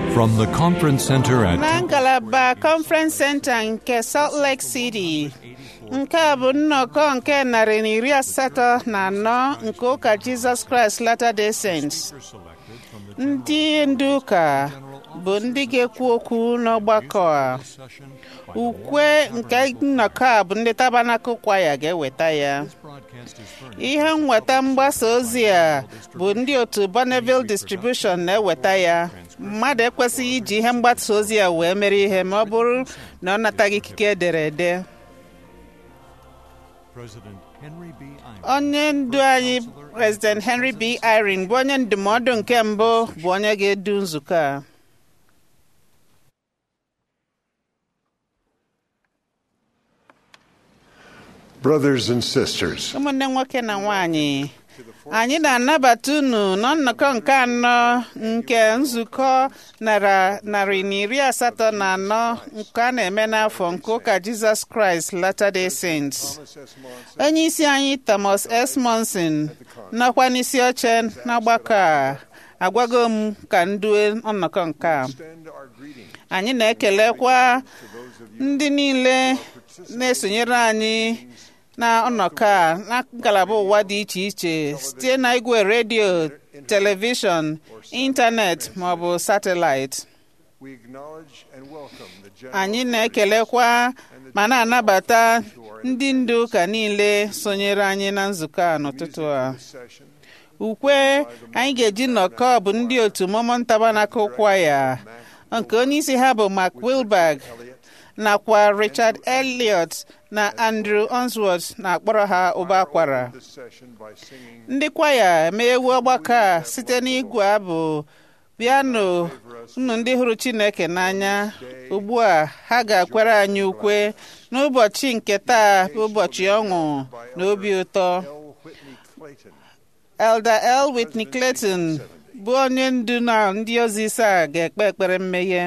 From the conference center at na ngalaba conference center nke salt lake city nke a bụ nnọkọ nke narị na iri asatọ na anọ nke ụka jizọs kraịst latter day saints ndị ndu ụka bụ ndị ga-ekwu okwu n'ọgbakọ a ukwe nke nnọkọ a bụ ndị tabanakụ kwaya ga-eweta ya ihe nweta mgbasa ozi a bụ ndị otu Bonneville Distribution na-eweta ya mmadụ ekwesịghị iji ihe mgbasa ozi a wee mere ihe ma ọ bụrụ na ọ nataghị ikike ederede onye ndu anyị President Henry B. Eyring bụ onye ndụmọdụ nke mbụ bụ onye ga-edu nzukọ a Brothers and sisters, ụmụnne nwoke na nwanyị anyị na-anabata unu na nnọkọ nke anọ nke nzukọ nara- narị na iri asatọ na anọ nke a na-eme n'afọ nke ụka Jizọs Kraịst Latter-day Saints. onye isi anyị Thomas S. Monson nọkwa n'isi oche n'ọgbakọ a agwago m ka ndue nnọkọ nke a extend our greeting anyị na-ekelekwa ndị niile na-esonyere anyị na nnọkọ a na ngalaba ụwa dị iche iche site na igwe redio telivishọn ịntanetị ma ọ bụ satịlaịtị we acknowledge and welcome the general anyị na-ekelekwa ma na-anabata ndị ndu ụka niile sonyere anyị na nzukọ a n'ụtụtụ a session ukwe anyị ga-eji nnọkọ bụ ndị otu Mormon Tabernacle Choir nke onye isi ha bụ Mark Wilberg nakwa Richard Elliot na Andrew Onsworth na-akpọrọ ha ụba akwara this session by singing ndị kwaya emeewu ọgbakọ a site n'igwe abụ piano unu ndị hụrụ Chineke n'anya ugbu a ha ga-akwere anyị ukwe n'ụbọchị nke taa bụ ụbọchị ọṅụ na obi ụtọ L. Whitney Clayton. Elder L. Whitney Clayton bụ onye ndu na ndị ozi ise a ga-ekpe ekpere mmeghe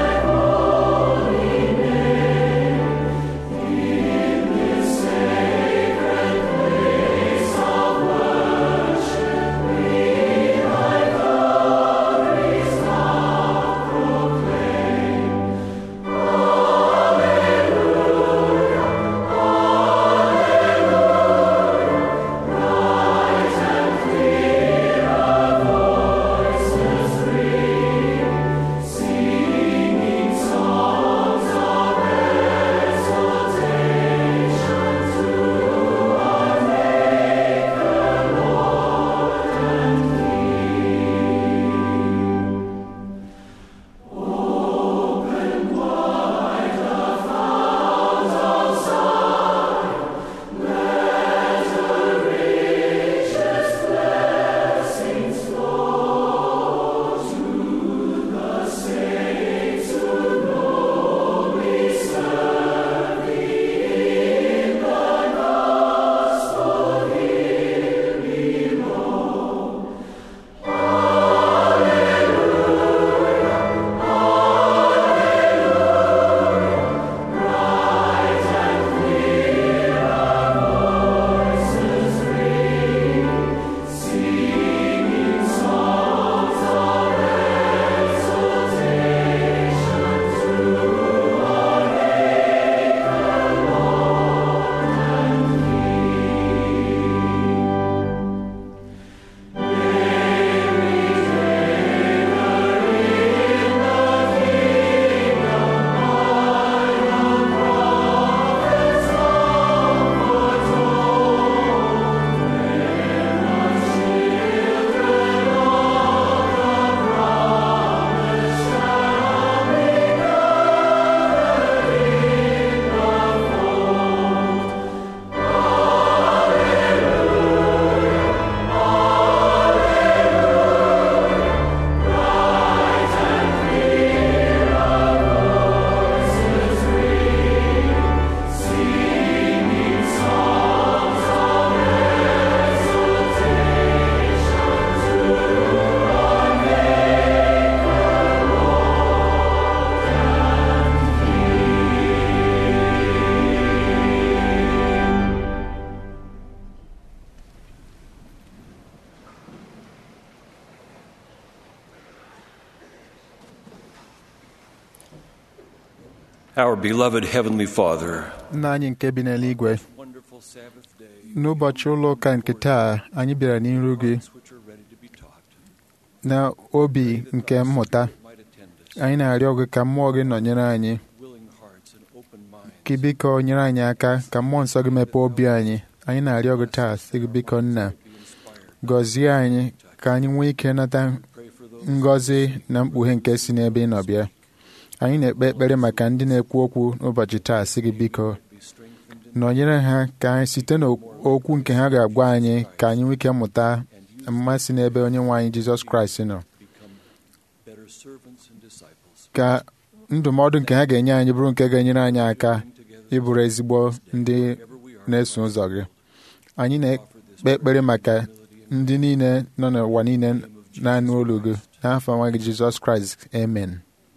Say Our beloved Heavenly Father, nna anyị nke bi n'eluigwe wonderful Sabbath day, n'ụbọchị ụlọ ụka nke taa anyị bịara n'iru gị which are ready to be taught, na obi nke mmụta might attend us, anyị na-arịọ gị ka mmụọ gị nọnyere anyị willing hearts and open minds. ka ị biko nyere anyị aka ka mmụọ nsọ gị mepee obi anyị anyị na-arịọ gị taa sị gị biko nna Be inspired. gọzie anyị ka anyị nwee ike nata Pray for those ngọzi na mkpughe nke si n'ebe ị nọ bịa anyị na-ekpe ekpere maka ndị na-ekwu okwu n'ụbọchị taa sị gị biko who be strengthened in nọnyere ha ka anyị site n'okwu nke ha ga-agwa anyị ka anyị nwee ike mụta mmasị n'ebe onye nwe anyị jizọs kraịst nọ become better servants and disciples. ka ndụmọdụ nke ha ga-enye anyị bụrụ nke ga-enyere anyị aka Together, ịbụrụ ezigbo ndị wherever we are, na-eso ụzọ gị anyị na-ekpe ekpere maka ndị niile nọ n'ụwa niile na-anụ olu gị n'afọ nwa gị jizọs kraịst amen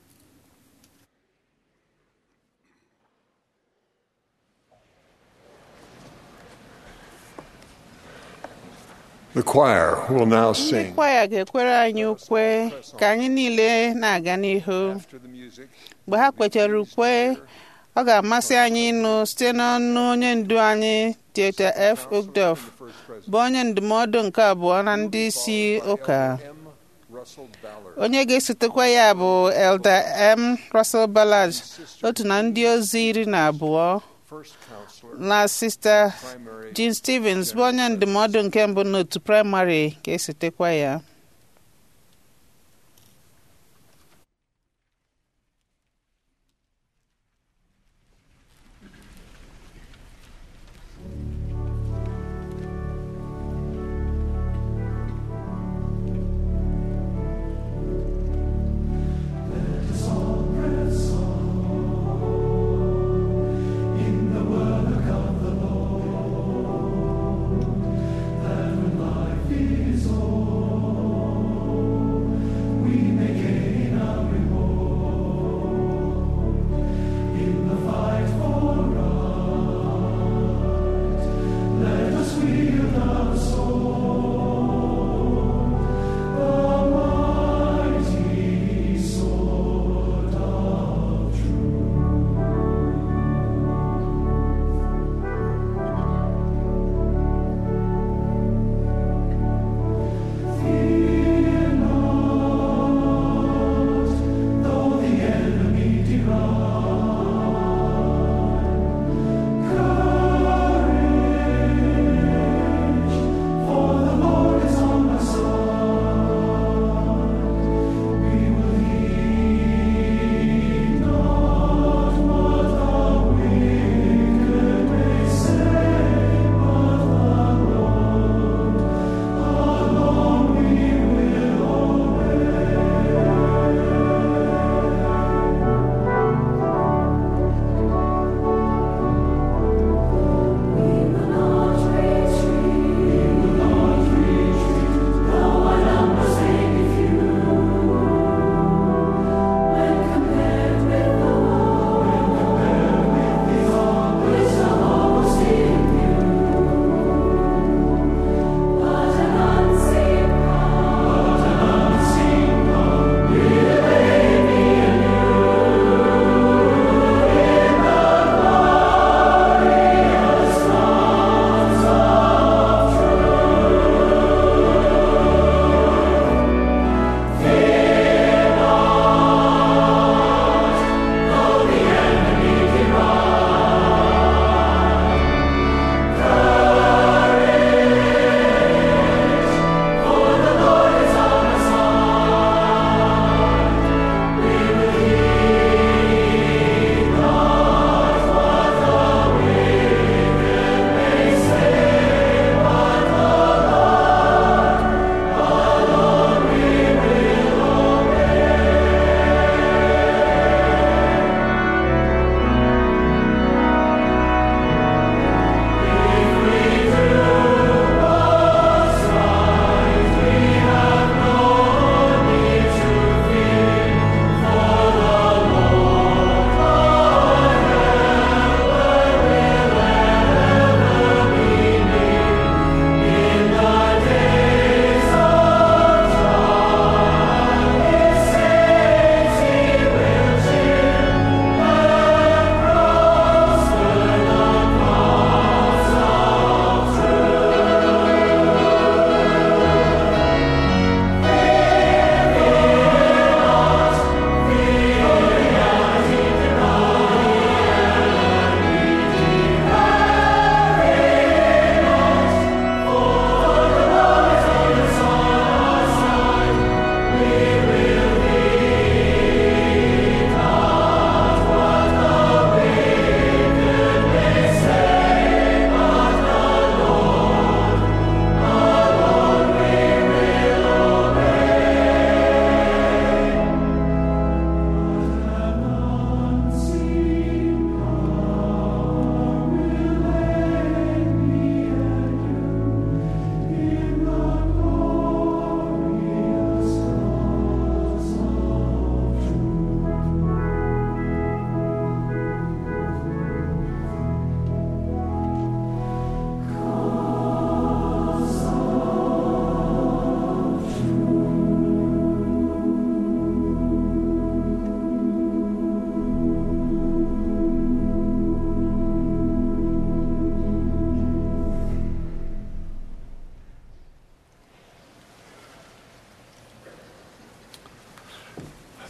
The choir will now ndị sing. kwaya ga-ekwere anyị ukwe ka anyị niile na-aga n'ihu After the music, mgbe ha kwechara ukwe ọ ga-amasị anyị ịnụ site n'ọnụ onye ndu anyị Dieter F. Uchtdorf the first president, bụ onye ndụmọdụ nke abụọ na ndị isi ụka M. Russell Ballard, onye ga-esotekwa ya bụ Elder M. Russell Ballard otu na ndị ozi iri na abụọ first counselor, na Sista primary Jean Stevens bụ onye ndụmọdụ nke mbụ n'otu praịmarị ga-esotekwa ya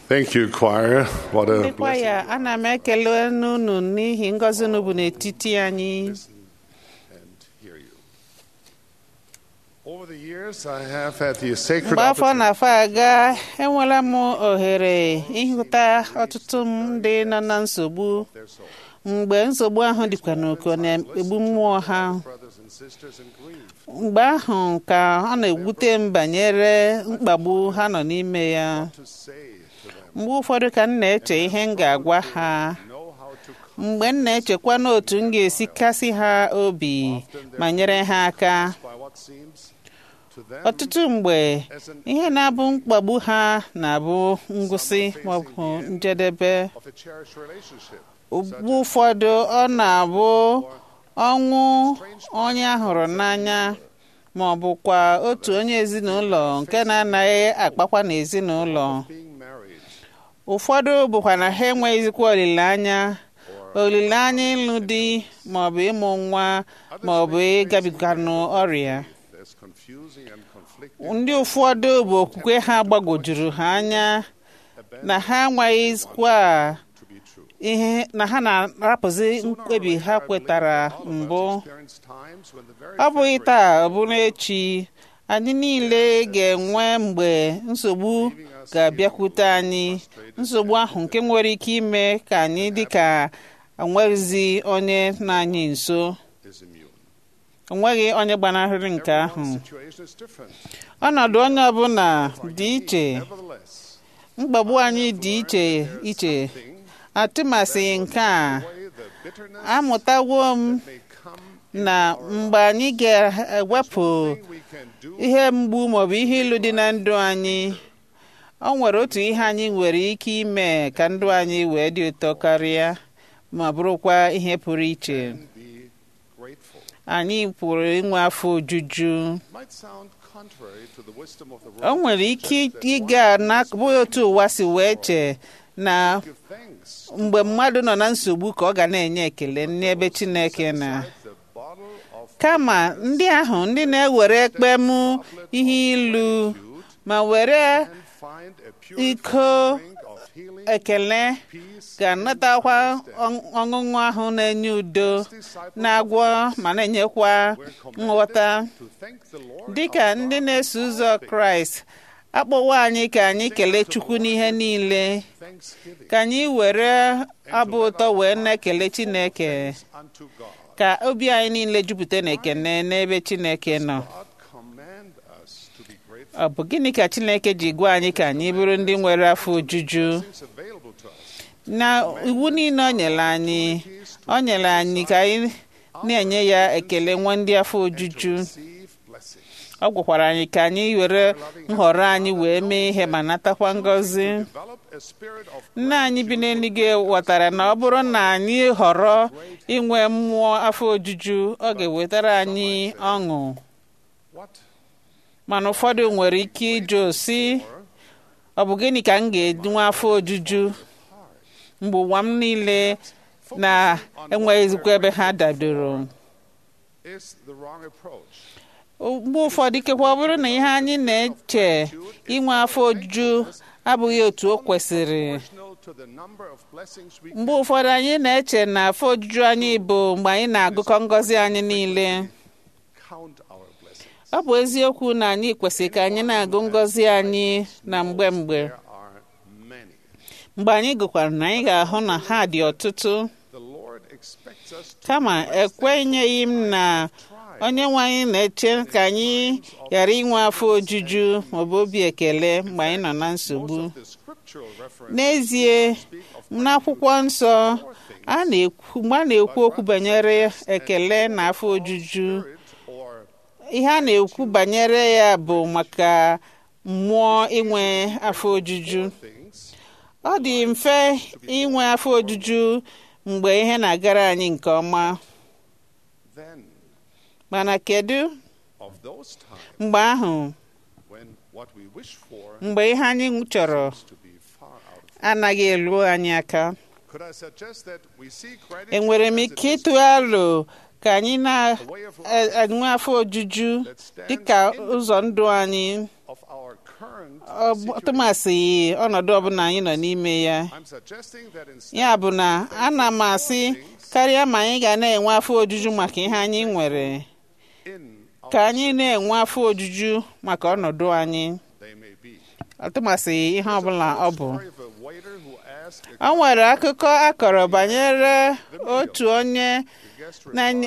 Thank you, choir. What a ndị kwaya blessing ana m ekele unu n'ihi ngọzi unu bụ n'etiti anyị and hear you. Over the years, I have had the sacred mgbe afọ opportunity na-afọ aga enwela m ohere ịhụta ọtụtụ ndị nọ na nsogbu their soul. mgbe nsogbu ahụ dịkwa n'oko na-egbu mmụọ ha Brothers and sisters in grief. mgbe ahụ ka ọ na-ewute m banyere mkpagbu ha nọ n'ime ya To say to them, mgbe ụfọdụ ka m na-eche ihe m ga-agwa ha know how to come mgbe m na-echekwa n'otu m ga-esi kasị ha obi ma nyere ha aka by what seems to them ọtụtụ mgbe ihe na-abụ mkpagbu ha na-abụ ngwụsị maọbụ njedebe of a cherished relationship. mgbe ụfọdụ ọ na-abụ ọnwụ onye a hụrụ n'anya ma ọ bụkwa otu onye ezinụlọ nke na-anaghị akpakwa n'ezinụlọ Being married ụfọdụ bụkwa na ha enweghịzikwa olileanya olileanya ịlụ di maọbụ ịmụ nwa maọbụ ịgabiganụ ọrịa as confusing and conflicting ndị ụfọdụ bụ okwukwe ha gbagwojuru ha anya na ha enweghịzikwa to be true. ihe na ha na-arapụzi mkpebi ha kwetara mbụ Experienced times when the very ọ bụghị taa ọ bụrụ echi anyị niile ga-enwe mgbe nsogbu ga-abịakwute anyị nsogbu ahụ nke nwere ike ime ka anyị dị ka enweghịzi onye nọ anyị nso is immune. onweghị onye gbanarịrị nke ahụ Situation is different. ọnọdụ onye ọbụla dị iche Nevertheless, mkpagbu anyị dị iche iche atụmasị nke a way the bitterness amụtawo m may come, na mgbe anyị ga-ewepụ we can do ihe mgbu maọbụ ihe ilu dị na ndụ anyị ọ nwere otu ihe anyị nwere ike ime ka ndụ anyị wee dị ụtọ karịa ma bụrụkwa ihe pụrụ iche be grateful. anyị pụrụ inwe afọ ojuju Might sound contrary to the wisdom of the o world. nwere ike ịga n'abụghị otu ụwa si wee chee na Give thanks. mgbe mmadụ nọ na nsogbu ka ọ ga na-enye ekele n'ebe Chineke na The bottle of kama ndị ahụ ndị na-ewere ekpem ihe ilu ma were and find a pure iko drink of healing, ekele peace, ga-anatakwa ọ- ọṅụṅụ ahụ na-enye udo na-agwọ ma na-enyekwa nghọta to thank the Lord dịka ndị na-eso ụzọ kraịst akpọwo anyị ka anyị kelee chukwu n'ihe niile thanksgiving ka anyị were abụ ụtọ wee na-ekele chineke unto God. ka obi anyị niile jupụta na ekene n'ebe chineke nọ God command us to be grateful. ọ bụ gịnị ka chineke ji gwa anyị ka anyị bụrụ ndị nwere afọ ojuju Things available to us. na iwu niile o nyere anyị o nyere anyị ka anyị na-enye ya ekele nwe ndị afọ ojuju Receive blessings. ọ gwakwara anyị ka anyị were nhọrọ anyị wee mee ihe ma natakwa ngọzi Develop a spirit of nne anyị bi n'eluigwe ghọtara na ọ bụrụ na anyị họrọ inwe mmụọ afọ ojuju ọ ga-ewetara anyị ọṅụ what? mana ụfọdụ nwere ike ịjụ si ọ bụ gịnị ka m ga-enwe afọ ojuju mgbe ụwa m niile na-enweghịzikwa ebe ha dadoro Is the wrong approach. mgbe ụfọdụ ikekwe ọ bụrụ na ihe anyị na-eche inwe afọ ojuju abụghị otu o kwesịrị Proportional to the number of blessings we mgbe ụfọdụ anyị na-eche na afọ ojuju anyị bụ mgbe anyị na-agụkọ ngọzi anyị niile count our blessings. ọ bụ eziokwu na anyị kwesịrị ka anyị na-agụ ngọzi anyị na mgbe mgbe There are many. mgbe anyị gụkwara na anyị ga-ahụ na ha dị ọtụtụ The Lord expects us to kama ekwenyeghị m na onye nwe anyị na-eche ka anyị ghara inwe afọ ojuju maọbụ obi ekele mgbe anyị nọ na nsogbu the scriptural reference n'ezie n'akwụkwọ nsọ a na-ekwu mgbe a na-ekwu okwu banyere ekele na afọ ojuju or ihe a na-ekwu banyere ya bụ maka mmụọ inwe afọ ojuju things ọ dị mfe inwe afọ ojuju mgbe ihe na-agara anyị nke ọma then mana kedu of those times mgbe ahụ when what we wish for mgbe ihe anyị chọrọ is to be far out of anaghị elu anyị aka could I suggest that we see gratitude enwere m as ike a ịtụ alo ka anyị na-enwe afọ ojuju dịka ụzọ ndụ anyị of our current current ọ bụ- tụmasị ọnọdụ ọbụla anyị nọ n'ime ya I'm suggesting that instead ya bụ na ana m asị karịa ma anyị ga na-enwe afọ ojuju maka ihe anyị nwere in our ka anyị na-enwe afọ ojuju maka ọnọdụ anyị they may be. ọtụmasị ihe ọbụla ọ bụ Story of a waiter who asked a o nwere akụkọ akọrọ banyere otu onye guest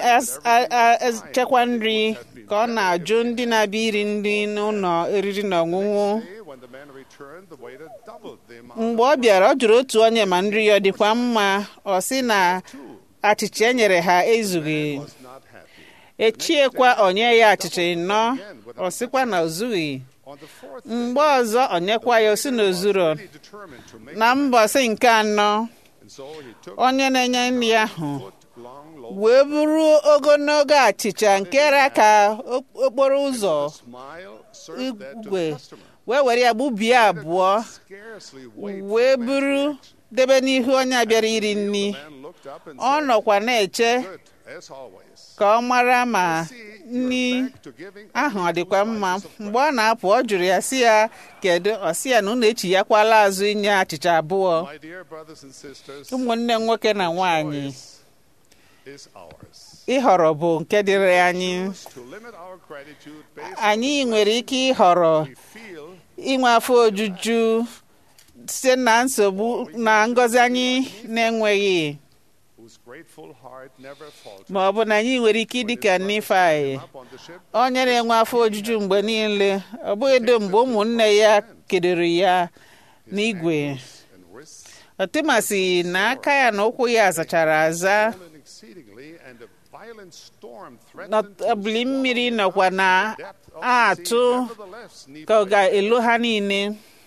na-echekwa nri ka ọ na-ajụ ndị na-abịa iri nri n'ụlọ eriri na ọṅụṅụ day when the man returned, the waiter doubled the amount. mgbe ọ bịara ọ jụrụ otu onye ma nri ya ọ dịkwa mma ọ sị na achịcha e nyere ha ezughị Was not happy. echiekwa onye ya achịcha ịnọ ọ sịkwa na o zughị On the fourth mgbe ọzọ onyekwa ya o si na ozuro day, he determined to make na mbọsị nke anọ and so he took onye na-enye nri ahụ foot long loaf wee buru ogologo achịcha nke ra ka ok- okporo ụzọ smile served that to igwe the customer. wee were ya gbubie abụọ Scarcely wait wee for the man's buru reaction. debe n'ihu onye a bịara iri The nri man looked up and ọ said, nọkwa na-eche Good, as always. ka ọ mara ma See, nri you're back to giving ahụ ọ only dịkwa two mma slices of mgbe ọ na-apụ ọ jụrụ ya si ya kedu ọ sị ya na unu echighakwala azụ inye achịcha abụọ My dear brothers and sisters, ụmụnne m nwoke na nwaanyị choice is ours. ịhọrọ bụ nke dịrị anyị To limit our gratitude based anyị nwere ike ịhọrọ on we feel inwe afọ ojuju site na nsogbu na ngọzi anyị na-enweghị whose grateful heart never falters. ma ọ bụ na anyị nwere ike ịdị ka Nifai Up on the ship, onye na-enwe afọ ojuju mgbe niile ọ bụghị do mgbe ụmụnne ya kedoro ya n'igwe and wrists ọtụmasị na aka ya na ụkwụ ya zachara aza swollen exceedingly, and a violent storm na threatened to ebili swallow mmiri them nọkwa up na to the depth of the sea. atụ Nevertheless, ka ọ Nephi, ga-elo ha niile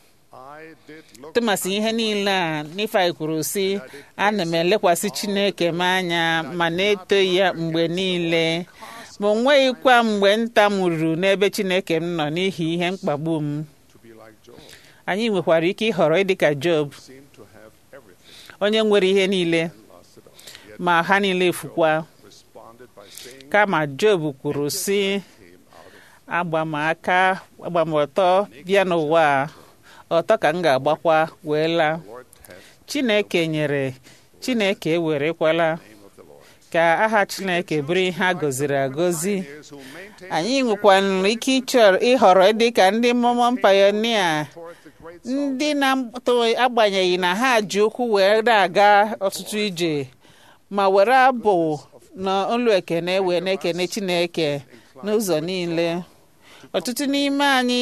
I did look tụmasị ihe niile a Nifai kwuru sị ana m elekwasị Chineke m anya ma na-eto ya mgbe niile ma o nweghịkwa mgbe nta m ruru n'ebe Chineke m nọ n'ihi ihe mkpagbu m to be like Job, anyị nwekwara ike ịhọrọ ịdị ka Job seemed to have everything onye nwere ihe niile and lost it all. Yet ma ha niile efukwa responded by saying, kama Job kwuru sị came out of agba m aka agba m ọtọ bịa n'ụwa a, ọtọ ka m ga-agbakwa wee laa the Lord hath Chineke nyere Chineke ewerekwala name of the Lord. ka aha Chineke bụrụ ihe a gọziri agọzi Pioneers who maintain anyị nwekwara ike ịchọrọ ịhọrọ dị ka ndị mmụọ payonia toward the great ndị na-agbanyeghị na ha ji ụkwụ wee na-aga ọtụtụ ije ma were abụ na olu ekene wee na-ekene Chineke n'ụzọ niile ọtụtụ n'ime anyị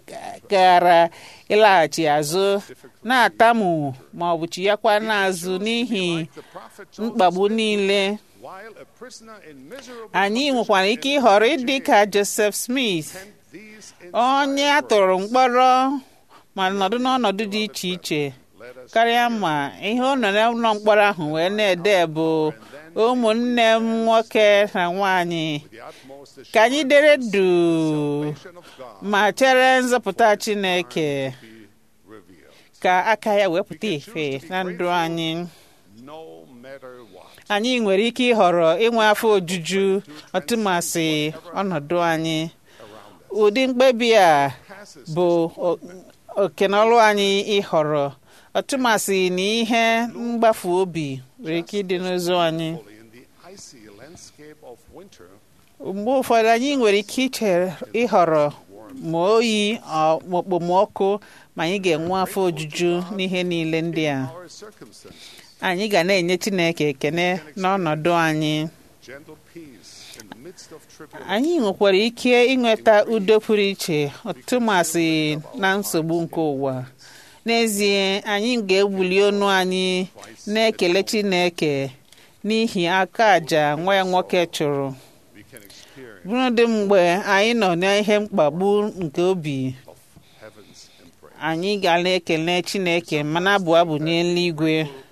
gara ịlaghachi azụ na-atamu ma ọ bụ chighakwa n'azụ n'ihi the prophet mkpagbu niile while a prisoner in miserable anyị nwekwara ike ịhọrọ ịdị ka Joseph Smith these onye a tụrụ mkpọrọ ma nọdụ n'ọnọdụ dị iche iche karịa ma ihe ọ nọ n'ụlọ mkpọrọ ahụ wee na-ede bụ ụmụnne m nwoke na nwanyị the utmost ka anyị dere du assumption of God ma chere nzọpụta Chineke be revealed, ka aka ya wee pụta ife na ndụ anyị no matter what. anyị nwere ike ịhọrọ inwe afọ ojuju ọtụmasị ọnọdụ anyị ụdị mkpebi a bụ o- okenọlụ anyị ịhọrọ ọtụmasị na ihe mgbafu obi nwere ike ịdị n'ụzọ anyị Fully in the icy landscape of winter, mgbe ụfọdụ anyị nwere ike iche ịhọrọ ma oyi ọ- ma okpomọkụ ma anyị ga-enwe afọ ojuju n'ihe niile ndị a our circumstances, anyị ga na-enye Chineke ekene n'ọnọdụ anyị gentle peace in the midst of tribulation. anyị nwekwara ike ịnweta udo pụrụ iche ọtụmasị na nsogbu nke ụwa n'ezie anyị ga-ewuli ọnụ anyị na-ekele Chineke n'ihi aka àjà nwa ya nwoke chụrụ We can experience bụrụdị mgbe anyị nọ n'ihe mkpagbu nke obi of heaven's embrace. anyị ga na-ekele Chineke ma na-abụ abụ n'eluigwe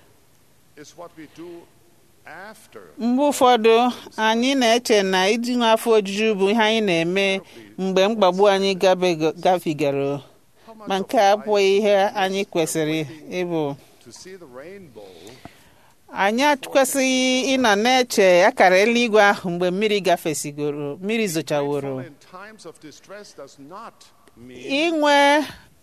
Is what we do after mgbe ụfọdụ anyị na-eche na idinwe afọ ojuju bụ ihe anyị na-eme mgbe mkpagbu anyị gabego- gafigara how much ma of nke a life abụghị ihe anyị kwesịrị ịbụ to see the rainbow anyị kwesịghị ịnọ na-eche akara eluigwe ahụ mgbe mmiri gafesigoro mmiri zochaworo Faithful in times of distress does not mean inwe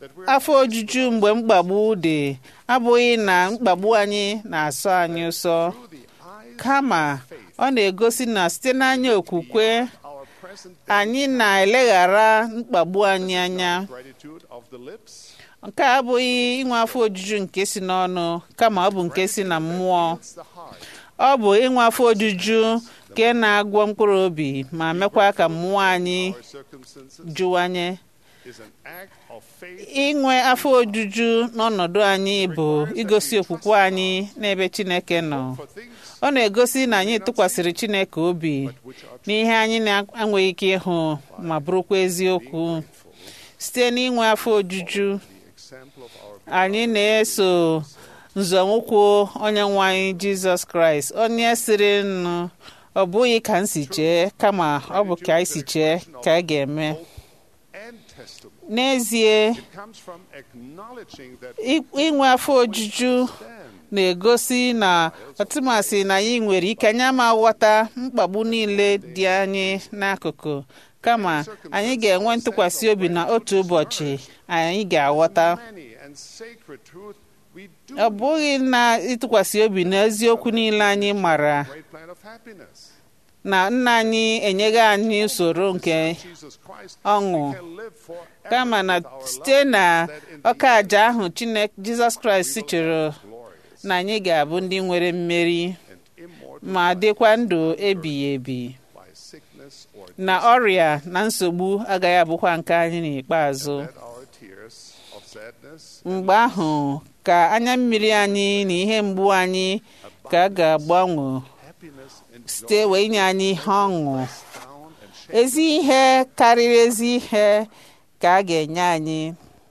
afọ ojuju mgbe mkpagbu dị abụghị na mkpagbu anyị na-asọ anyị ụsọ kama ọ na-egosi na site n'anya okwukwe our present anyị na-eleghara mkpagbu anyị anya gratitude of the lips nke a abụghị inwe afọ ojuju nke si n'ọnụ kama ọ bụ nke si na mmụọ it's the heart ọ bụ inwe afọ ojuju nke na-agwọ mkpụrụ obi ma mekwa ka mmụọ anyị or circumstances jụwanye is an act of faith inwe afọ ojuju n'ọnọdụ anyị bụ igosi okwukwe anyị n'ebe Chineke nọ for things ọ na-egosi na anyị tụkwasịrị Chineke obi n'ihe anyị na-enweghị ike ịhụ ma bụrụkwa eziokwu site n'inwe afọ ojuju example of our anyị na-eso nzọụkwụ onye nwe anyị Jizọs Kraịst onye sịrị nnụ ọ bụghị ka m si chee kama ọ bụ ka anyị si chee ka a ga-eme and testimony n'ezie comes from acknowledging that i- inwe afọ ojuju stand na-egosi na ọtụmasị na anyị nwere ike anyị ama ghọta mkpagbu niile dị anyị n'akụkụ kama anyị ga-enwe ntụkwasị obi na otu ụbọchị anyị ga-aghọta many and sacred truth we do ọ bụghị na ịtụkwasị obi na eziokwu niile anyị mara great plan of happiness na nna anyị enyeghị anyị usoro nke Jesus Christ ọṅụ can live forever kama na with our site love na that in the ọka aja ahụ Chineke Jizọs Kraịst chụrụ glorious na anyị ga-abụ ndị nwere mmeri and immortal ma dịkwa ndụ ebighị ebi by sickness or na ọrịa na nsogbu agaghị abụkwa nke anyị n'ikpeazụ that our tears of sadness mgbe ahụ ka anya mmiri anyị na ihe mgbu anyị ka a ga-agbanwe happiness and site wee nye anyị ihe ọṅụ down and shame ezi ihe karịrị ezi ihe ka a ga-enye anyị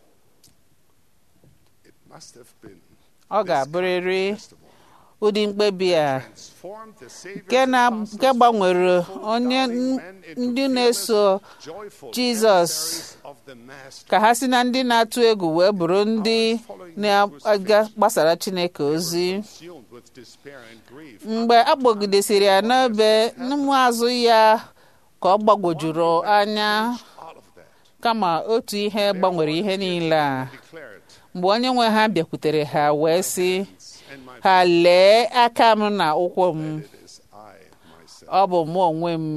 it must have been ọ ga-abụrịrị testimony ụdị mkpebi a transformed the Savior's nke na apostles nke gbanwere from onye doubting n- men into ndị fearless, na-eso joyful Jesus emissaries of the Master. ka ha si na ndị na-atụ egwu wee bụrụ ndị na-aga gbasara Chineke ozi consumed with despair and grief. mgbe a kpọgidesịrị ya n'ebe ụmụazụ ya ka ọ gbagwojuru anya All of that kama otu ihe gbanwere ihe niile a declared, mgbe onye nwe ha bịakwutere ha wee sị and my ha lee aka m na ụkwụ m it is I myself. ọ bụ mụ onwe m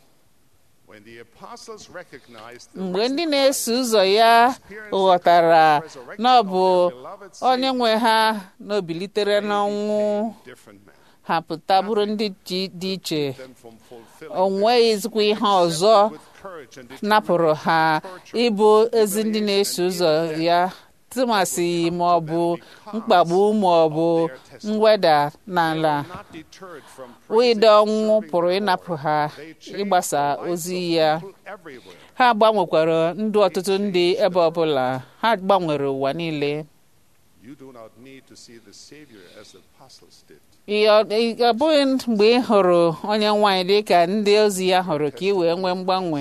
When the apostles recognized the mgbe risen ndị na-eso ụzọ ya ghọtara na ọ bụ beloved onye nwe ha na o bilitere n'ọnwụ different man ha pụta bụrụ ndị ji- dị iche than from fulfilling o nweghịzikwa ihe ọzọ with courage and napụrụ ha ịbụ ezi ndị na-eso ụzọ ya tụmasị ma ọ bụ mkpagbu ma ọ bụ mweda n'ala not deterred from wịda ọnwụ pụrụ ịnapụ ha ịgbasa ozi ya everywhere. ha gbanwekwara ndụ ọtụtụ ndị ebe ọbụla ha gbanwere ụwa niile You do not need to see the Savior as the apostles did. Ị- ọ ị- ọ bụghị mgbe ị hụrụ onye nwaanyị dị ka ndị ozi ya hụrụ ka ị wee nwee mgbanwe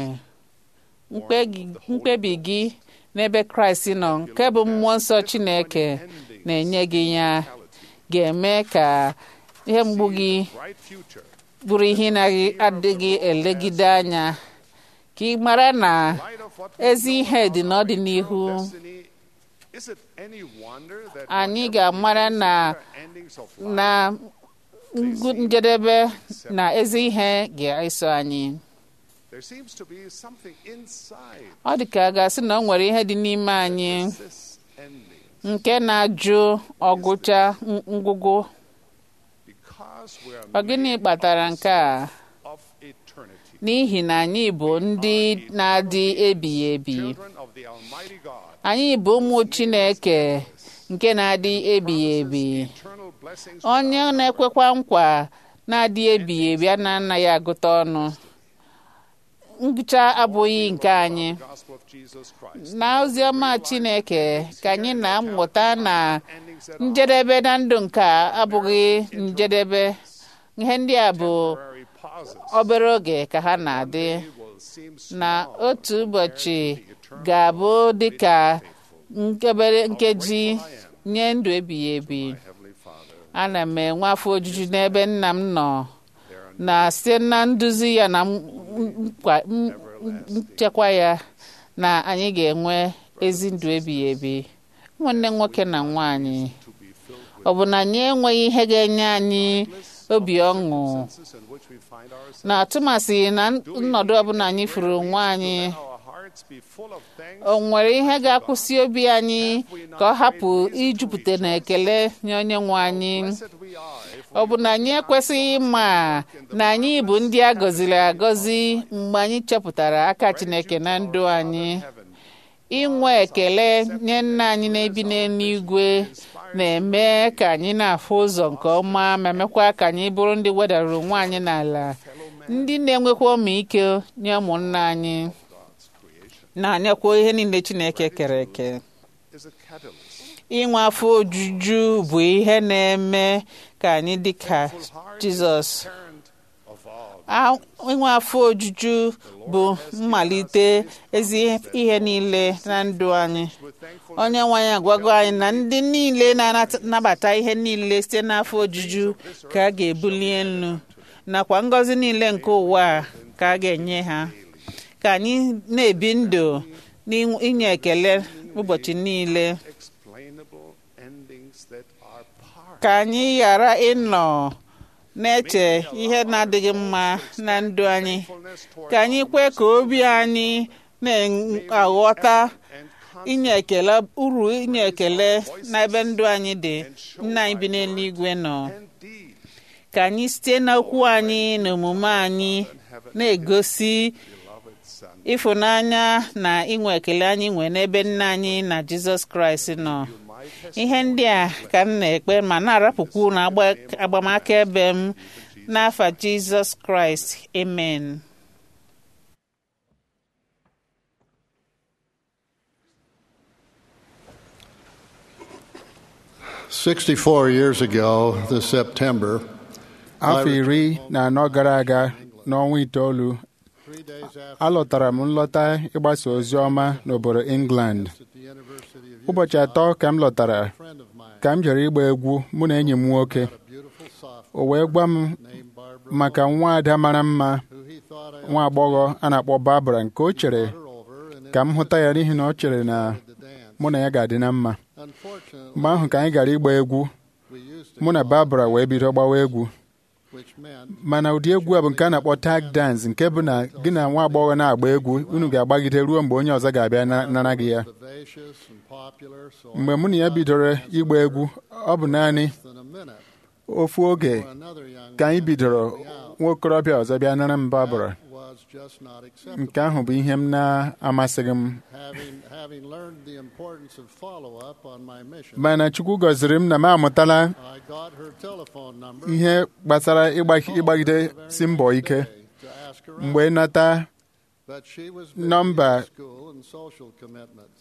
Mkpe gị- mkpebi gị n'ebe kraịst nọ nke bụ mmụọ nsọ chineke na-enye gị ya ga-eme ka ihe mgbu gị Bright future, bụrụ ihe na-adịghị elegide anya ka ị mara na light of what ezi ihe dị n'ọdịnihu destiny. Is it any wonder that anyị whatever ga-amara the na endings of life, na ngwu- njedebe na ezi ihe ga-eso anyị there seems to be something inside ọ dị ka a ga-asị na ọ nwere ihe dị n'ime anyị this ending nke na-ajụ ọgụcha ng- ngwụgwụ because we ọ are gịnị made kpatara nke a of eternity. n'ihi na anyị bụ ndị na-adị ebighị ebi Children of the Almighty God. anyị bụ ụmụ chineke nke na-adị ebighị ebi Eternal blessings onye na-ekwekwa nkwa na-adị ebighị ebi a na-anaghị agụta ọnụ ngụcha abụghị nke anyị the gospel of Jesus Christ. na oziọma chineke ka anyị na-amụta na Endings that njedebe na ndụ nke a abụghị njedebe ihe ndị a bụ temporary pauses obere oge ka ha na-adị will seem na small otu ụbọchị ga-abụ dịka nkebere nkeji nye ndụ ebighị ebi Heavenly Father. ana m enwe afọ ojuju n'ebe nna m nọ na site na nduzi ya na m- nkwa- m- nchekwa ya na anyị ga-enwe ezi ndụ ebighị ebi ụmụnne nwoke na nwanyị ọ bụ na anyị enweghị ihe ga-enye anyị obi ọṅụ in which we find ourselves, na atụmasị na nnọdụ ọbụla anyị furu onwe anyị our hearts be full of thanks o nwere ihe ga-akwụsị obi anyị ka ọ hapụ ijupụta na ekele nye onye nwe anyị that we are if ọ bụ na anyị ekwesịghị ịma na anyị bụ ndị a gọziri agọzi mgbe anyị chọpụtara aka Chineke na ndụ anyị inwe ekele nye nna anyị na-ebi n'eluigwe na-eme ka anyị na-afụ ụzọ nke ọma ma mekwa ka anyị bụrụ ndị wedara onwe anyị n'ala ndị na-enwekwa ọmịiko nye ụmụnna anyị na-anyakwa ihe niile Chineke kere eke is a catalyst. inwe afọ ojuju bụ ihe na-eme ka anyị dị ka Jizọs Parent of all. A- inwe afọ ojuju bụ mmalite ezi ihe niile na ndụ anyị onye nwe anyị agwago anyị na ndị niile na-anabata ihe niile site n'afọ ojuju ka a ga-ebuli elu nakwa ngọzi niile nke ụwa a ka a ga-enye ha ka anyị na-ebi ndụ n'inye ekele ụbọchị niile Explainable endings that are part ka anyị ghara ịnọ na-eche ihe na-adịghị mma na ndụ anyị ka anyị kwe ka obi anyị na-aghọta inye ekele uru inye ekele n'ebe ndụ anyị dị nna anyị bi n'eluigwe nọ indeed ka anyị site n'okwu anyị na omume anyị na-egosi ịfụnanya na inwe ekele anyị nwee n'ebe nna anyị na jizọs kraịst nọ ihe ndị a ka m na-ekpe ma na-arapụkwu na agba- agbamaka ebe m n'afa jizọs kraịst amen Sixty-four years ago, this September, afọ iri na anọ gara aga n'ọnwa itoolu three days after alọtara m nlọta ịgbasa ozi ọma n'obodo England at the University of ụbọchị atọ ka m lọtara a friend of mine, ka m jere ịgba egwu mụ na enyi m nwoke a beautiful sophomore o wee gwa m named Barbara, maka nwa ada mara mma who he thought I nwa agbọghọ a na-akpọ Barbara nke o chere her over and ka m hụta ya n'ihi na ọ chere na to dance. mụ na ya ga-adị na mma Unfortunately, mgbe ahụ ka anyị gara ịgba egwu we used to mụ na go Barbara wee bido gbawa egwu which meant mana ụdị egwu a bụ nke a na-akpọ tag dance nke bụ na gị na nwa agbọghọ na-agba egwu unu ga-agbagide ruo mgbe onye ọzọ ga-abịa na- nara gị ya vivacious and popular, so mgbe mụ na ya bidoro ịgba egwu ọ bụ naanị less than a minute ofu oge for another young ka anyị man bidoro to be out. nwa okorobịa ọzọ bịa nara m Barbara was just not acceptable. nke ahụ bụ ihe m na-amasịghị m Having, having learned the importance of follow-up on my mission, mana Chukwu gọziri m na m amụtala I got her telephone number ihe gbasara ịgba- ịgbagide si mbọ ike to ask her out, mgbe nata but she was busy nọmba with school and social commitments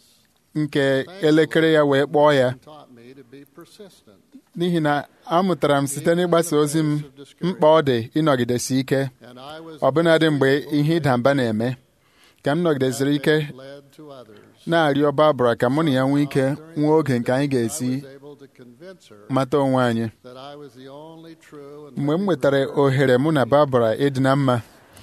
nke elekere ya wee kpọọ ya and taught me to be persistent. n'ihi na amụtara m site n'ịgbasa ozi m mkpa ọ dị ịnọgidesi ike And I was ọbụnadị mgbe ihe ịda mba na-eme ka m nọgidesiri ike led to others. na-arịọ Barbara ka mụ na ya nwee ike nwee oge nke anyị I ga-esi was able to convince her mata onwe anyị that I was the only true and mgbe m nwetara ohere mụ na Barbara ịdị na mma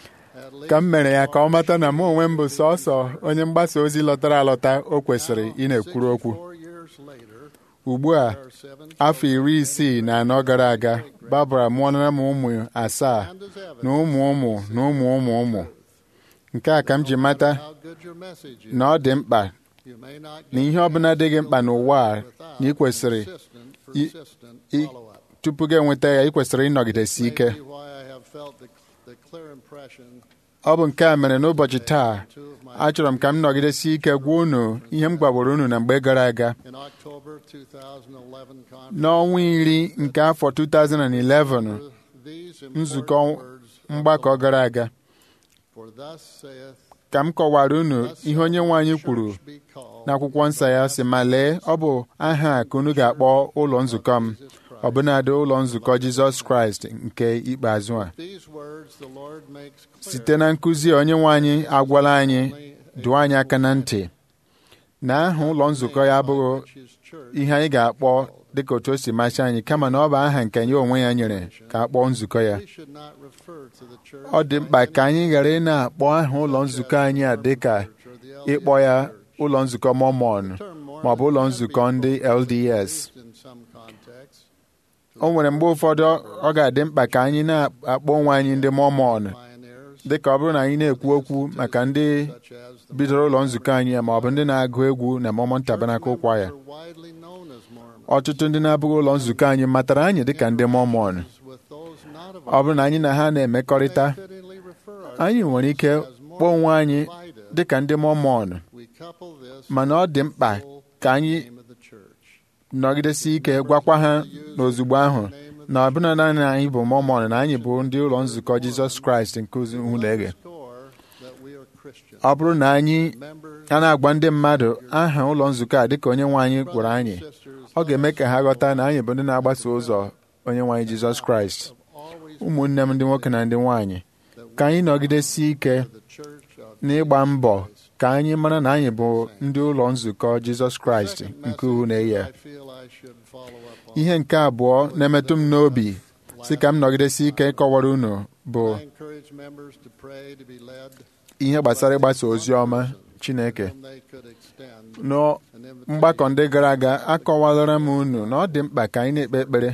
at least ka m mere ya ka ọ mata na mụ onwe m bụ sọsọ onye mgbasa ozi lọtara alọta o kwesịrị ị na-ekwuru okwu 64 years later, ugbu a there are seven afọ iri isii na anọ gara aga Barbara mụọra m ụmụ asaa and as evidence na ụmụ ụmụ na ụmụ ụmụ ụmụ nke a ka m ji mata how good your message is. na ọ dị mkpa You may not na get ihe ọbụla dị gị mkpa n'ụwa a without na ị kwesịrị persistent, i- persistent i- follow-up. tupu gị enweta ya ị kwesịrị ịnọgidesi ike Maybe why I have felt the, the clear impression ọ bụ nke a mere n'ụbọchị taa two of my achọrọ m ka m nọgidesi ike gwa unu ihe m gwaworo unu na mgbe gara aga in October 2011 conference. n'ọnwa iri nke afọ 2011 These nzukọ important words of mgbakọ the gara aga Lord. For thus saith ka m kọwara unu Thus ihe onye nwe anyị shall the kwuru church be called n'akwụkwọ nsọ ya sị ma lee ọ bụ aha a ka unu ga-akpọ ụlọ nzukọ m ọbụnadị ụlọ nzukọ Jizọs Kraịst nke ikpeazụ a These words the Lord makes clear site na nkụzi onye nwe anyị agwala anyị dụọ anyị aka na ntị na aha ụlọ nzukọ ya abụghị which is church ihe anyị ga-akpọ dịka otu o si masị anyị kama na ọ bụ aha nke ya onwe ya nyere ka a kpọọ nzukọ ya we should not refer to the church ọ dị mkpa ka anyị ghara ị na-akpọ aha ụlọ nzukọ anyị a dịka ịkpọ ya ụlọ nzukọ Mormon ma ọ bụ ụlọ nzukọ ndị LDS In some contexts, o nwere mgbe ụfọdụ ọ ga-adị mkpa ka anyị na-akpọ onwe anyị ndị Mormon pioneers dịka ọ bụrụ na anyị na-ekwu okwu maka ndị such as the bidoro ụlọ nzukọ anyị ma ọ bụ ndị na-agụ egwu na Mormon Tabernacle Choir are widely known as Mormons. ọtụtụ ndị na-abụghị ụlọ nzukọ anyị matara anyị dịka ndị Mormon With those not of ọ bụrụ na anyị na ha na-emekọrịta fittingly refer anyị nwere ike kpọọ onwe anyị dịka ndị Mormon we couple this mana ọ dị mkpa ka anyị name of the church. nọgidesi ike gwakwa ha n'ozugbo ahụ na ọbụna naanị anyị bụ Mormon na anyị bụ ndị ụlọ nzukọ Jizọs Kraịst nke Ụlọeghe Score that we are Christians. ọ bụrụ na anyị Members, a na-agwa ndị mmadụ aha ụlọ nzukọ a dịka onye nwe anyị gwara anyị sisters, ọ ga-eme ka ha ghọta na anyị bụ ndị na-agbaso ụzọ onye nwe anyị Jizọs Kraịst always ụmụnne m ndị nwoke na ndị nwaanyị ka anyị nọgidesi ike the church of n'ịgba mbọ ka anyị mara na anyị bụ ndị ụlọ nzukọ Jizọs Kraịst nke uhu na-eyi I feel I should follow up on. ihe nke abụọ na-emetụ m n'obi si ka m nọgidesi ike ịkọwara unu bụ I encourage members to pray to be led ihe gbasara ịgbasa ozi ọma Chineke whom they could extend n'mgbakọ ndị gara aga akọwalara m unu na ọ dị mkpa ka anyị na-ekpe ekpere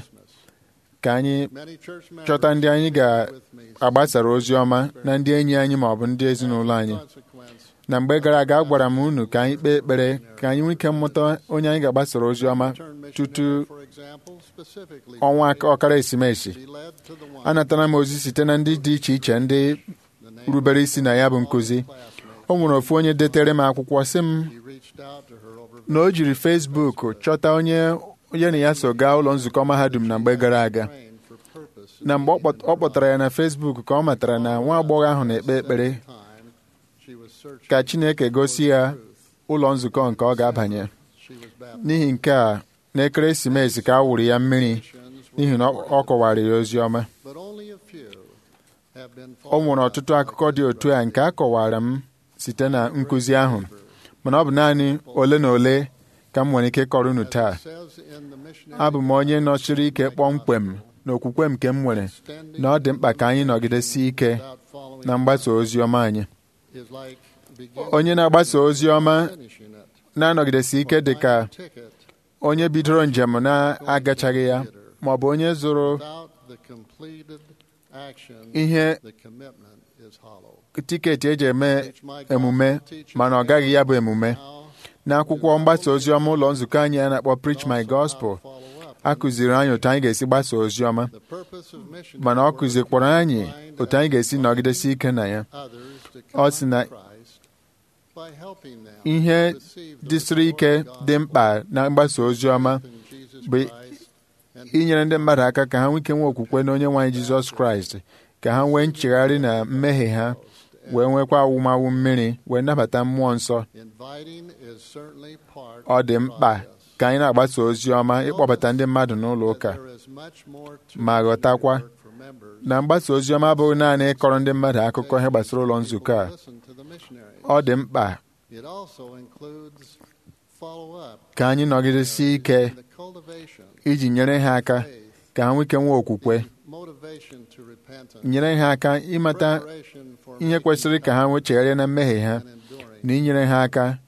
ka anyị Many church members chọta ndị anyị with me ga-agbasara ozi ọma na ndị enyi anyị ma ọ bụ ndị ezinụlọ anyị consequence na mgbe gara aga agwara m unu ka anyị kpee ekpere ka anyị nwee ike mmụta onye anyị ga-agbasara ozi ọma turn tutu missionary, for example, specifically ọnwa aka- ọkara esimesi be led to the one anatara m ozi site na ndị dị iche iche ndị the name rubere isi na ya bụ nkụzi classmate. o nwere ofu onye detere m akwụkwọ sị m He reached out to her over na o jiri Facebook chọta onye onye na ya so gaa ụlọ nzukọ mahadum na mgbe gara aga praying for purpose na mgbe ọ kpọt- ọ kpọtara ya na Facebook ka ọ matara na nwa agbọghọ ahụ na-ekpe ekpere time she was searching ka Chineke gosi ya ụlọ nzukọ nke ọ ga-abanye she was baptized n'ihi nke a n'ekeresimesi ka a wụrụ ya mmiri n'ihi na ọ ọ kọwara ya ozi ọma but only a few have been o nwere ọtụtụ akụkọ dị otu a nke a kọwara m site na nkụzi ahụ mana ọ bụ naanị ole na ole ka m nwere ike ịkọrọ unu taa says in the missionary abụ m onye nọchiri ike kpọmkwem na okwukwe nke m nwere na ọ dị mkpa ka anyị nọgidesi ike without following na mgbasa ozi ọma anyị is like beginning onye na-agbasa ozi ọma and finishing it. na-anọgidesi ike dị ka Buying a ticket onye bidoro njem na-agachaghị ya ma ọ bụ onye zụrụ without the completed action, ihe the commitment is hollow. tiketi eji eme Teach my emume gospel teachers mana ọ gaghị ya bụ emume how n'akwụkwọ mgbasa ozi ọma ụlọ nzukọ anyị a na-akpọ Preach My also how Gospel to follow up. a kụziri anyị otu anyị ga-esi gbasa ozi ọma The purpose of missionary mana ọ work kụzikwara anyị is to find otu anyị ga-esi nọgidesi ike na ya others to Ọ come sị na to Christ by helping them ihe receive the dịsịrị ike restored dị mkpa na mgbasa ozi ọma gospel in Jesus bụ Christ and inyere ndị mmadụ aka ka ha nwee ike nwee okwukwe na onye nwaanyị Jizọs Kraịst ka ha nwee nchegharị na mmehie ha wee nwekwa awụmawụ mmiri wee nabata mmụọ nsọ inviting is certainly part ọ of dị the mkpa process. ka anyị na-agbasa ozi ọma ịkpọbata ndị mmadụ n'ụlọ ụka There is much more to ma ghọtakwa work for members na mgbasa ozi ọma abụghị naanị ịkọrọ ndị mmadụ akụkọ ihe gbasara ụlọ nzukọ a listen to the missionary. ọ dị mkpa It also includes follow-up ka anyị nọgidesi ike and the cultivation, iji nyere ha aka faith, ka ha nwee ike nwee okwukwe motivation to repentance, nyere ha aka ịmata preparation for ihe making kwesịrị ka ha nwee chegharịa na mmehie ha and enduring. na inyere ha aka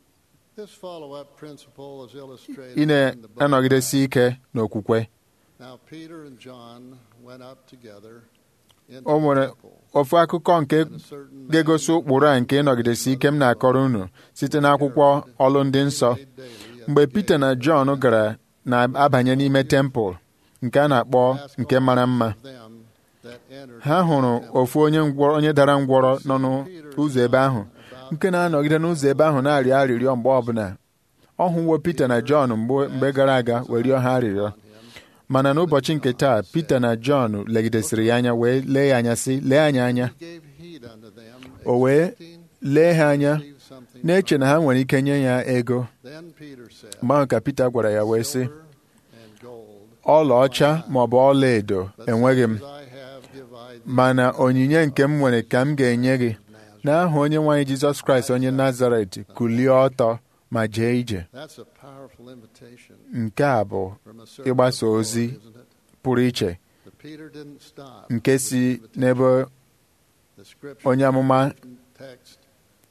This follow-up principle is illustrated ị in the book of na-anọgidesi Acts. ike n'okwukwe Now Peter and John went up together into o nwere the temple, ofu akụkọ nke and a certain man ga-egosi ụkpụrụ a nke ịnọgidesi ike m na-akọrọ unu site n'akwụkwọ ọlụ ndị nsọ prayed daily at mgbe the Pita gate, na Jọn gara na-abanye n'ime tempụl nke a na-akpọ asked nke all mara mma of them that entered ha into hụrụ the temple ofu onye ngwọrọ onye dara ngwọrọ nọ n'ụzọ ebe ahụ nke na-anọgide n'ụzọ ebe ahụ na-arịọ arịrịọ mgbe ọbụla ọ hụwo Pita na Jọn mgbe mgbe gara aga wee rịọ ha arịrịọ mana n'ụbọchị nke taa Pita na Jọn legidesịrị ya anya wee lee ya anya sị lee anyị anya He gave heed unto them, O wee expecting lee ha anya to receive something na-eche from na ha nwere ike nye ya ego them. Then Peter said, mgbe ahụ ka Pita gwara ya wee sị Silver and gold, ọlaọcha ma ọ bụ ọla edo but enweghị m such as I have give I thee. mana onyinye nke m nwere ka m ga-enye gị n'aha onye nwaanyị Jizọs Kraịst onye Nazaret kulie ọtọ ma jee ije That's a powerful invitation nke a bụ from a servant ịgbasa of the ozi Lord, isn't it? pụrụ iche But Peter didn't stop nke with si the invitation. n'ebe The scripture onye amụma text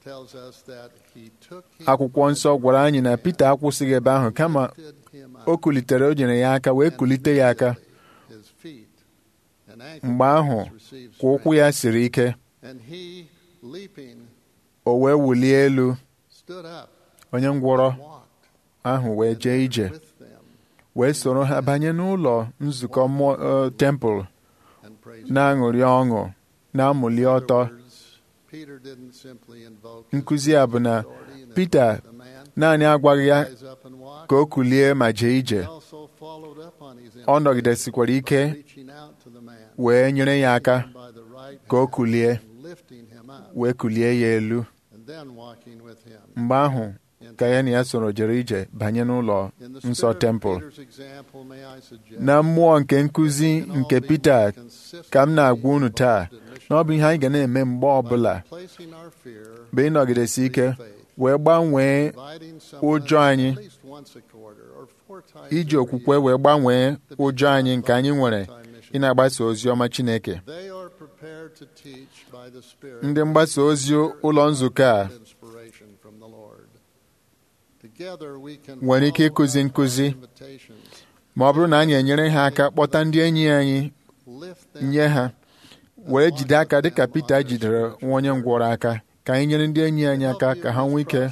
tells us that he took him akwụkwọ nsọ gwara anyị na Pita akwụsịghị ebe ahụ kama lifted him o up kulitere o nyere ya aka wee kulite ya aka his feet, and ankle mgbe ahụ bones received ka ụkwụ strength. ya siri ike And he, leaping, o wee wulie elu stood up, onye ngwọrọ walked ahụ wee jee ije with them, wee soro ha banye n'ụlọ nzukọ mmụọ eh, tempụl and praised na-aṅụrị ọṅụ na-amụli In ọtọ other words, Peter didn't simply invoke his nkụzi a bụ na authority and Pita the man naanị agwaghị ya rise up and walk. ka o kulie ma jee ije He also followed up on his ọ nọgidesikwara ike by reaching out to the man wee nyere ya aka by the right ka o hand kulie and lifting him up, wee kulie ya elu and then walking with him. mgbe ahụ ka ya na ya soro jere ije banye n'ụlọ In the nsọ spirit of tempụl Peter's example, may I suggest na mmụọ nke nkụzi we can all nke be Pita consistently ka m na-agwa unu taa involved in na ọ bụ ihe anyị ga na-eme mgbe ọbụla by placing our fear, bụ ịnọgidesi ike wee gbanwee inviting someone ụjọ anyị at least once a quarter or four times iji a okwukwe year wee gbanwee ụjọ anyị nke anyị nwere ị na-agbasa ozi ọma Chineke They are prepared to teach by the Spirit ndị mgbasa ozi ụlọ nzukọ a inspiration from the Lord. Together we can nwere ike follow ịkụzi up nkụzi our invitations, ma ọ bụrụ na anyị enyere ha aka kpọta ndị enyi anyị lift them nye ha up, were and jide walk aka with dịka them Pita on the jidere spiritual nwa onye ngwọrọ aka ka anyị nyere ndị enyi anyị aka ka ha nwee ike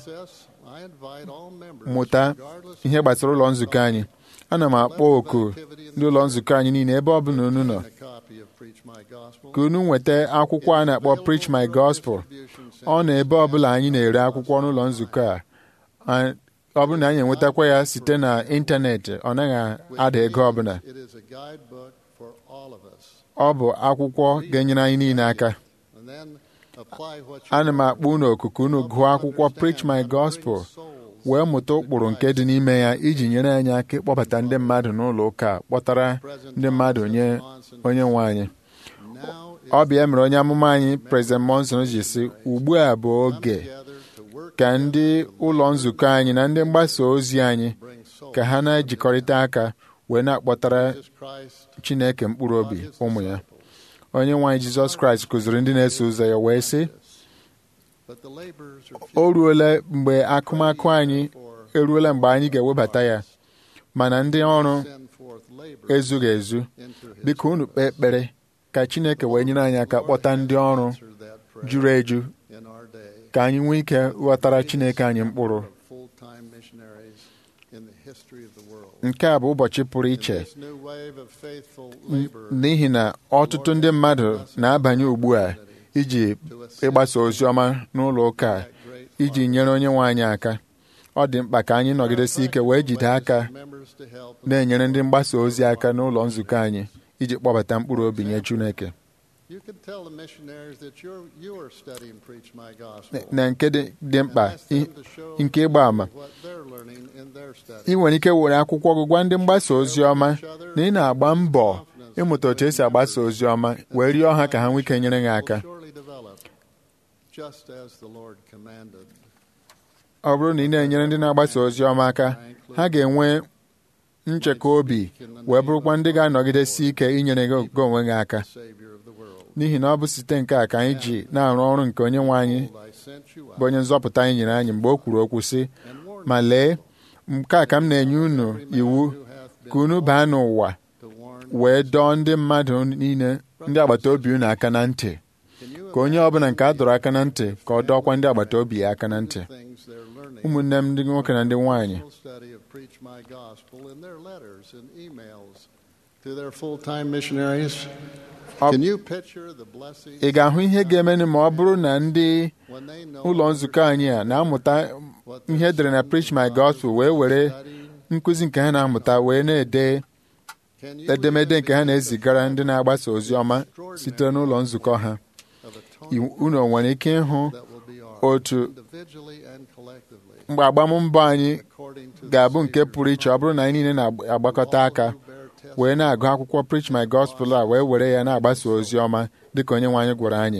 mụta ihe gbasara ụlọ nzukọ anyị ana m akpọ oku ndị ụlọ nzukọ anyị niile ebe ọ bụla unu nọ ka unu nweta akwụkwọ a na-akpọ Preach My Gospel ọ na ebe ọbụla anyị na-ere akwụkwọ n'ụlọ nzukọ a a- ọ bụrụ na anyị enwetakwa ya site na ịntanetị ọ naghị ada ego ọbụla ọ bụ akwụkwọ ga-enyere anyị niile aka ana m akpọ unu oku ka unu gụọ akwụkwọ Preach My Gospel wee mụta ụkpụrụ nke dị n'ime ya iji nyere anyị aka ịkpọbata ndị mmadụ n'ụlọ ụka a, kpọtara ndị mmadụ nye onye nwe anyị ọ bụ ya mere onye amụma anyị President Monson ji sị ugbu a bụ oge ka ndị ụlọ nzukọ anyị na ndị mgbasa ozi anyị ka ha na-ejikọrịta aka wee na-akpọtara Chineke mkpụrụ obi ụmụ ya onye nwe anyị Jizọs Kraịst kụziri ndị na-eso ụzọ ya wee sị o ruola mgbe akụmakụ anyị eruola mgbe anyị ga-ewebata ya mana ndị ọrụ ezughị ezu biko unu kpee ekpere ka Chineke wee nyere anyị aka kpọta ndị ọrụ juru eju ka anyị nwee ike ghọtara Chineke anyị mkpụrụ nke a bụ ụbọchị pụrụ iche n'ihi na ọtụtụ ndị mmadụ na-abanye ugbu a iji ịgbasa ozi ọma n'ụlọ ụka a, iji nyere onye nwe anyị aka ọ dị mkpa ka anyị nọgidesi ike wee jide aka na-enyere ndị mgbasa ozi aka n'ụlọ nzukọ anyị iji kpọbata mkpụrụ obi nye Chineke na nke dị dị mkpa i- nke ịgba àmà ị nwere ike were akwụkwọ gị gwa ndị mgbasa ozi ọma na ị na-agba mbọ ịmụta otu esi agbasa ozi ọma wee rịọ ha ka ha nwee ike nyere gị aka ọ bụrụ na ị na-enyere ndị na-agbasa ozi ọma aka ha ga-enwe nchekwa obi wee bụrụkwa ndị ga-anọgidesi ike inyere gị gị onwe gị aka n'ihi na ọ bụ site nke a ka anyị ji na-arụ ọrụ nke onye nwe anyị bụ onye nzọpụta anyị nyere anyị mgbe o kwuru okwu sị ma lee nke a ka m na-enye unu iwu ka unu baa n'ụwa wee dọọ ndị mmadụ niile ndị agbata obi unu aka na ntị ka onye ọbụla nke a dọrọ aka na ntị ka ọ dọọkwa ndị agbata obi ya aka na ntị ụmụnne m ndị nwoke na ndị nwaanyị ị ga-ahụ ihe ga-emenụ ma ọ bụrụ na ndị ụlọ nzukọ anyị a na-amụta ihe edere na Preach My Gospel wee were nkụzi nke ha na-amụta wee na-ede edemede nke ha na-ezigara ndị na-agbasa ozi ọma site n'ụlọ nzukọ ha unu nwere ike ịhụ otu mgbe agbammbọ anyị ga-abụ nke pụrụ iche ọ bụrụ na anyị niile na-agbakọta aka wee na-agụ akwụkwọ Preach My Gospel a wee were ya na-agbasa ozi ọma dịka onye nwe anyị gwara anyị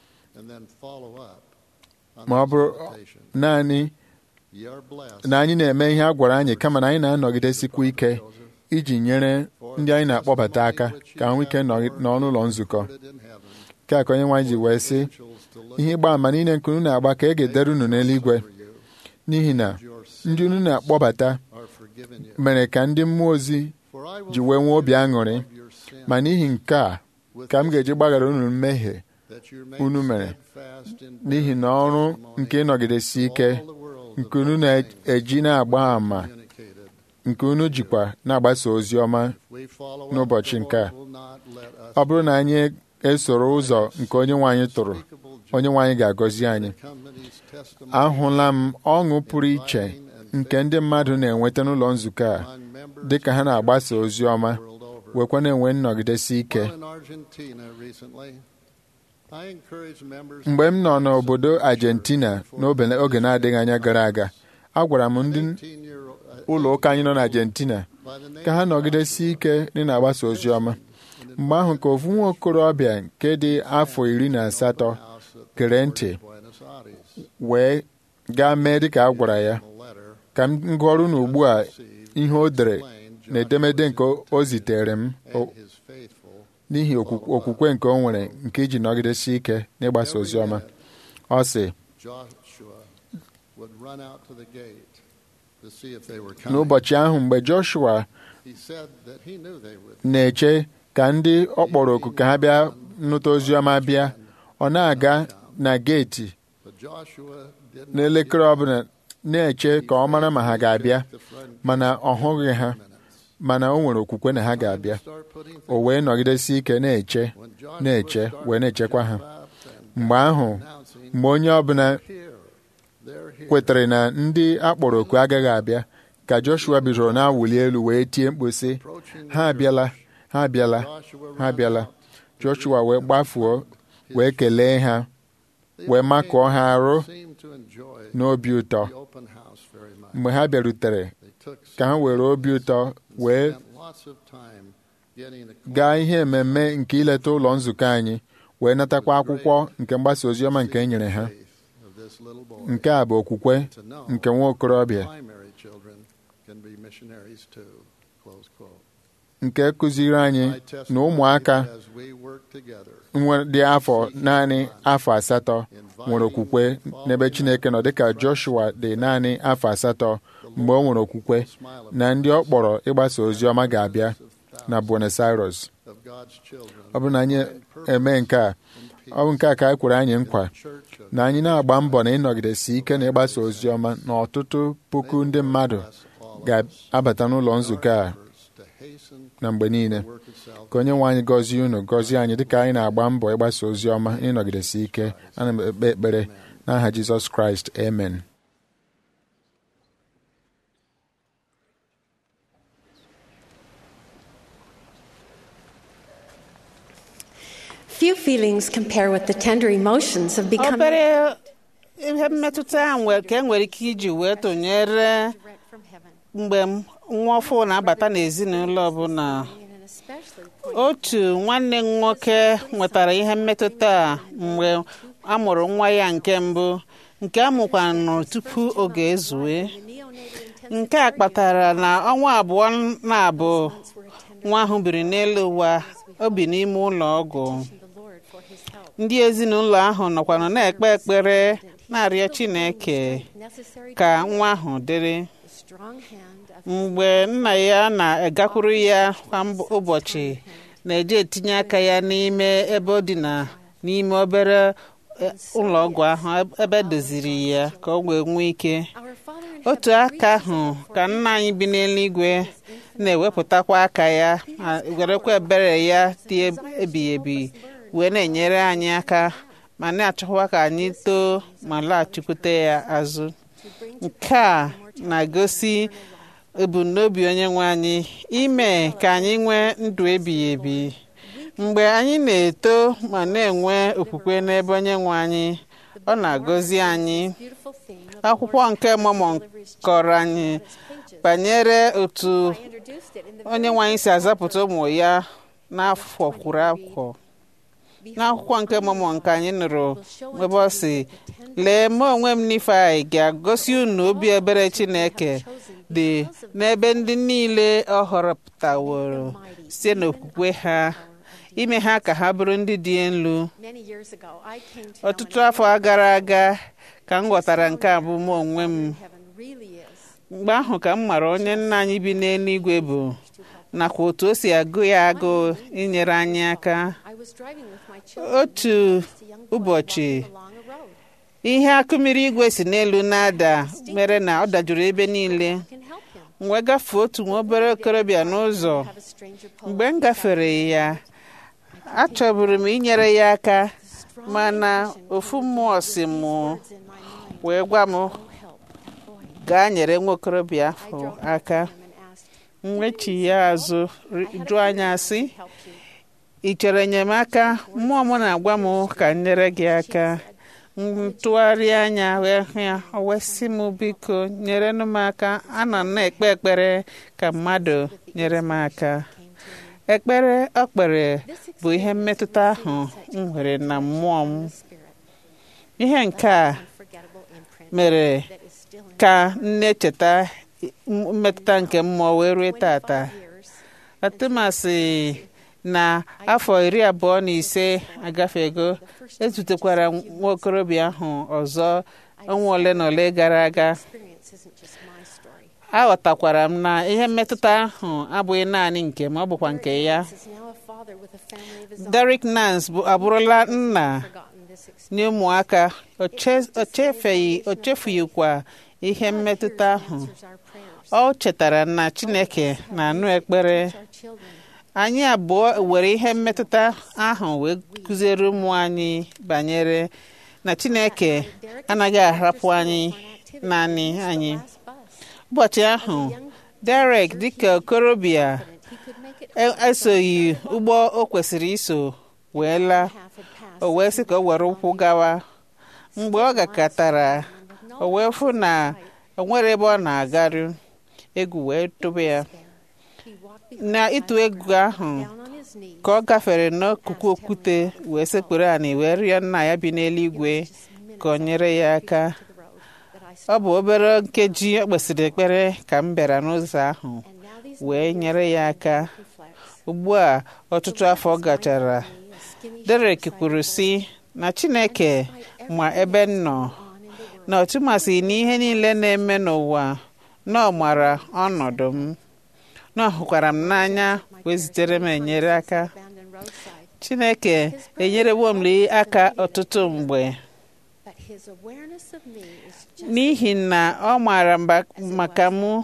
ma ọ bụrụ naanị na anyị na-eme ihe a gwara anyị kama na anyị na-anọgidesikwa ike iji nyere ndị anyị na-akpọbata aka ka ha nwee ike nọ n'ụlọ nzukọ nke a ka onye nwaanyị ji wee sị ihe ịgba ama niile nke unu na-agba ka e ga-edere unu n'eluigwe n'ihi na ndị unu na-akpọbata are forgiven you. mere ka ndị mmụọ ozi For I will ji wee nwee obi aṅụrị forgive your sin ma n'ihi nke a ka m ga-eji gbaghara unu mmehie that you may unu mere steadfast in n'ihi na ọrụ nke ịnọgidesi ike all the world nke unu na-eji na-agba àmà communicated. nke unu jikwa na-agbasa ozi ọma We follow up, n'ụbọchị the nke a. Lord will not let us ọ bụrụ na anyị esoro ụzọ nke onye nwe anyị tụrụ onye nwe anyị ga-agọzi anyị company's testimony ahụla m ọṅụ pụrụ iche nke ndị mmadụ na-enweta n'ụlọ nzukọ a among members dị ka ha na-agbasa ozi ọma world over. wekwa na-enwe nnọgidesi ike While in Argentina recently, I encourage members mgbe m nọ n'obodo Argentina n'oge oge na-adịghị anya gara aga agwara m ndị 18-year-old ụlọ ụka anyị nọ na Argentina by the name ka ha nọgidesi ike dị na-agbasa ozi ọma mgbe ahụ ka ofu nwa okorobịa nke dị afọ iri na asatọ House at gere ntị Buenos Aires. wee gaa mee dịka a gwara ya A letter ka m gụọrụ n'ugbu a received ihe o dere explained na edemede nke o zitere m o- and his faithful n'ihi okwu- okwukwe nke o nwere nke iji nọgidesi ike n'ịgbasa ozi ọma ọ sị Joshua would run out to the gate to see if they were coming. n'ụbọchị ahụ mgbe Joshua He said that he knew they would. na-eche ka ndị ọ kpọrọ oku ka ha bịa nụta ozi ọma bịa ọ na-aga na geeti But Joshua didn't n'elekere ọbụla na-eche ka ọ mara ma ha ga-abịa the front mana ọ hụghị ha mana o nwere okwukwe na ha ga-abịa start putting o wee nọgidesi ike na-eche when Joshua na-eche started wee na-echekwa ha to jump up and mgbe ahụ announcing, mgbe onye ọbụla "Here, they're here." kwetere na ndị akpọrọ oku agaghị abịa ka Joshua bidoro na-awụli elu wee tie mkpu sị Approaching the ha abịala ha abịala Joshua ha ran abịala out to Joshua wee greet them gbafuo with his wee kelee ha The wee young makụọ man ha arụ seemed to enjoy n'obi ụtọ the open house very much. mgbe ha bịarutere They took ka ha some were obi ụtọ and wee spent lots of time getting acquainted gaa ihe mmemme nke ileta ụlọ nzukọ anyị wee natakwa akwụkwọ nke mgbasa ozi ọma nke e nyere ha faith of this little boy. nke a bụ okwukwe to know nke nwa okorobịa primary children can be missionaries too. Close quote. nke kụziri anyị My na testimony ụmụaka as we work together nwe- dị afọ naanị afọ asatọ nwere okwukwe n'ebe Chineke nọ dịka Joshua dị naanị afọ asatọ mgbe o nwere okwukwe na ndị ọ kpọrọ ịgbasa ozi ọma ga-abịa na Buenos Aires of God's children ọ bụrụ na anyị eme nke a ọ bụ nke a ka anyị kwere anyị nkwa church of na anyị na-agba mbọ na ịnọgidesi ike na ịgbasa ozi ọma na ọtụtụ puku ndị mmadụ ga-abata n'ụlọ nzukọ a efforts to hasten na mgbe niile the work itself. ka onye nwe anyị gọzie unu gọzie anyị dịka anyị na-agba mbọ ịgbasa ozi ọma na ịnọgidesi ike ana m ekpe ekpere n'aha Jizọs Kraịst amen Few feelings compare with the tender emotions of becoming obere ihe mmetụta a nwe- ka e nwere ike iji wee tụnyere direct from heaven. mgbe m- nwa ọfụ na-abata n'ezinụlọ ọbụla And an especially poignant otu nwanne m nwoke nwetara ihe mmetụta a mgbe a mụrụ nwa ya nke mbụ nke a mụkwanụ tupu oge ezue the neonatal intensive nke a kpatara na ọnwa abụọ na-abụ months were attended nwa ahụ biri n'elu ụwa o bi n'ime ụlọ ọgwụ to the Lord for his help. ndị ezinụlọ ahụ nọkwanụ na-ekpe ekpere na-arịọ Chineke Necessary ka to nwa ahụ dịrị the strong hand of mgbe nna ya na-agakwuru ya kwa mb- ụbọchị na-eje etinye aka ya n'ime ebe ọ dị na n'ime obere eh, ụlọ ọgwụ ahụ ebe doziri ya ka ọ wee nwee ike our Father in otu heaven aka reaches ahụ out for ka you nna anyị bi n'eluigwe na-ewepụtakwa aka ya ma werekwa ebere ya dị ebighị ebi wee na-enyere anyị aka ma na-achọkwa ka anyị too ma laghachikwute ya azụ nke a na-egosi ebumnobi onye nwe anyị ime ka anyị nwee ndụ ebighị ebi mgbe anyị na-eto ma na-enwe okwukwe n'ebe onye nwe anyị ọ na-agọzi anyị beautiful theme of akwụkwọ nke Mọmọn kọrọ anyị banyere otu I introduced it in the onye nwe anyị si azapụta ụmụ ya n'afọ kwuru afọ n'akwụkwọ nke Mọmọn nke anyị nụrụ ebe ọ si lee mụ onwe m Nifai ga-agosi unu obi ebere Chineke dị n'ebe ndị niile ọ họrọpụtaworo site n'okwukwe ha ime ha ka ha bụrụ ndị dị elu Many years ago, I came to know ọtụtụ afọ gara aga ka m ghọtara nke a bụ mụ onwe m heaven really is. mgbe ahụ ka m mara onye nna anyị bi n'eluigwe bụ nakwa otu o si agụ ya agụụ inyere anyị aka I was driving with my children. otu a young boy ụbọchị walking along a road. ihe akụmiri igwe si n'elu na-ada mere na ọ dajuru ebe niile I can help him. m wee gafee otu nwa obere okorobịa n'ụzọ Have a stranger pull mgbe up m beside gafere ya achọburu m inyere ya aka strong mana intuition ofu came mmụọ with si these m words in my mind. wee gwa m Go help that boy. gaa nyere nwa okorobịa I ahụ drove up aka to him and asked, m wechi ya azụ I had a jụọ anya feeling I sị could help you. ị chọrọ enyemaka mmụọ m na-agwa m ka m nyere gị aka m tụgharịa anya wee hụ ya o wee sị m biko nyerenụ m aka ana m na-ekpe ekpere ka mmadụ nyere m aka ekpere ọ kpere bụ ihe mmetụta ahụ m nwere na mmụọ m Spirit, ihe nke a unforgettable imprint mere that is still in ka m na-echeta mmetụta nke mmụọ wee rue tata 25 years. atụmasị na afọ iri abụọ na ise agafego ezutekwara nwa okorobịa ahụ ọzọ ọnwa ole na ole gara aga Experience isn't just my story. aghọtakwara m na ihe mmetụta ahụ abụghị naanị nke m ọ bụkwa nke ya This is now a father with a family of his own. Derek Nance bụ abụrụla nna Forgotten this experience. nye ụmụaka o che- o chefeghị o chefughịkwa ihe mmetụta ahụ Answers our prayers. ọ chetara na Chineke na-anụ ekpere Our children. anyị abụọ were ihe mmetụta ahụ wee kụziere ụmụ anyị banyere na Chineke anaghị ahapụ anyị naanị anyị Last bus. ụbọchị ahụ Derek dịka okorobịa He could make it e- esoghị ụgbọ o kwesịrị iso wee laa half had passed. o wee sị ka o were ụkwụ gawa mgbe ọ gakọtara o wee fụ na o nwere ebe ọ na-agaru egwu wee tụba ya He walked behind na ịtụ egwu ahụ down on his knees. ka ọ gafere n'akụkụ okwute wee sekpuru anị wee rịọ nna ya bi n'eluigwe ka ọ nyere ya aka to the road that I ọ bụ obere nkeji o kpesịrị ekpere ka m bịara n'ụzọ ahụ and now these wee nyere ya aka reflects. ugbu a ọtụtụ afọ gachara Skinny Derek kwuru sị na Chineke ma ebe m nọ na ọtụmasị na ihe niile na-eme n'ụwa na ọ mara ọnọdụ m na ọ hụkwara m n'anya wee zitere m enyere aka abandoned roadside. Chineke enyerewo m aka ọtụtụ mgbe But his awareness of me is just n'ihi na ọ maara mba- maka m only night.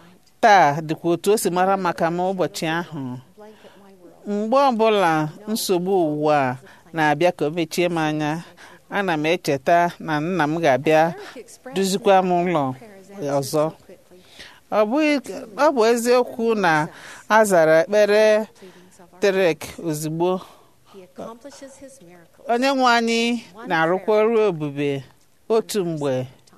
taa dịkwa otu o si mara maka m ụbọchị ahụ Blanket my world. mgbe ọbụla nsogbu ụwa a na-abịa ka o mechie m anya ana m echeta na nna m ga-abịa Derek expressed duzikwa m ụlọ prayers answered ọzọ so quickly. ọ bụghị- ọ bụ eziokwu na a zara ekpere Pleadings of our Derek ozugbo He accomplishes his miracles. onye nwe anyị na-arụkwa ọrụ ebube otu mgbe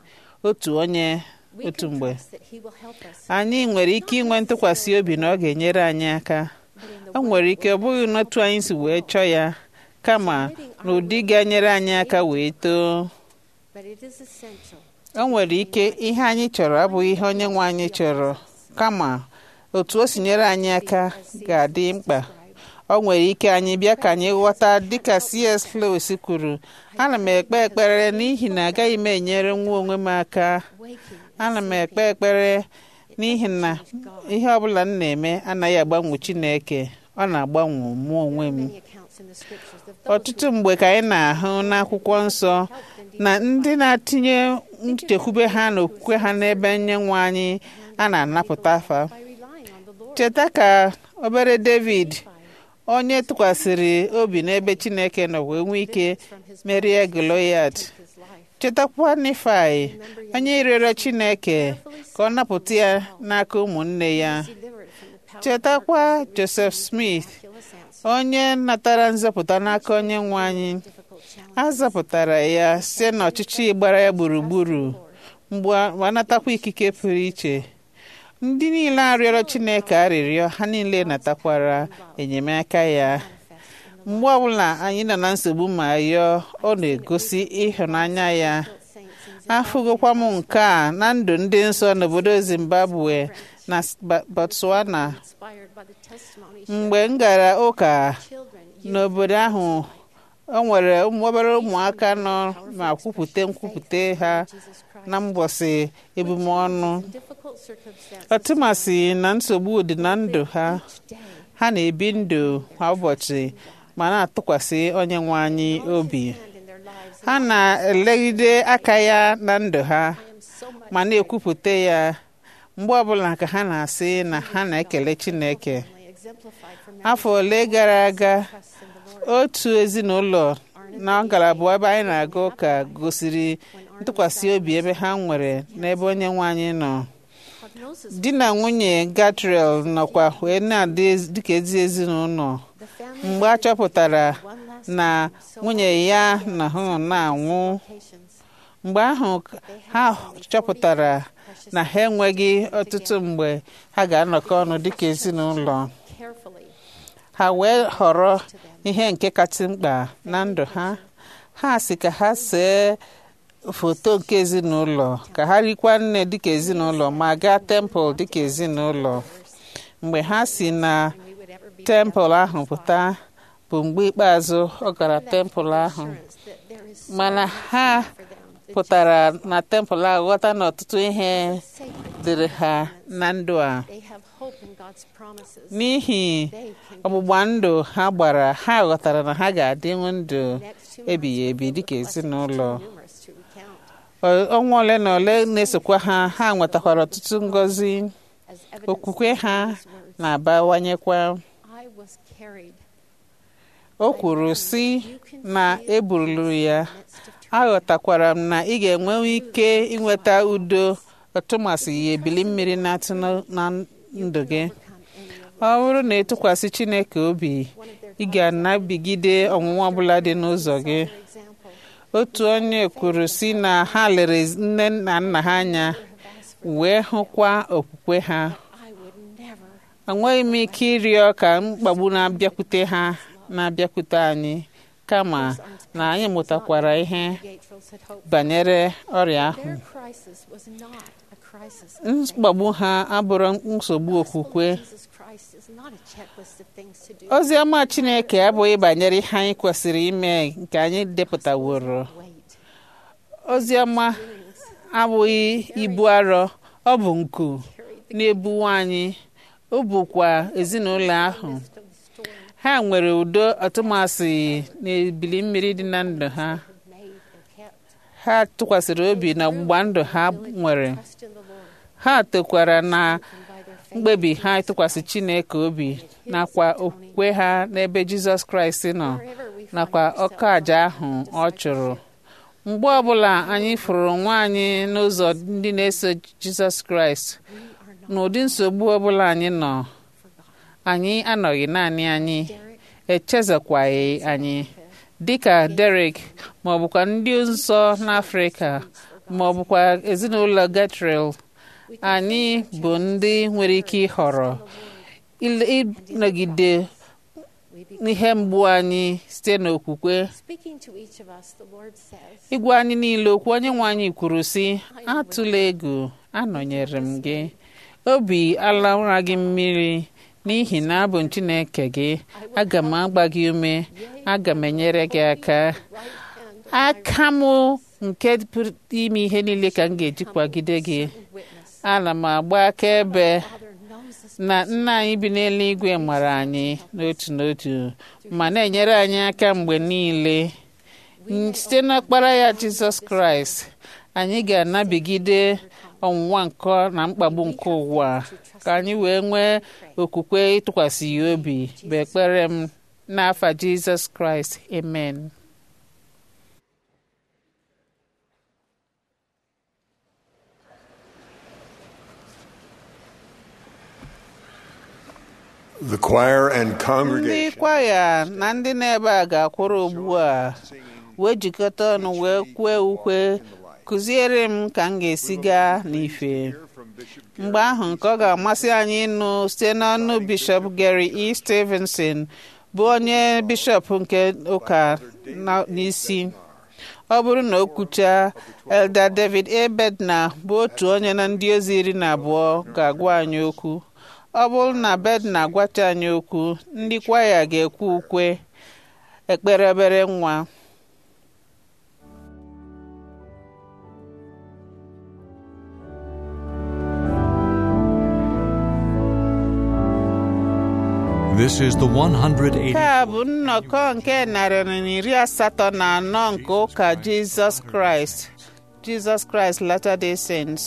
otu onye We otu can mgbe trust that he will help us. anyị nwere ike inwe ntụkwasị obi na ọ ga-enyere anyị aka But in the o way nwere ike ọ bụghị n'otu anyị si wee chọọ ya kama n'ụdị ga-enyere anyị aka wee too but it is essential. o nwere ike ihe anyị chọrọ abụghị ihe onye nwe anyị chọrọ kama otu o si nyere anyị aka ga-adị mkpa o nwere ike anyị bịa ka anyị ghọta dịka C.S. Lewis kwuru ana m ekpe ekpere n'ihi na agaghị m enyere nwa onwe m aka Waking ana m ekpe ekpere n'ihi na ihe ọbụla m na-eme anaghị agbanwe Chineke ọ na-agbanwe mụ onwe m many accounts in the scriptures of those ọtụtụ mgbe ka anyị na-ahụ n'akwụkwọ nsọ na ndị na-atinye nchekwube ha na okwukwe ha n'ebe nyenwe anyị a na-anapụta afa by relying on the Lord. cheta ka obere David onye tụkwasịrị obi n'ebe Chineke nọ wee nwee ike merie Goliath His life. chetakwa Nifai onye rịọrọ Chineke ka ọ napụta ya n'aka ụmụnne ya Delivered from the power chetakwa Joseph Smith miraculous answer. onye natara nzọpụta n'aka onye nwe anyị Difficult challenge. a zọpụtara ya site n'ọchịchị gbara ya gburugburu mgbe ọ natakwa ikike pụrụ iche ndị niile arịọrọ Chineke arịrịọ ha niile natakwara enyemaka ya mgbe ọbụla anyị nọ na nsogbu ma yọọ ọ na-egosi ịhụnanya ya afụgokwa m nke a na ndụ ndị nsọ n'obodo Zimbabwe na Ba- Botswana Inspired by the testimony mgbe m gara ụka children n'obodo ahụ o nwere ụmụ obere ụmụaka nọ ma kwupụta nkwupụta ha na mbọsị ebume ọnụ ọtụmasị na nsogbu dị na ndụ ha ha na-ebi ndụ kwa ụbọchị ma na-atụkwasị onye nwe anyị obi ha na-elegide aka ya na ndụ ha ma na-ekwupụta ya mgbe ọbụla ka ha na-asị na ha na-ekele Chineke afọ ole gara aga otu ezinụlọ na ngalaba ebe anyị na-aga ụka gosiri ntụkwasị obi ebe ha nwere n'ebe onye nwe anyị nọ di na nwunye Gatriel nọkwa wee na-adị dịka ezi ezinụlọ mgbe a chọpụtara na nwunye ya na ha nọ na-anwụ mgbe ahụ ha chọpụtara na ha enweghị ọtụtụ mgbe ha ga-anọkọ ọnụ dịka ezinụlọ ha wee họrọ ihe nke kasị mkpa na ndụ ha ha si ka ha see foto nke ezinụlọ ka ha rikwa nne dịka ezinụlọ ma gaa tempụl dịka ezinụlọ mgbe ha si na tempụl ahụ pụta bụ mgbe ikpeazụ ọ gara tempụl ahụ mana ha pụtara na tempụl ahụ ghọta na ọtụtụ ihe dịrị ha na ndụ a n'ihi ọgbụgba ndụ ha gbara ha ghọtara na ha ga-adịnwu ndụ ebighị ebi dịka ezinụlọ ọnwa ole na ole na-esokwa ha ha nwetakwara ọtụtụ ngọzi okwukwe ha na-abawanyekwa o kwuru sị na eburulu ya aghọtakwara m na ị ga-enwe ike inweta udo ọtụmasị ya ebili mmiri na-atụ na ndụ gị ọ bụrụ na ịtụkwasị Chineke obi ị ga-anabigide ọnwụnwa ọbụla dị n'ụzọ gị otu onye kwuru si na ha lere nne na nna ha anya wee hụkwa okwukwe ha enweghị m ike ịrịọ ka mkpagbu na-abịakwute ha na-abịakwute anyị kama na anyị mụtakwara ihe banyere ọrịa ahụ mkpagbu ha abụrụ nsogbu okwukwe ozi ọma Chineke abụghị banyere ihe anyị kwesịrị ime nke anyị depụtaworo ozi ọma abụghị ibu arọ ọ bụ nku na-ebuwe anyị ọ bụkwa ezinụlọ ahụ ha nwere udo atụmasị na ebili mmiri dị na ndụ ha ha tụkwasịrị obi na ọgbụgba ndụ ha nwere ha tokwara na mkpebi ha ịtụkwasị Chineke obi nakwa okwukwe ha n'ebe Jizọs Kraịst nọ nakwa ọka aja ahụ ọ chụrụ mgbe ọbụla anyị fụrụ nwa anyị n'ụzọ ndị na-eso Jizọs Kraịst n'ụdị nsogbu ọbụla anyị nọ anyị anọghị naanị anyị echezekwaghị anyị dịka Derek ma ọ bụkwa ndị nsọ n'Afrịka ma ọ bụkwa ezinụlọ Gatriel anyị bụ ndị nwere ike ịhọrọ ịnọgide n'ihe mgbu anyị site n'okwukwe ịgwa anyị niile okwu onye nwe anyị kwuru sị atụla egwu anọnyere m gị obi alaụra gị mmiri n'ihi na abụ m Chineke gị aga m agba gị ume aga m enyere gị aka aka m nke pụrụ ime ihe niile ka m ga-eji kwagide gị ana m agba akaebe na nna anyị bi n'eluigwe mara anyị n'otu n'otu ma na-enyere anyị aka mgbe niile site n'ọkpara ya Jizọs Kraịst anyị ga-anabigide ọnwụnwa nke na mkpagbu nke ụwa ka anyị wee nwee okwukwe ịtụkwasị ya obi bụ ekpere m n'afa Jizọs Kraịst amen The choir and ndị congregation kwaya na ndị na-ebe a ga-akwụrụ ugbu a wee jikọta ọnụ wee kwee ukwe kụziere m ka m ga-esi gaa n'ife mgbe ahụ nke ọ ga-amasị anyị ịnụ site n'ọnụ bishọp Gary E. Stevenson bụ onye bishọp nke ụka na- n'isi ọ bụrụ na o kwuchaa Elder David A. Bednar bụ otu onye na ndị ozi iri na abụọ ga-agwa anyị okwu ọ bụrụ na Bednar gwacha anyị okwu ndị kwaya ga-ekwe ukwe ekpere obere nwa This is the 180. nke a bụ nnọkọ nke narị na iri asatọ na anọ nke ụka Jizọs Kraịst Jizọs Kraịst Latter-day Saints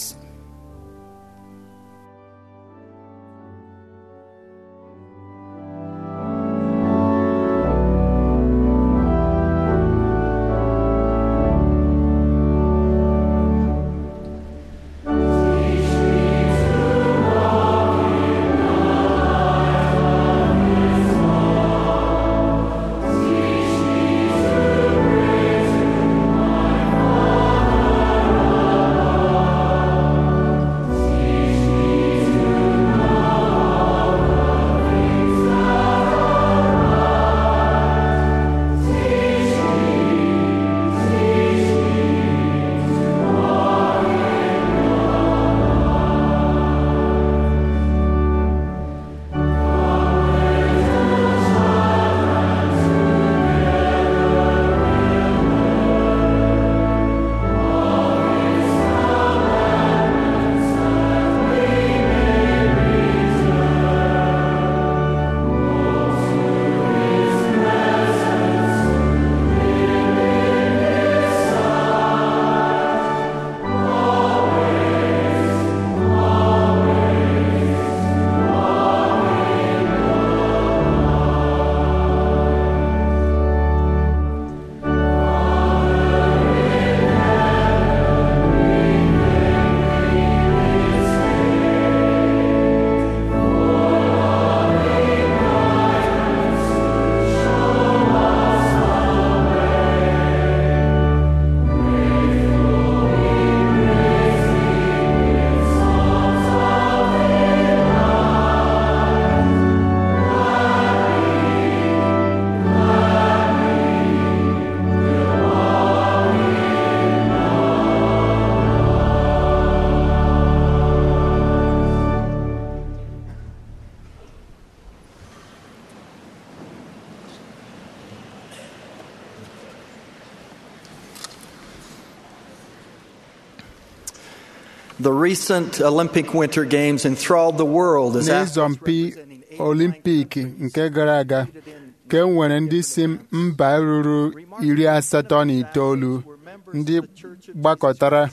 The recent Olympic Winter Games enthralled the world as n'ịzọmpi olimpik nke gara aga ka e nwere ndị si mba ruru iri asatọ na itoolu ndị gbakọtara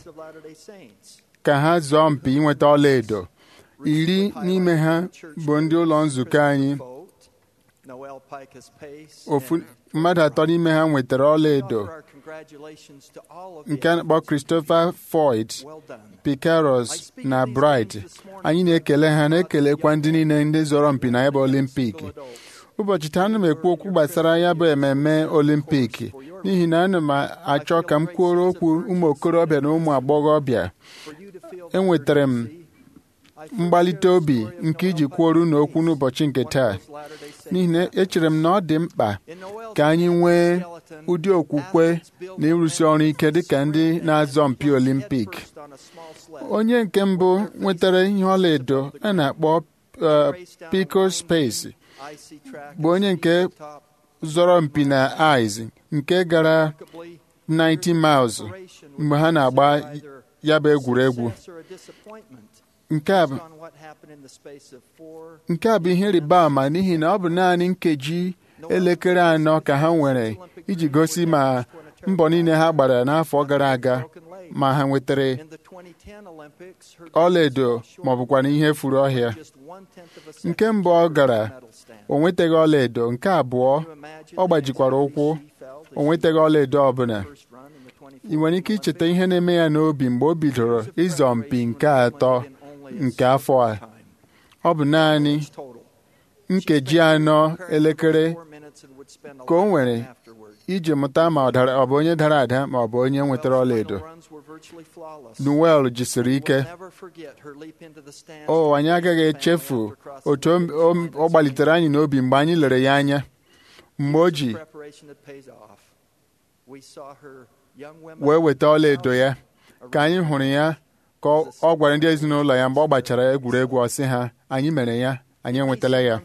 ka ha zọọ mpi inweta ọlaedo iri n'ime ha bụ ndị ụlọ nzukọ anyị ofu mmadụ atọ n'ime ha nwetara ọlaedo nke a na-akpọ Christopher Floyd Picaros na Bright anyị na-ekele ha na-ekelekwa ndị niile ndị zọrọ mpi na ebe olimpik ụbọchị taa ana m ekwu okwu gbasara ya bụ ememme olimpik n'ihi na ana m achọ ka m kwuoro okwu ụmụ okorobịa na ụmụ agbọghọbịa enwetara m mgbalite obi nke iji kwuoro unu okwu n'ụbọchị nke taa n'ihi na echere m na ọ dị mkpa ka anyị nwee ụdị okwukwe na ịrụsi ọrụ ike dịka ndị na-azọ mpi olimpik onye nke mbụ nwetara ihe ọlaedo a na-akpọ Pico Space bụ onye nke zọrọ mpi na ice nke gara 90 miles mgbe ha na-agba ya bụ egwuregwu nke a bụ nke a bụ ihe rịba ama n'ihi na ọ bụ naanị nkeji elekere anọ ka ha nwere iji gosi ma mbọ niile ha gbara n'afọ gara aga ma ha nwetara ọlaedo ma ọ bụkwa na ihe furu ọhịa nke mbụ ọ gara o nwetaghị ọlaedo nke abụọ ọ gbajikwara ụkwụ o nwetaghị ọlaedo ọbụla ị nwere ike icheta ihe na-eme ya n'obi mgbe o bidoro ịzọ mpi nke atọ nke afọ a ọ bụ naanị nkeji anọ elekere ka o nwere iji mụta ma ọ bụ onye dara ada ma ọ bụ onye nwetara ọlaedo Noel jisiri ike o anyị agaghị echefu otu ọ gbalitere anyị n'obi mgbe anyị lere ya anya mgbe o ji wee weta ọlaedo ya ka anyị hụrụ ya ka ọ gwara ndị ezinụlọ ya mgbe ọ gbachara egwuregwu ọsị ha anyị mere ya anyị enwetala ya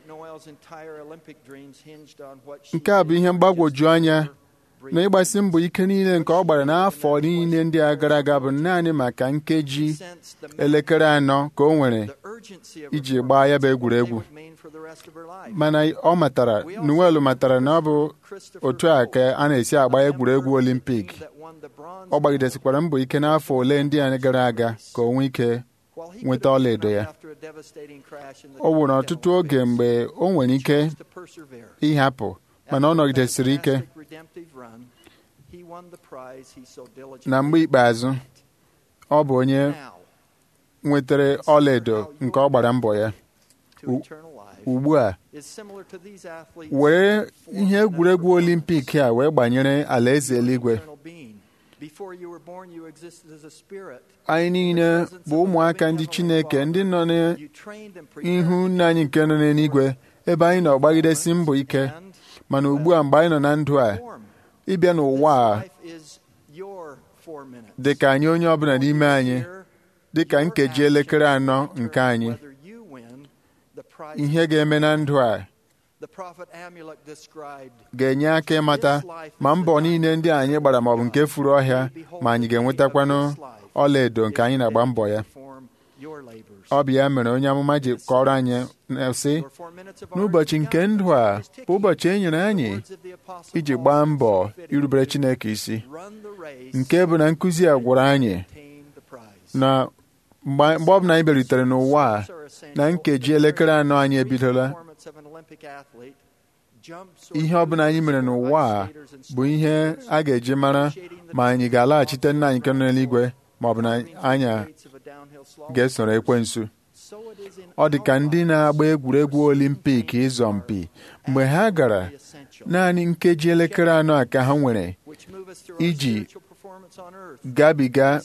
nke a bụ ihe mgbagwoju anya na ịgbasi mbọ ike niile nke ọ gbara n'afọ niile ndị a gara aga bụ naanị maka nkeji elekere anọ ka o nwere iji gbaa ya bụ egwuregwu mana ọ matara Noel matara na ọ bụ otu a ka a na-esi agba egwuregwu olimpik ọ gbagidesikwara mbọ ike n'afọ ole ndị a gara aga ka o nwee ike nweta ọlaedo ya o nwere ọtụtụ oge mgbe o nwere ike ịhapụ mana ọ nọgidesiri ike na mgbe ikpeazụ ọ bụ onye nwetara ọlaedo nke ọ gbara mbọ ya ugbu a were ihe egwuregwu olimpik a wee gbanyere alaeze eluigwe anyị niile bụ ụmụaka ndị Chineke ndị nọ n'ihu nna anyị nke nọ n'eluigwe ebe anyị nọ gbagidesi mbọ ike mana ugbu a mgbe anyị nọ na ndụ a ịbịa n'ụwa a dị ka anyị onye ọbụla n'ime anyị dị ka nkeji elekere anọ nke anyị ihe ga-eme na ndụ a ga-enye aka ịmata ma mbọ niile ndị anyị gbara maọbụ nke furu ọhịa ma anyị ga-enwetakwanụ ọlaedo nke anyị na-agba mbọ ya ọ bụ ya mere onye amụma ji kọrọ anyị sị n'ụbọchị nke ndụ a bụ ụbọchị e nyere anyị iji gbaa mbọ irubere Chineke isi nke bụ na nkụzi a gwara anyị na mgbe ọbụla anyị bịarutere n'ụwa a na nkeji elekere anọ anyị ebidola ihe ọbụla anyị mere n'ụwa a bụ ihe a ga-eji mara ma anyị ga-alaghachite nna anyị nke nọ n'eluigwe ma ọ bụ na anyị ga-esoro ekwensu ọ dị ka ndị na-agba egwuregwu olimpik ịzọ mpi mgbe ha gara naanị nkeji elekere anọ a ka ha nwere iji gabiga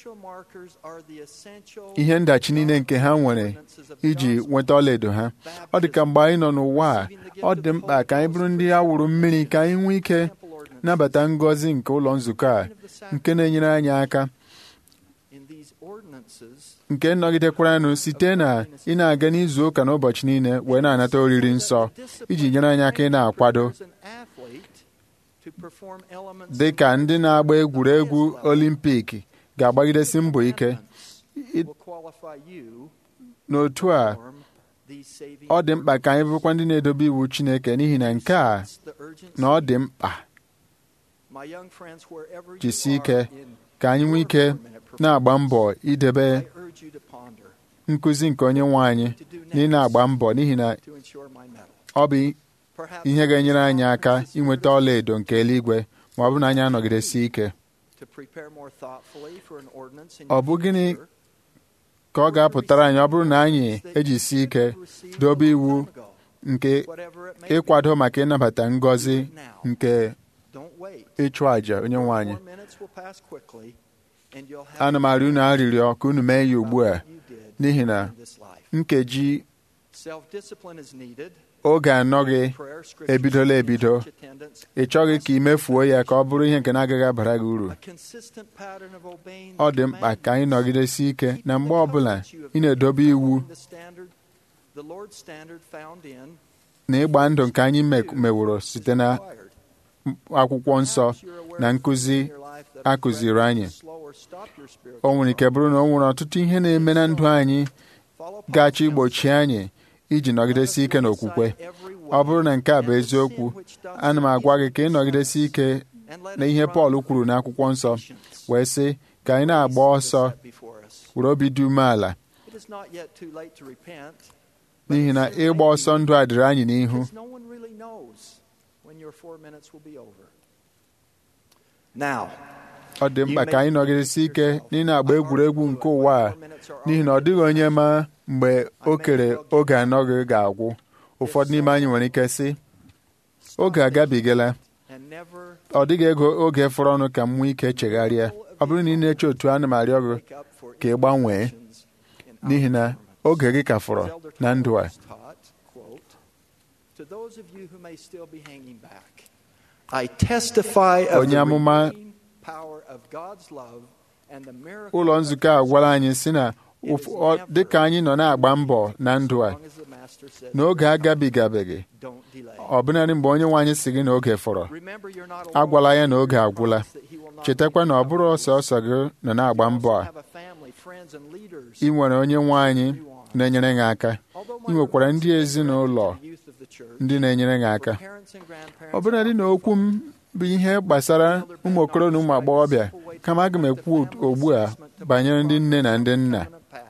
ihe ndachi niile nke ha nwere iji nweta ọlaedo ha ọ dị ka mgbe anyị nọ n'ụwa a ọ dị mkpa ka anyị bụrụ ndị a wụrụ mmiri ka anyị nwee ike nabata ngọzi nke ụlọ nzukọ a nke na-enyere anyị aka nke nọgidekwaranụ site na ị na-aga n'izu ụka n'ụbọchị niile wee na-anata oriri nsọ iji nyere anyị aka ị na-akwado dị ka ndị na-agba egwuregwu olimpik ga-agbagidesi mbọ ike n'otu a ọ dị mkpa ka anyị bụrụkwa ndị na-edobe iwu Chineke n'ihi na nke a na ọ dị mkpa jisie ike ka anyị nwee ike na-agba mbọ idebe nkụzi nke onye nwe anyị na ị na-agba mbọ n'ihi na ọ bụ ihe ga-enyere anyị aka inweta ọlaedo nke eluigwe ma ọ bụ na anyị anọgidesi ike ọ bụ gịnị ka ọ ga-apụtara anyị ọ bụrụ na anyị ejisi ike dobe iwu nke ịkwado maka ịnabata ngọzi nke ịchụ àjà onye nwe anyị ana m arịọ unu arịrịọ ka unu mee ya ugbu a n'ihi na nkeji oge anọ gị ebidola ebido ị chọghị ka ị mefuo ya ka ọ bụrụ ihe nke na-agaghị abara gị uru ọ dị mkpa ka anyị nọgidesi ike na mgbe ọbụla ị na-edobe iwu na ịgba ndụ nke anyị meworo site na akwụkwọ nsọ na nkụzi a kụziri anyị o nwere ike bụrụ na o nwere ọtụtụ ihe na-eme na ndụ anyị ga-achọ igbochi anyị iji nọgidesi ike n'okwukwe ọ bụrụ na nke a bụ eziokwu ana m agwa gị ka ị nọgidesi ike na ihe Pọl kwuru n'akwụkwọ nsọ wee sị ka anyị na-agba ọsọ were obi dị umeala n'ihi na ịgba ọsọ ndụ a dịrị anyị n'ihu ọ dị mkpa ka anyị nọgidesi ike n'ị na-agba egwuregwu nke ụwa a n'ihi na ọ dịghị onye ma mgbe o kere oge anọ gị ga-agwụ ụfọdụ n'ime anyị nwere ike sị oge agabigala ọ dịghị ego oge fọrọ ọnụ ka m nwee ike chegharịa ọ bụrụ na ị na-eche otu ana m arịọ gị ka ị gbanwee n'ihi na oge gị ka fọrọ na ndụ a onye amụma ụlọ nzukọ a gwara anyị sị na ụf- ọ- dịka anyị nọ na-agba mbọ na ndụ a n'oge agabigabeghị ọbụnadị mgbe onye nwe anyị si gị na oge fọrọ agwala ya na oge agwụla chetakwa na ọ bụrụ ọsọsọ gị nọ na-agba mbọ a ị nwere onye nwe anyị na-enyere gị aka ị nwekwara ndị ezinụlọ ndị na-enyere gị aka ọbụnadị na okwu m bụ ihe gbasara ụmụ okoro na ụmụ agbọghọbịa kama aga m ekwu ugbu a banyere ndị nne na ndị nna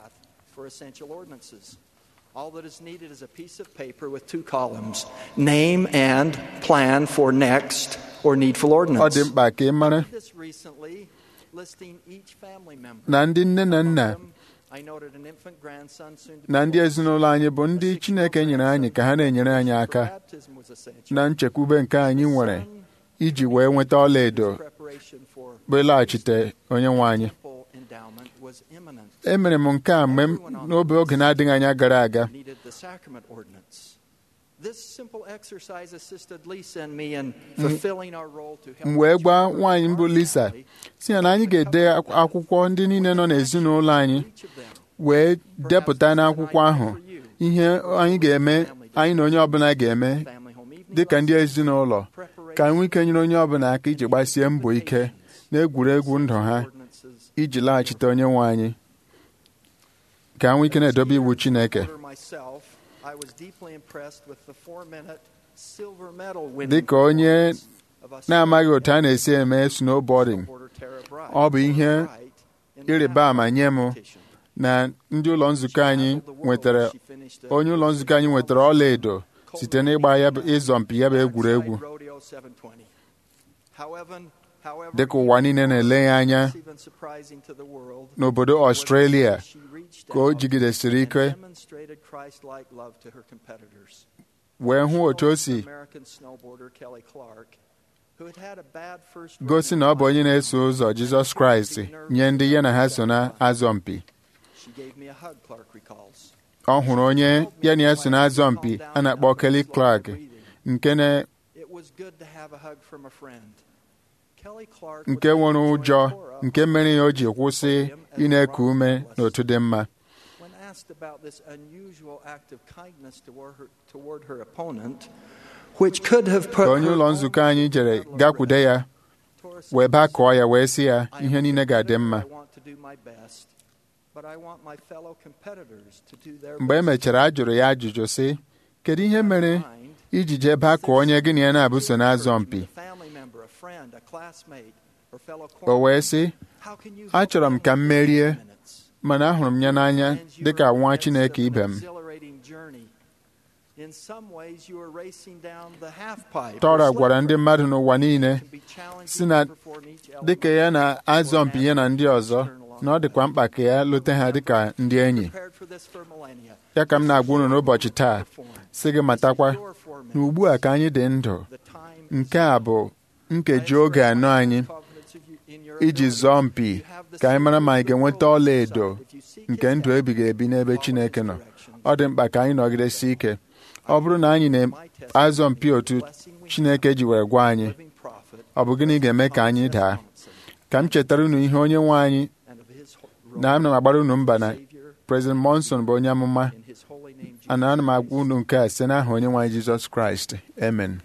All that is needed is a piece of paper with two columns name and plan for next or needful ọ ordinance. dị mkpa ka ị mara This recently, listing each family member. na ndị nne na nna I noted an infant grandson soon to na be ndị born. ezinụlọ anyị bụ ndị Chineke nyere anyị ka ha na-enyere anyị aka Baptism was essential. na nchekwube nke anyị nwere iji wee nweta ọla edo Preparation for bụ ịlaghachite onye nwe anyị full endowment was imminent. emere m nke a mgbe m n'obe oge na-adịghị anya gara aga Needed the sacrament ordinance. This simple exercise assisted Lisa and me in fulfilling our role to help m wee each gwa member nwaanyị of mbụ our Lisa family, si ya na anyị ga-ede akw- akwụkwọ ndị niile nọ n'ezinụlọ anyị each of them. wee depụta n'akwụkwọ ahụ ihe anyị ga-eme anyị na onye ọbụla ga-eme Family home evening dịka ndị lessons, ezinụlọ ka anyị nwee ike nyere onye ọbụla aka iji gbasie mbọ ike n'egwuregwu ndụ ha ordinances, iji laghachite onye nwe anyị ka anyị nwee ike na-edobe iwu Chineke order myself, I was deeply impressed with the four-minute silver medal winning dịka onye of us na-amaghị otu a na-esi eme snowboarding supporter Tara Bright. ọ bụ ihe Bright in the ịrịba ama nye m competition. na ndị ụlọ nzukọ anyị nwetara onye ụlọ nzukọ anyị nwetara ọla edo site n'ịgba ya bụ ịzọmpi ya bụ egwuregwu dịka ụwa niile na-ele ya anya n'obodo Australia ka o jigidesiri ike wee hụ otu o si gosi na ọ bụ onye na-eso ụzọ Jizọs Kraịst nye ndị ya na ha so na-azọ mpi ọ hụrụ onye ya na ya so na-azọ mpi a na-akpọ Kelly Clark nke na nke nwere ụjọ nke mere ya o ji kwụsị ị na-eku ume n'otu dị mma When asked about this unusual act of kindness toward her, toward her opponent, which could have put ka onye her ụlọ own nzukọ anyị jere gakwude ya Taurus wee bakọọ ya wee sị ya I ihe niile ga-adị understand mma I want to do my best, but I want my fellow competitors to do their mgbe e best. mechara a jụrụ ya ajụjụ sị kedu ihe mere Mind, iji jee bakọọ onye gị na ya na-abụso na-azọ mpi a family member, a friend, a classmate, or fellow o wee sị How can you achọrọ m ka m merie minutes? mana ahụrụ m ya n'anya And you dịka are in nwa the midst Chineke of an ibe m exhilarating journey. In some ways, you are racing down the half pipe. Tọra or gwara ndị slip mmadụ n'ụwa niile can be challenging si na to perform each element dịka ya na-azọ mpi ya na ndị ọzọ na ọ dịkwa mkpa ka ya lute ha dịka ndị enyi prepared for this for millennia. ya ka m na-agwa unu n'ụbọchị taa sị gị matakwa na ugbu a ka anyị dị ndụ The time nke a bụ nkeji oge anọ anyị covenants of you- in your iji ability. zọọ mpi You have the ka anyị mara ma anyị secret ga-enweta will ọla inside. edo If you seek nke his ndụ help, ebighị ebi n'ebe follow Chineke his nọ directions. ọ dị mkpa ka anyị nọgidesi ike ọ bụrụ na anyị na-azọ mpi otu Chineke ji wee gwa anyị Living prophet ọ bụ gịnị ga-eme ka anyị daa ka m chetara unu ihe onye nwe anyị and of his ho- na ana m agbara unu mba na Savior President Monson bụ onye amụma in his holy name Jesus. ana ana m agwa unu nke a site n'aha onye nwe anyị Jizọs Kraịst amen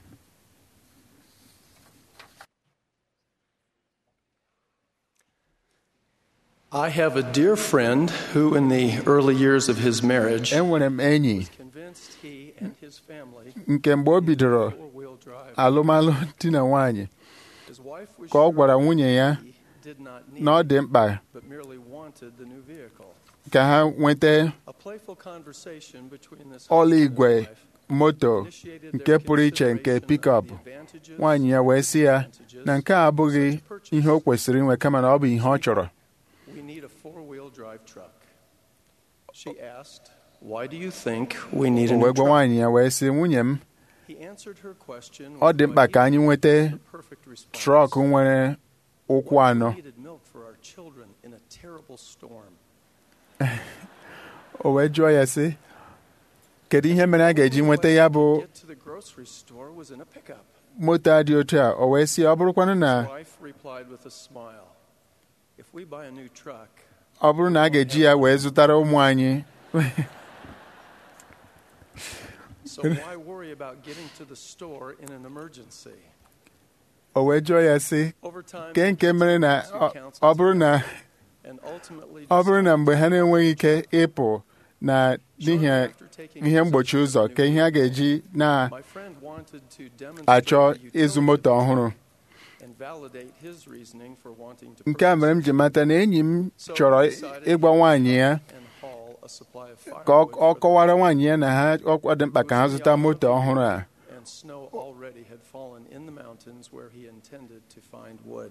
I have a dear friend who, in the early years of his marriage, enwere m enyi convinced he and his family nke mgbe o bidoro four-wheel drive. alụmalụ di na nwaanyị His wife was ka ọ sure gwara nwunye ya he did not need na ọ dị mkpa but merely wanted the new vehicle. ka ha nweta A playful conversation between this ọla husband and igwe wife moto initiated nke their pụrụ iche nke consideration pikọp of the advantages nwaanyị ya wee sị ya disadvantages na nke a of abụghị such purchase. ihe o kwesịrị inwe kama na ọ bụ ihe ọ chọrọ We need a four-wheel drive truck. She asked, "Why do you think we need a o new wee gwa truck?" nwaanyị ya wee sị nwunye m He answered her question ọ with dị what mkpa he ka anyị nweta the perfect response. trọk nwere ụkwụ anọ We needed milk for our children in a terrible storm. o wee jụọ ya sị kedu ihe mere a ga-eji nweta ya bụ Get to the grocery store was in a pickup. moto a dị otu a o wee sị ọ bụrụkwanụ na His wife replied with a smile, "If we buy a new truck, ọ bụrụ na a ga-eji ya wee zụtara ụmụ anyị So why worry about getting to the store in an emergency? o wee jụọ ya sị Over time, ke nke mere na two ọ- counsels ọ bụrụ na and ultimately ọ bụrụ na decided mgbe ha na-enweghị ike ịpụ na n'ihi ihe mgbochi ụzọ ka ihe a ga-eji my friend wanted to na-achọ demonstrate ịzụ moto ọhụrụ and validate his reasoning for wanting to nke a mere m ji mata na enyi m chọrọ ịgwa nwaanyị ya and haul a supply of ka ọ firewood ọ kọwara nwaanyị ya na ha ọ dị mkpa ka ha zụta moto ọhụrụ a and snow already had fallen in the mountains where he intended to find wood.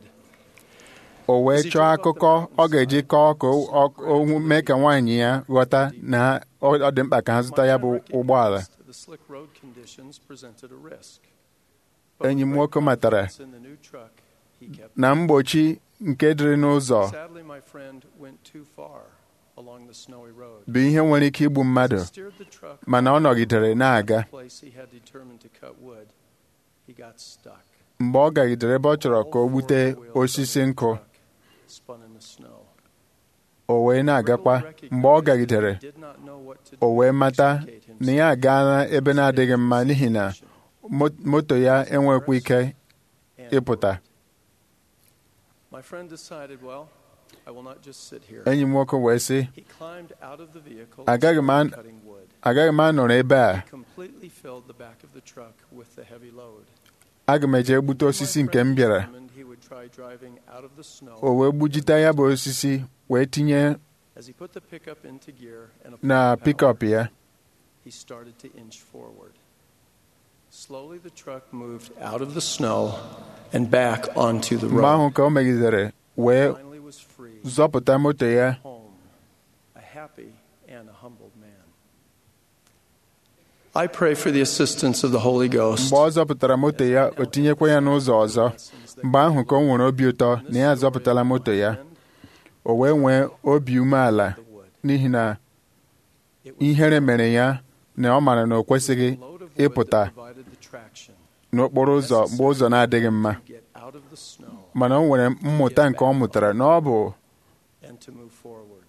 o wee chọọ akụkọ ọ ga-eji kọọ ka o- o mee ka nwaanyị ya ghọta na ha- ọ ọ dị mkpa ka ha zụta ya bụ ụgbọala The slick road conditions presented a risk. enyi m nwoke matara In the new truck, he kept na mgbochi nke dịrị n'ụzọ Sadly, my friend went too far along the snowy road. bụ ihe nwere ike igbu mmadụ Steered the truck mana ọ nọgidere na-aga place he had determined to cut wood. He got stuck. mgbe ọ gagidere ebe ọ chọrọ ka o gbute osisi nkụ Spun in the snow. o wee na-agakwa mgbe ọ gagidere o wee mata na ya agaala ebe na-adịghị mma n'ihi na mo- moto ya enwekwa ike ịpụta My friend decided, well, I will not just sit here. enyi m nwoke wee sị He climbed out of the vehicle agaghị m and an- cutting wood. agaghị m anọrọ ebe a Completely filled the back of the truck with the heavy load. aga m eje gbute osisi nke m bịara Determined he would try driving out of the snow. o wee gbujite ya bụ osisi wee tinye As he put the pickup into gear and na applied power, pikọp ya he started to inch forward. Slowly the truck moved out of the snow and back onto the mgbe ahụ road. ka o megidere wee Finally was free, zọpụta moto ya home, a happy and a humbled man. I pray for the assistance of the Holy Ghost. mgbe ọ zọpụtara moto ya o tinyekwa ya n'ụzọ ọzọ mgbe ahụ ka o nwere obi ụtọ na ya zọpụtala moto ya o wee nwee obi umeala n'ihi na ihere mere ya na ọ mara na o kwesịghị ịpụta Provided the traction n'okporo ụzọ mgbe ụzọ na-adịghị mma to get out of the snow mana o nwere mmụta nke ọ mụtara na ọ bụ and to move forward.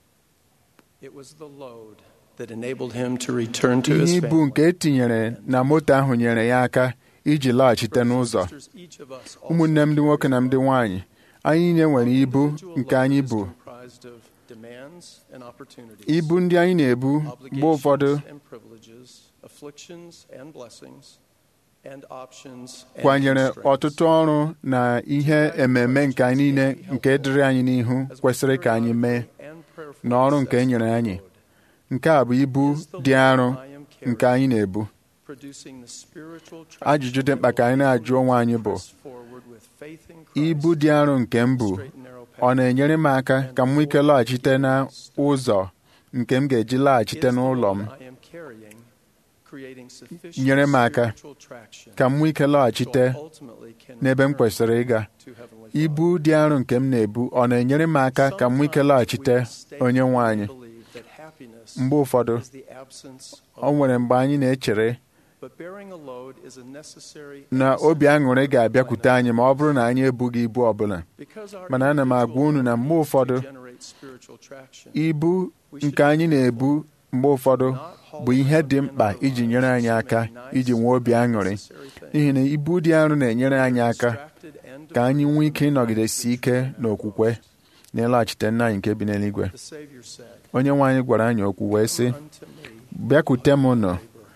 It was the load that enabled him to return to his ihe ibu family. nke e tinyere na moto ahụ nyere ya aka iji laghachite n'ụzọ Sisters, each of us ụmụnne m ndị nwoke na ndị nwaanyị anyị niile nwere ibu nke anyị bụ comprised of demands and opportunities, ibu ndị anyị na-ebu mgbe ụfọdụ obligations and privileges, afflictions and blessings, and options and kwanyere constraints. ọtụtụ ọrụ na ihe ememe nke anyị niile nke dịrị anyị n'ihu kwesịrị ka anyị mee na ọrụ nke e nyere anyị nke a bụ ibu dị arọ nke anyị na-ebu Producing the spiritual ajụjụ dị mkpa ka anyị na-ajụ onwe anyị bụ forward with faith in ibu dị arọ nke m bụ ọ na-enyere m aka ka m nwee ike lọghachite na ụzọ nke m ga-eji laghachite n'ụlọ m I am carrying, creating sufficient nyere m aka spiritual traction ka m nwee ike lọghachite so I ultimately can n'ebe m return kwesịrị ịga to Heavenly ibu dị arọ nke m na-ebu ọ na-enyere m aka ka m nwee ike lọghachite onye nwe anyị believe that happiness mgbe ụfọdụ is the absence ọ nwere mgbe anyị na-echere but bearing a load is a necessary na obi aṅụrị ga-abịakwute anyị ma ọ bụrụ na anyị ebughị ibu ọbụla because our mana ana m agwa unu na mgbe ụfọdụ generate spiritual traction ibu nke anyị na-ebu mgbe ụfọdụ bụ ihe dị mkpa iji nyere anyị aka iji nwee obi aṅụrị n'ihi na ibu dị arọ na-enyere anyị aka ka anyị nwee ike ịnọgidesi ike n'okwukwe na ịlaghachite nna anyị nke bi n'eluigwe the Savior said onye nwe anyị gwara anyị okwu wee sị bịakwute m unu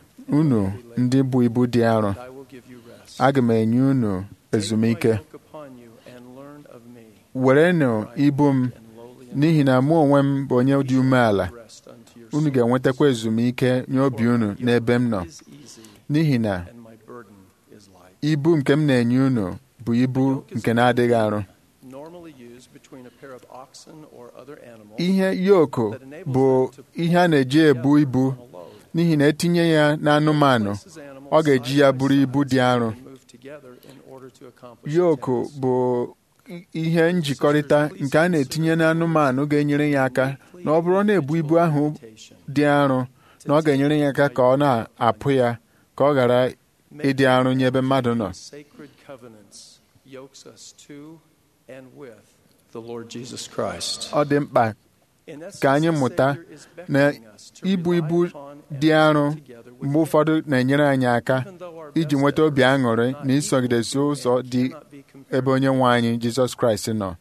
unu ndị bụ ibu dị arọ I will give you rest aga m enye unu ezumike yoke upon you and learn of me werenụ ibu m n'ihi na mụ onwe m bụ onye dị umeala rest unto your unu ga-enwetakwa ezumike nye obi unu n'ebe m nọ n'ihi na and my burden is light ibu nke m na-enye unu bụ ibu nke na-adịghị arụ normally used between a pair of oxen or other animals ihe yoko bụ ihe a na-eji ebu ibu n'ihi na etinye ya n'anụmanụ ọ ga-eji ya bụrụ ibu dị arọ move together in order to accomplish yoko bụ i- ihe njikọrịta nke a na-etinye n'anụmanụ ga-enyere ya aka na ọ bụrụ na-ebu ibu ahụ dị arọ na ọ ga-enyere ya aka ka ọ na-apụ ya ka ọ ghara ịdị arọ nye ebe mmadụ nọ sacred covenants yokes us to and with the Lord Jesus Christ. ọ dị mkpa ka anyị mụta na ibu ibu dị arọ mgbe ụfọdụ na-enyere anyị aka iji nweta obi aṅụrị na isogidesi ụzọ dị ebe onye nwe anyị Jizọs Kraịst nọ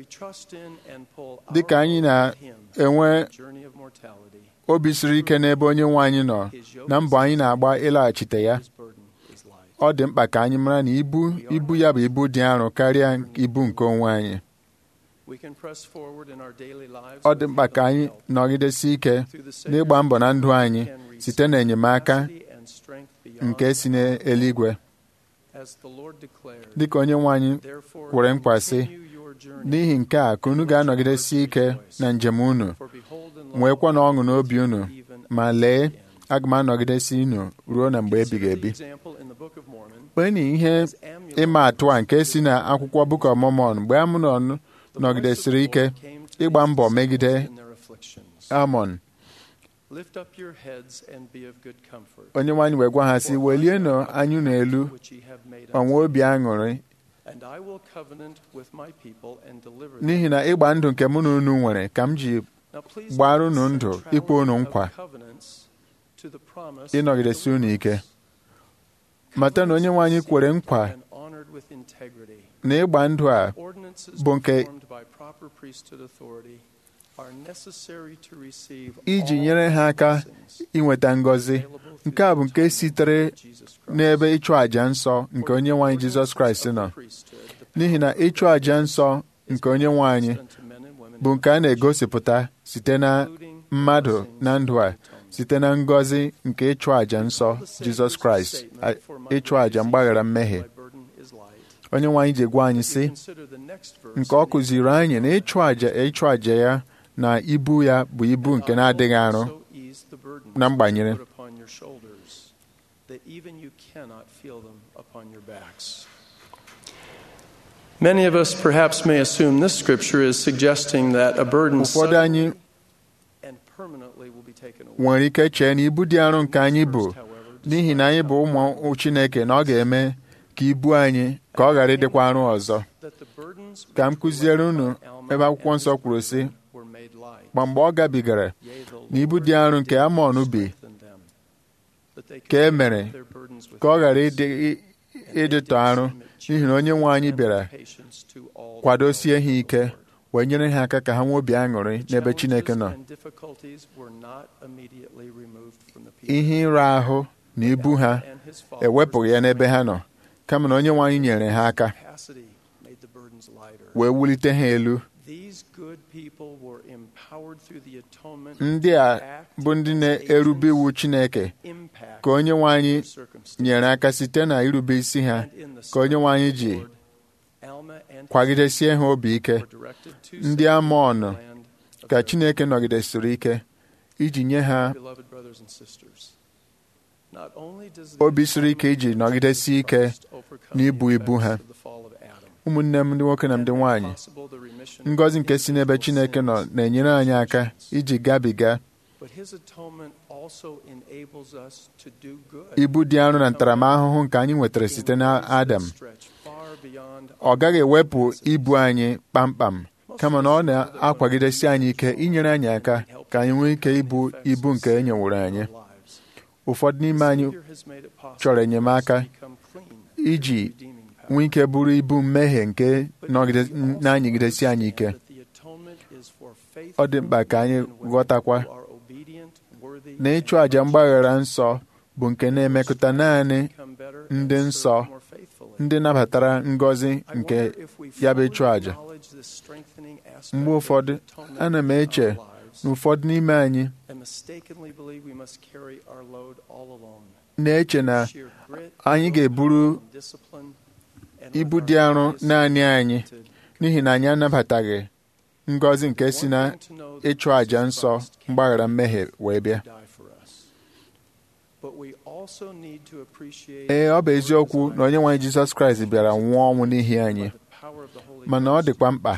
dị ka anyị na-enwe obi siri ike n'ebe onye nwe anyị nọ na mbọ anyị na-agba ịlaghachite ya ọ dị mkpa ka anyị mara na ibu ibu ya bụ ibu dị arọ karịa ibu nke onwe anyị ọ dị mkpa ka anyị nọgidesi ike n'ịgba mbọ na ndụ anyị site n'enyemaka nke si n'eluigwe dịka onye nwe anyị kwere nkwa sị n'ihi nke a ka unu ga-anọgidesi ike na njem unu nwekwa na ọṅụ n'obi unu ma lee aga m anọgidesi unu ruo na mgbe ebighị ebi kpenye ihe ịma atụ a nke si na akwụkwọ Book of Mormon mgbe Amnon nọgidesiri ike ịgba mbọ megide Amon onye nwaanyị wee gwa ha sị welienụ anyụ n'elu onwe obi aṅụrị n'ihi na ịgba ndụ nke mụ na unu nwere ka m ji gbara unu ndụ ikpe unu nkwa ịnọgidesi unu ike mata na onye nwaanyị kwere nkwa na ịgba ndụ a bụ nke iji nyere ha aka inweta ngọzi nke a bụ nke sitere n'ebe ịchụ àjà nsọ nke onye nwaanyị Jizọs Kraịst nọ n'ihi na ịchụ àjà nsọ nke onye nwaanyị bụ nke a na-egosipụta site na mmadụ na ndụ a site na ngọzi nke ịchụ àjà nsọ Jizọs Kraịst ịchụ àjà mgbaghara mmehie onye nwaanyị ji gwa anyị sị nke ọ kụziri anyị na ịchụ àjà ịchụ àjà ya na ibu ya bụ ibu nke na-adịghị arụ na mgbanyere Many of us perhaps may assume this scripture is suggesting that a burden ụfọdụ anyị and permanently will be taken away. nwere ike chee na ibu dị arọ nke anyị bụ n'ihi na anyị bụ ụmụ Chineke na ọ ga-eme ka ibu anyị ka ọ ghara ịdịkwa arụ ọzọ ka m kụziere unu ebe akwụkwọ nsọ kwuru sị ma mgbe ọ gabigara na ibu dị arọ nke Amọn bi ka e mere ka ọ ghara ịdịtọ arụ n'ihi na onye nwe anyị bịara kwadosie ha ike wee nyere ha aka ka ha nwee obi aṅụrị n'ebe Chineke nọ ihe ịra ahụ na ibu ha ewepụghị ya n'ebe ha nọ kama na onye nwe anyị nyere ha aka wee wulite ha elu ndị a bụ ndị na-erube iwu Chineke ka onye nwe anyị nyere aka site na irube isi ha ka onye nwe anyị ji kwagidesie ha obi ike ndị Amọn ka Chineke nọgidesiri ike iji nye ha obi siri ike iji nọgidesi ike n'ibu ibu ha ụmụnne m ndị nwoke na ndị nwanyị ngọzi nke si n'ebe Chineke nọ na-enyere anyị aka iji gabiga ibu dị arọ na ntaramahụhụ nke anyị nwetara site n'Adam ọ gaghị ewepụ ibu anyị kpamkpam kama na ọ na-akwagidesi anyị ike inyere anyị aka ka anyị nwee ike ibu ibu nke e nyeworo anyị ụfọdụ n'ime anyị chọrọ enyemaka iji nwee ike bụrụ ibu mmehie nke na-anyịgidesi anyị ike ọ dị mkpa ka anyị ghọtakwa na ịchụ àjà mgbaghara nsọ bụ nke na-emekọta naanị ndị nsọ ndị nabatara ngọzi nke ya bụ ịchụ àjà mgbe ụfọdụ ana m eche na ụfọdụ n'ime anyị na-eche na anyị ga-eburu ibu dị arọ naanị anyị n'ihi na anyị anabataghị ngọzi nke si na ịchụ àjà nsọ mgbaghara mmehie wee bịa ee ọ bụ eziokwu na onye nwe anyị Jizọs Kraịst bịara nwụọ ọnwụ n'ihi anyị mana ọ dịkwa mkpa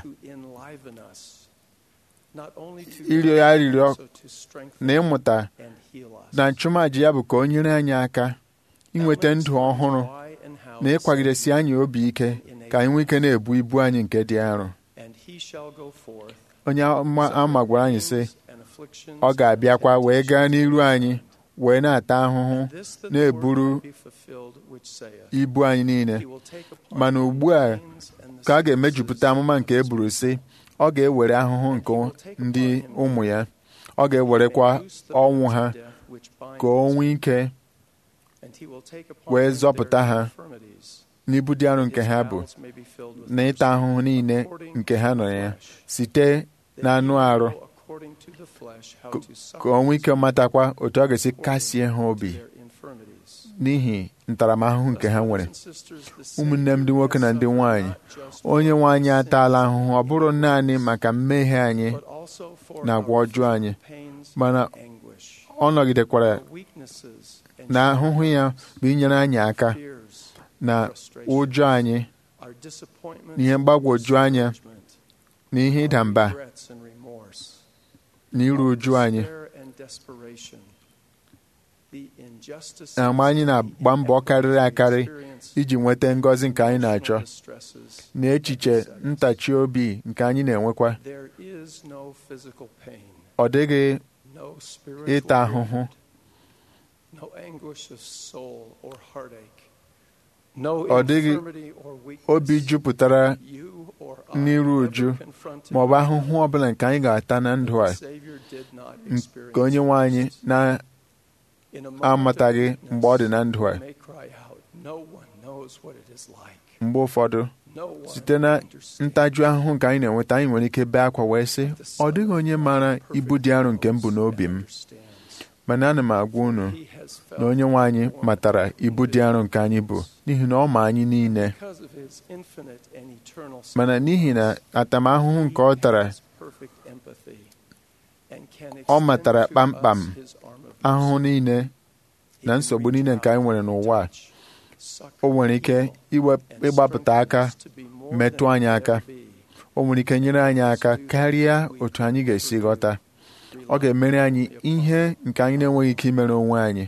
ịrịọ ya arịrịọ na ịmụta na nchụmàjà ya bụ ka o nyere anyị aka inweta ndụ ọhụrụ na ịkwagidesi anyị obi ike ka anyị nwee ike na-ebu ibu anyị nke dị arọ onye ama ama gwara anyị sị and afflictions ọ ga-abịakwa wee gaa n'iru anyị wee na-ata ahụhụ This that the na-eburu word might be fulfilled which saith, ibu anyị niile He will take upon mana him ugbu a the pains and the ka a sicknesses ga-emejupụta amụma nke e buru sị ọ ga-ewere ahụhụ nke ndị ụmụ ya ọ ga-ewerekwa and loose the ọnwụ bonds ha of death which bind ka o nwee ike and he will take upon wee him zọpụta their ha infirmities, n'ibu dị arọ nke his ha bụ bowels may be filled with na ịta ahụhụ niile nke ha nọ ya site n'anụ arụ according to the flesh how ka to ka o nwee ike suffer matakwa otu ọ ga-esi kasie ha obi their infirmities. n'ihi ntaramahụhụ nke ha nwere Brothers and sisters, the ụmụnne m ndị Savior nwoke na has ndị suffered nwanyị not just onye for nwe anyị our ataala sins, ahụhụ ọ bụrụ naanị maka mmehie anyị but also for na agwa our ọjọọ anyị pains mana and anguish, ọ nọgidekwara our weaknesses and na ahụhụ ya bụ inyere anyị aka fears, na ụjọ anyị our disappointments na ihe mgbagwoju anya discouragement, na ihe ịda mba regrets and remorse, na iru uju anyị despair and desperation, the injustices na mgbe anyị na-agba mbọ karịrị akarị iji nweta ngọzi nke anyị na-achọ distresses, na echiche ntachi obi nke anyị na-enwekwa there is no physical pain, ọ dịghị no spiritual ịta ahụhụ no anguish of soul or heartache, no Ọ dịghị infirmity or weakness obi jupụtara you or I n'iru ever uju confronted ma ọ bụ ahụhụ ọbụla nke anyị ga-ata na ndụ a the Savior did not nke onye nwe anyị In a moment of na-amataghị weakness, mgbe ọ dị na ndụ a we may cry out, "No one knows what it is like. mgbe ụfọdụ No one site na understands." ntaju ahụhụ nke anyị na-enweta anyị nwere ike bee akwa wee sị ọ dịghị onye maara ibu dị arọ nke m bụ n'obi m mana ana m agwa unu He has felt na onye nwe anyị matara ibu dị arọ nke anyị bụ n'ihi na ọ ma anyị niile because of his infinite and eternal mana n'ihi na atamahụhụ nke ọ tara has perfect empathy and can ọ extend matara to kpamkpam us his arm of ahụhụ mercy. niile He na can nsogbu reach niile nke anyị out, nwere n'ụwa a. touch, succor o nwere ike evil, iwe and ịgbapụta aka strengthen us to be more metụ than anyị we aka ever be. o nwere ike nyere anyị aka karịa otu anyị ga-esi ghọta ọ ga-emere anyị ihe nke anyị na-enweghị ike imere onwe anyị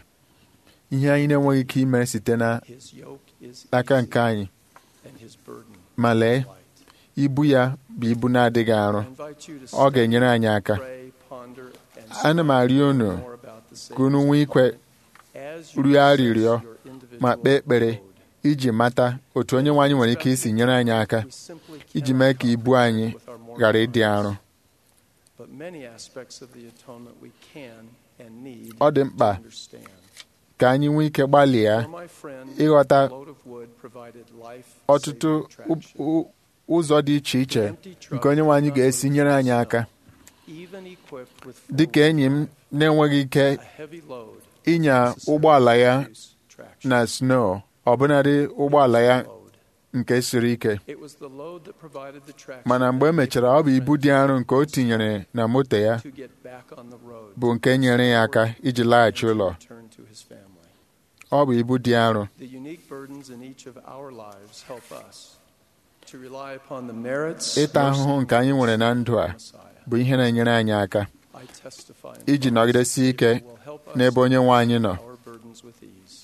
ihe anyị na-enweghị ike imere site n'aka His yoke is nke easy anyị and his burden ma lee light. ibu ya bụ ibu na-adịghị arọ I invite you to ọ ga-enyere anyị study, aka pray, ponder, and ana m arịọ unu more about the ka unu Savior's nwee ikwe atonement as you rịọ assess arịrịọ your individual ma kpee ekpere road. iji mata otu onye nwe anyị nwere ike isi nyere anyị aka We simply iji cannot mee ka ibu anyị comprehend with our mortal ghara ịdị minds. arọ But many aspects of the atonement we can and need Ọ dị mkpa to understand. ka anyị nwee ike gbalịa For my friend, ịghọta the load of wood provided life ọtụtụ saving u- traction. u- ụzọ dị iche iche nke onye nwe anyị ga-esi nyere anyị aka Even equipped with dị ka enyi m na-enweghị ike a heavy load ịnya ụgbọala ya reduce traction. na snow ọbụnadị ụgbọala ya Load. nke siri ike It was the load that provided the traction mana mgbe e that mechara ọ bụ ibu dị arọ nke o tinyere na moto ya to get back on the road bụ nke nyere ya aka iji laghachi and to ụlọ return to his family. ọ bụ ibu dị arọ The unique burdens in each of our lives help us to rely upon the merits ịta mercy, ahụhụ nke anyị nwere na ndụ a of Messiah. bụ ihe na-enyere anyị aka I testify in iji Christ nọgidesi ike that will help us n'ebe onye nwe anyị nọ our burdens with ease.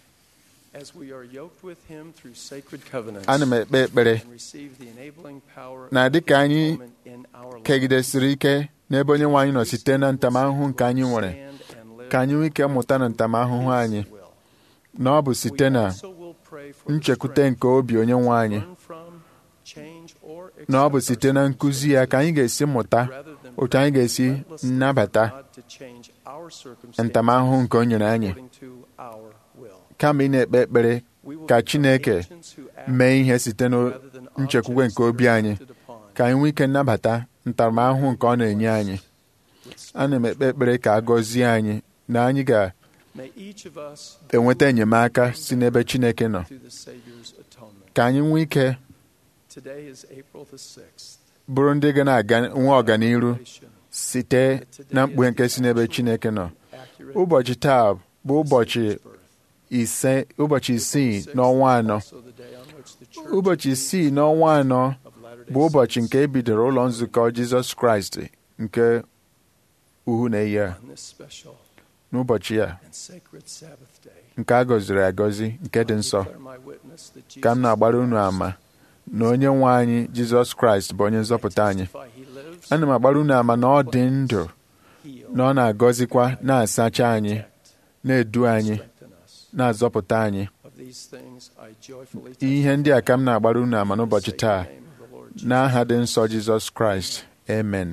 As we are yoked with him through sacred covenants ana m ekpe ekpere and receive the enabling power na of dịka his anyị atonement in our lives, kegidesiri ike n'ebe onye nwe anyị nọ site na ntamahụhụ nke anyị nwere stand and live ka anyị nwee ike mụta na ntamahụhụ anyị His will. na ọ bụ site We na also will pray for the nchekwute strength nke obi onye nwe anyị learn from, change, or na ọ bụ accept site na our nkụzi ya ka anyị ga-esi mụta rather than otu anyị ga-esi relentlessly nnabata for God to change our circumstances ntamahụhụ nke o nyere anyị according to our will. kama ị na-ekpe ekpere We will ka become Chineke agents who act mee ihe site rather than nchekwube objects nke obi that are anyị acted upon. ka anyị nwee ike nnabata ntaramahụhụ nke ọ na-enye anyị ana m ekpe ekpere ka a gọzie anyị na anyị May each of us ga-enweta enyemaka si n'ebe Chineke nọ through the Savior's atonement. ka anyị nwee ike Today is April the 6th. bụrụ ndị ga na-aga nwe ọganiru site na mkpughe nke si n'ebe Chineke nọ Accurate ụbọchị taa bụ ụbọchị birth. ise ụbọchị isii n'ọnwa anọ Also the day on which the church ụbọchị isii n'ọnwa anọ of Latter-day bụ ụbọchị nke Saints e bidoro ụlọ nzukọ Jizọs Kraịst nke uhu na-eyi a on this special n'ụbọchị a and sacred Sabbath day. nke a gọziri agọzi nke dị I nsọ declare my witness that ka m Jesus na-agbara unu Christ ama na onye nwe anyị jizọs kraịst bụ onye nzọpụta anyị ana m agbara unu ama na ọ dị ndụ na ọ na-agọzikwa na-asacha anyị na-edu anyị na-azọpụta anyị ihe ndị a ka m na-agbara unu ama n'ụbọchị taa n'aha dị nsọ jizọs kraịst amen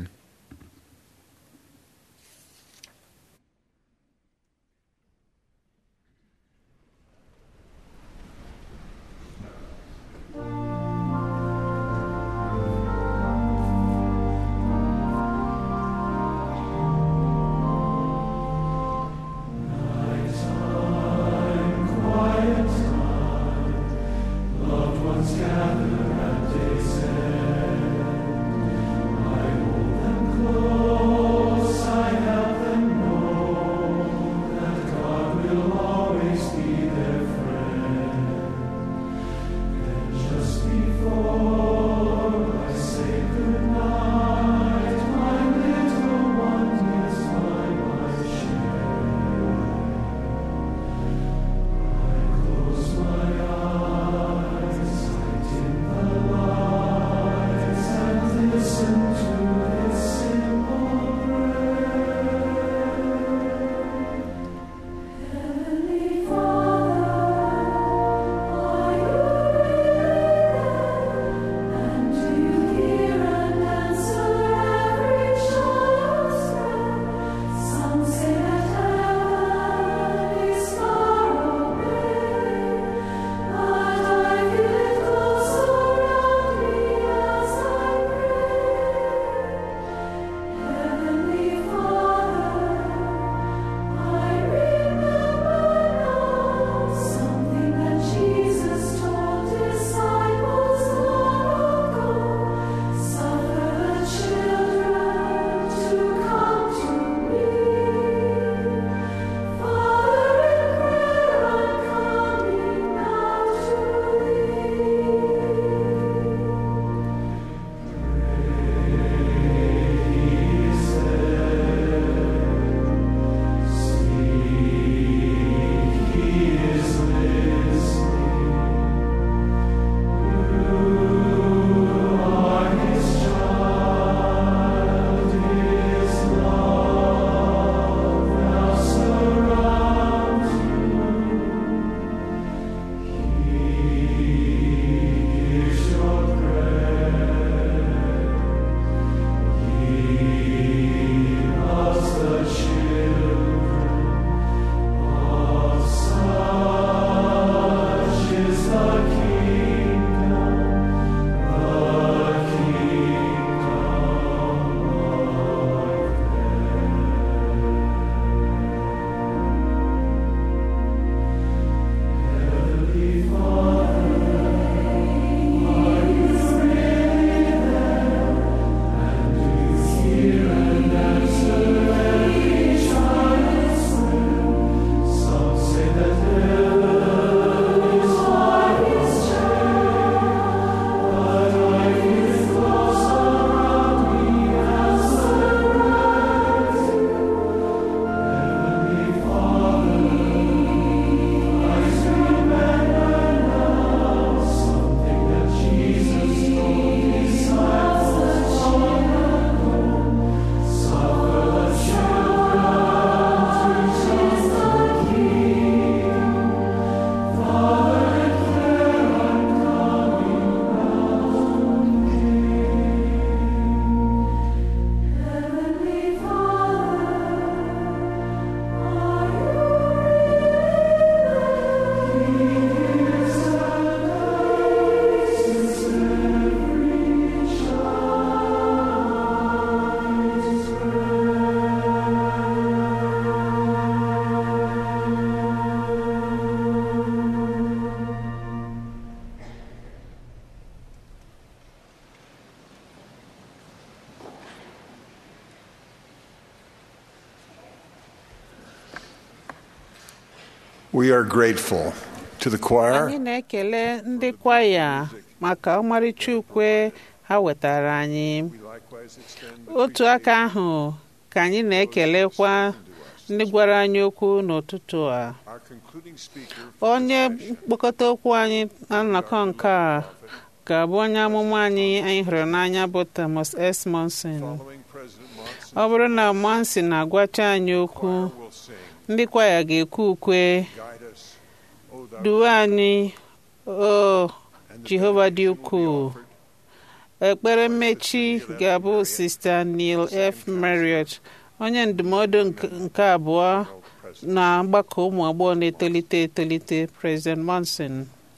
We are grateful to the choir anyị na-ekele ndị kwaya maka ọmarịcha ukwe ha wetara anyị otu aka ahụ ka anyị na-ekelekwa ndị gwara anyị okwu n'ụtụtụ a onye mkpokọta okwu anyị na nnọkọ nke a ga-abụ onye amụma anyị anyị hụrụ n'anya bụ Thomas S. Monson Following President Monson, ọ bụrụ na Monson na-agwacha anyị okwu will sing, ndị kwaya ga-ekwu ukwe Guide us, O thou duwe anyị o Jehova dị ukwuu ekpere mmechi ga-abụ Sista Neil F. Marriott onye ndụmọdụ nke- nke abụọ na mgbakọ ụmụ agbọghọ na-etolite etolite President Monson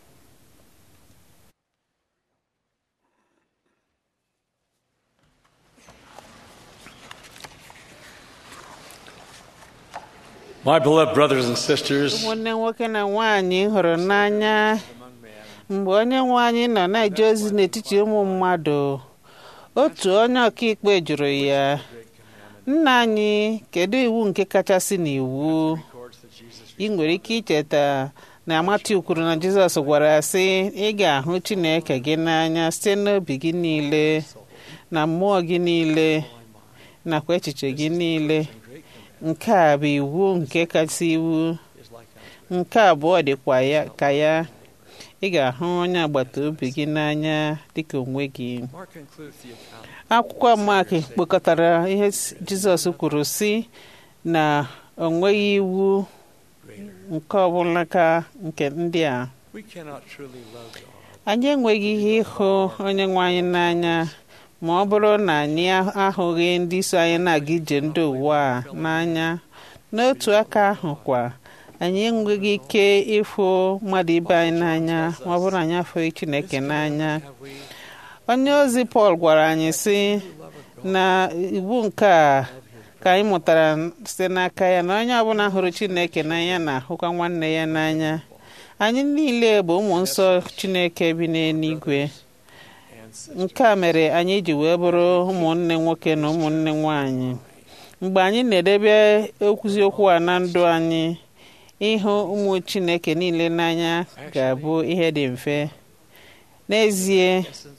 My beloved brothers and sisters, ụmụnne nwoke na nwaanyị hụrụ n'anya mgbe onye nwe anyị nọ na-eje ozi n'etiti ụmụ mmadụ otu onye ọkaikpe jụrụ ya nna anyị kedu iwu nke kachasị n'iwu ị nwere ike icheta na Matiu kwuru na Jizọs gwara ya sị ị ga-ahụ Chineke gị n'anya site n'obi gị niile na mmụọ gị niile nakwa echiche gị niile nke a bụ iwu nke kasị iwu nke abụọ dịkwa ya ka ya ị ga-ahụ onye agbata obi gị n'anya dịka onwe gị Mark concludes the account. akwụkwọ Mak kpokọtara ihe s- Jizọs kwuru si na o nweghị iwu nke ọbụla ka nke ndị a We cannot truly love God anyị enweghị ihe ịhụ onye nwe anyị n'anya ma ọ bụrụ na anyị ahụghị ndị so anyị na-aga ije ndị ụwa a n'anya n'otu aka ahụ kwa anyị enweghị ike ịfụ mmadụ ibe anyị n'anya ma ọ bụrụ na anyị afụghị Chineke n'anya onye ozi Pọl gwara anyị sị na iwu nke a ka anyị mụtara site n'aka ya na onye ọbụla hụrụ Chineke n'anya na-ahụkwa nwanne ya n'anya anyị niile bụ ụmụ nsọ Chineke bi n'eluigwe nke a mere anyị ji wee bụrụ ụmụnne nwoke na ụmụnne nwanyị mgbe anyị na-edebe ekwuziokwu a na ndụ anyị ịhụ ụmụ Chineke niile n'anya ga-abụ ihe dị mfe n'ezie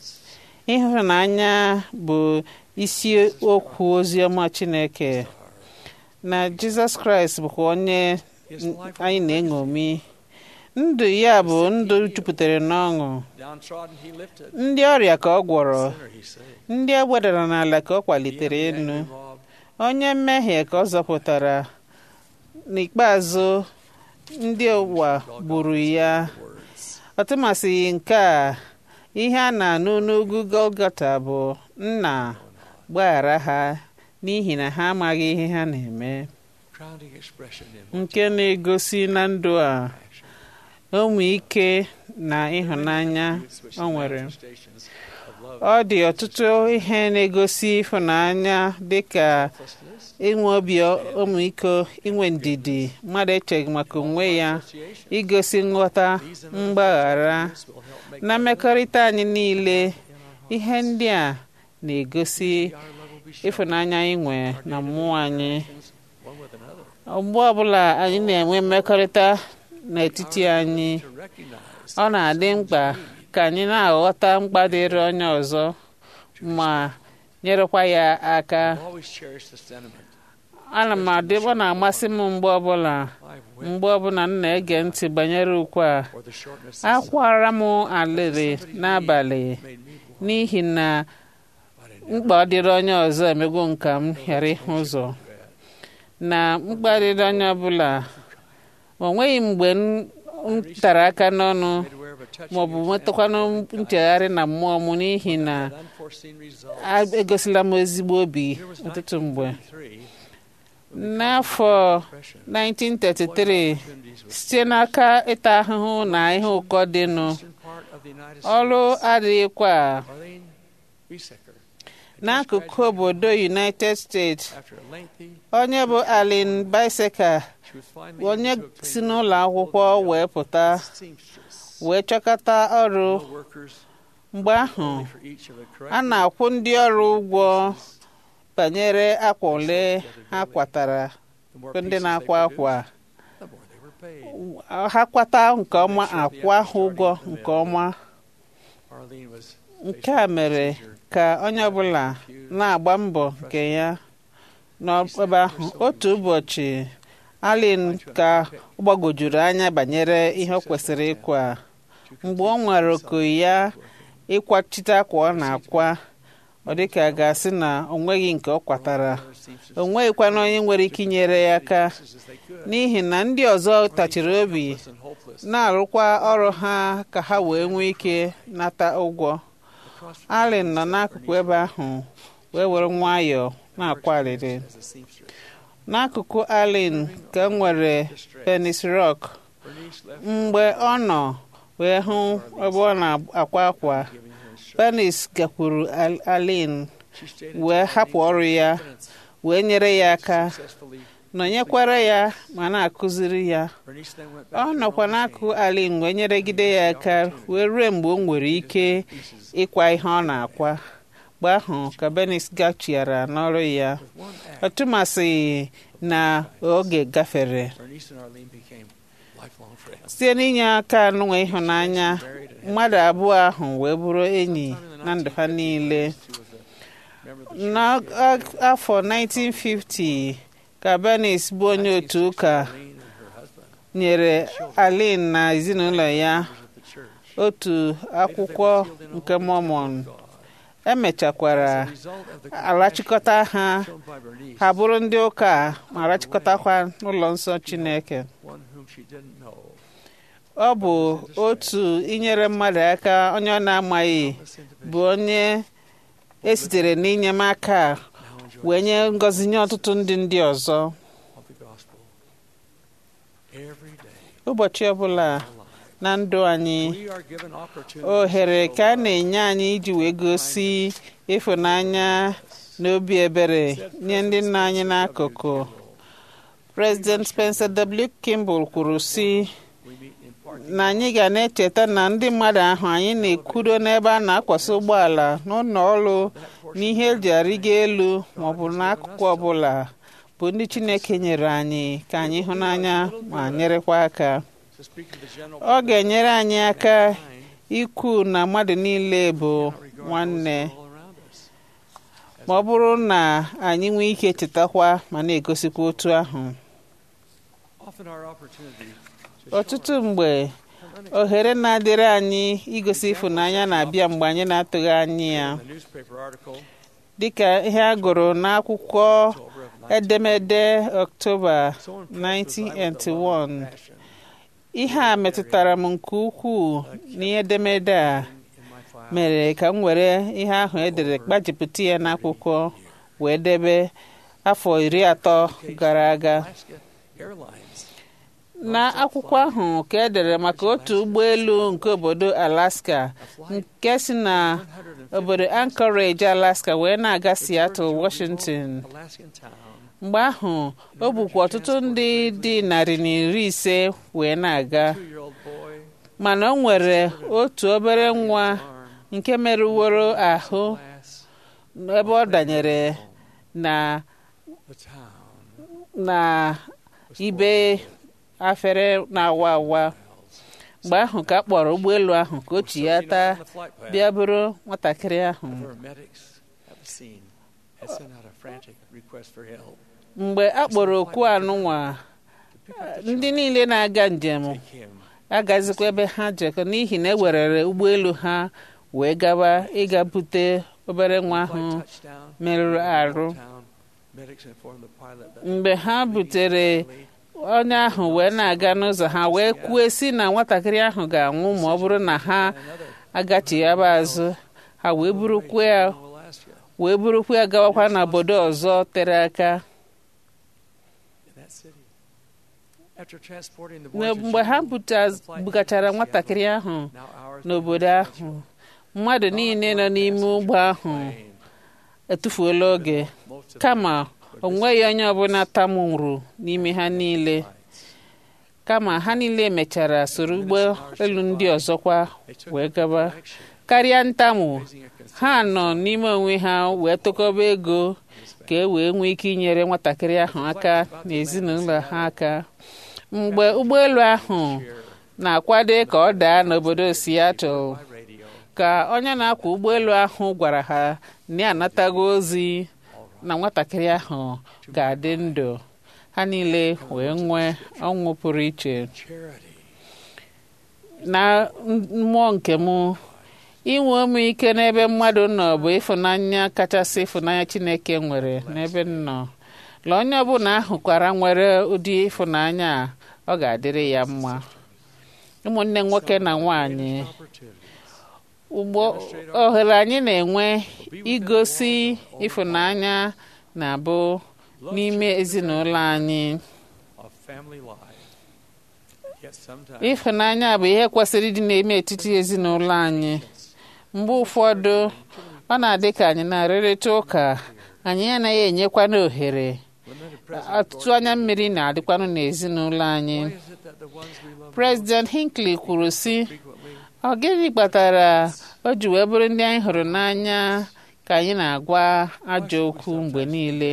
ịhụnanya bụ isi okwu oziọma Chineke na Jizọs Kraịst bụkwa onye anyị na-eṅomi ndụ ya bụ ndụ jupụtara n'ọṅụ downtrodden he lifted ndị ọrịa ka ọ gwọrọ sinner he saved ndị e gbedara n'ala ka ọ kwalitere elu onye mmehie ka ọ zọpụtara n'ikpeazụ ndị ụwa gburu ya ọtụmasịghị nke a ihe a na-anụ n'ugwu Golgota bụ nna gbaghara ha n'ihi na ha amaghị ihe ha na-eme crowning expression in nke na-egosi na ndụ a ụmụ ike na ịhụnanya o nwere stations of love ọ dị ọtụtụ ihe na-egosi ịhụnanya dịka inwe obi ọmịiko inwe ndidi mmadụ echeghị maka onwe ya igosi nghọta mgbaghara na mmekọrịta anyị niile ihe ndị a na-egosi ịfụnanya anyị nwe na mmụọ anyị one with another mgbe ọbụla anyị na-enwe mmekọrịta n'etiti anyị to recognize ọ na-adị mkpa ka anyị na-aghọta mkpa dịrị onye ọzọ ma nyerekwa ya aka always cherish the sentiment ana m adị ọ na-amasị m mgbe ọbụla mgbe ọbụla m na-ege ntị banyere ukwe a or the shortness akwara m alịrị n'abalị n'ihi na mkpa ọ dịrị onye ọzọ emego nka m ghara ịhụ ụzọ na mkpa dịrị onye ọbụla o nweghị mgbe m m tara aka n'ọnụ made aware of a touching maọbụ nwetụkwanụ nchegharị na mmụọ m n'ihi na unforeseen result a- egosila m ezigbo obi ọtụtụ mgbe three n'afọ 1933 site n'aka ịta ahụhụ na ihe ụkọ dịnụ part of the United ọrụ adịghịkwa Arlene Wiesecker n'akụkụ obodo United States after a lengthy onye bụ Allen Biseca she was finally onye able to si obtain n'ụlọ akwụkwọ wee pụta seamstress wee chọkọta ọrụ no workers mgbe ahụ for each of the a correct na-akwụ ndị ọrụ ụgwọ banyere akwa ole ha kwatara the more bụ ndị pieces they na-akwa akwa produced, the more they were paid ha kwata nke ọma akwa ha ụgwọ nke ọma Arlene was nke a mere ka onye ọbụla na-agba mbọ nke ya n'ebe ahụ otu ụbọchị Allen ka ọ gbagojuru anya banyere ihe ọ kwesịrị ịkwa mgbe ọ nwere oku ya ịkwachite akwa ọ na-akwa ọ dịka a ga-asị na o nweghị nke ọ kwatara o nweghịkwana onye nwere ike inyere ya aka n'ihi na ndị ọzọ tachiri obi na-arụkwa ọrụ ha ka ha wee nwee ike nata ụgwọ Allen nọ n'akụkụ ebe ahụ wee were nwayọọ na-akwa arịrị n'akụkụ Allen ka m nwere Penis Rock mgbe ọ nọ wee hụ ebe ọ na-akwa akwa Penis gakwuru Allen wee hapụ ọrụ ya wee nyere ya aka nọnyekwara ya ma na-akụziri ya ọ nọkwa n'akụkụ Allen wee nyeregide ya aka wee ruo mgbe o nwere ike ịkwa ihe ọ na-akwa mgbe ahụ ka Benis gachiara n'ọrụ ya ọtụmasịghị na oge gafere site n'inye aka n'ụwa ịhụnanya mmadụ abụọ ahụ wee bụrụ enyi na ndụ ha niile n'afọ 1950 ka Benis bụ onye otu ụka nyere Alin na ezinụlọ ya otu akwụkwọ nke Mormon emechakwara arachịkọta ha ha bụrụ ndị ụka ma rachịkọtakwa n'ụlọ nsọ Chineke ọ bụ otu inyere mmadụ aka onye ọ na-amaghị bụ onye esitere n'inyemaka wee nye ngọzi nye ọtụtụ ndị ndị ọzọ ụbọchị ọbụla na ndụ anyị ohere ka a na-enye anyị iji wee gosi ịfụnanya na obi ebere nye ndị nna anyị n'akụkụ President Spencer W. Kimball kwuru sị na anyị ga na-echeta na ndị mmadụ ahụ anyị na-ekwudo n'ebe a na-akwasị ụgbọala n'ụlọ ọrụ n'ihe eji arịgo elu maọbụ n'akụkụ ọbụla bụ ndị Chineke nyere anyị ka anyị hụ n'anya ma nyerekwa aka ọ ga-enyere anyị aka ikwu na mmadụ niile bụ nwanne ma ọ bụrụ na anyị nwee ike chetakwa ma na-egosikwa otu ahụ ọtụtụ mgbe ohere na-adịrị anyị igosi ịfụnanya na-abịa mgbe anyị na-atụghị anya ya dịka ihe a gụrụ n'akwụkwọ edemede Ọktoba 1981 ihe a metụtara m nke ukwuu n'ihe edemede a mere ka m were ihe ahụ edere gbajipụta ya n'akwụkwọ wee debe afọ iri atọ gara aga n'akwụkwọ ahụ ka edere maka otu ụgbọelu nke obodo Alaska nke si na obodo Anchorage Alaska wee na-aga Seattle Washington mgbe ahụ o bukwa ọtụtụ ndị dị narị na iri ise wee na-aga mana o nwere otu obere nwa nke merụworo ahụ ebe ọ danyere na na ibe afere na-awa awa mgbe ahụ ka a kpọrọ ụgbọelu ahụ ka o chi ya taa bịa bụrụ nwatakịrị ahụ mgbe a kpọrọ okwu anụnwa ndị niile na-aga njem agazikwa ebe ha jekọ n'ihi na ewerere ụgbọelu ha wee gawa ịga bute obere nwa ahụ merụrụ arụ mgbe ha butere onye ahụ wee na-aga n'ụzọ ha wee kwue si na nwatakịrị ahụ ga-anwụ ma ọ bụrụ na ha agachighaba azụ ha wee burukwa ya wee burukwa ya gawakwa n'obodo ọzọ tere aka mgbe ha bugachara nwatakịrị ahụ n'obodo ahụ mmadụ niile nọ n'ime ụgbọ ahụ etufuola oge kama o nweghị onye ọbụla tamuru n'ime ha niile kama ha niile mechara soro ụgbọ elu ndị ọzọkwa wee gaba karịa ntamu ha nọ n'ime onwe ha wee tụkọba ego ka e wee nwee ike inyere nwatakịrị ahụ aka na ezinụlọ ha aka mgbe ụgbọelu ahụ na-akwado ka ọ daa n'obodo Seattle ka onye na-akwọ ụgbọelu ahụ gwara ha na ya anatago ozi na nwatakịrị ahụ ga-adị ndụ ha niile wee nwee ọnwụ pụrụ iche na mmụọ nke m inwe ụmụike n'ebe mmadụ nọ bụ ịfụnanya kachasị ịfụnanya chineke nwere n'ebe m nọ la onye ọbụla ahụkwara nwere ụdị ịfụnanya a ọ ga-adịrị ya mma ụmụnne nwoke na nwanyị ugbo ohere anyị na-enwe igosi ịfụnanya na-abụ n'ime ezinụlọ anyị of family life. Yet sometimes ịfụnanya bụ ihe kwesịrị ịdị n'ime etiti ezinụlọ anyị mgbe ụfọdụ ọ na-adị ka anyị na-arịrịta ụka anyị anaghị enyekwana ohere ọtụtụ anya mmiri na-adịkwanụ n'ezinụlọ anyị President Hinckley kwuru sị ọ gịnị kpatara o ji wee bụrụ ndị anyị hụrụ n'anya ka anyị na-agwa ajọ okwu mgbe niile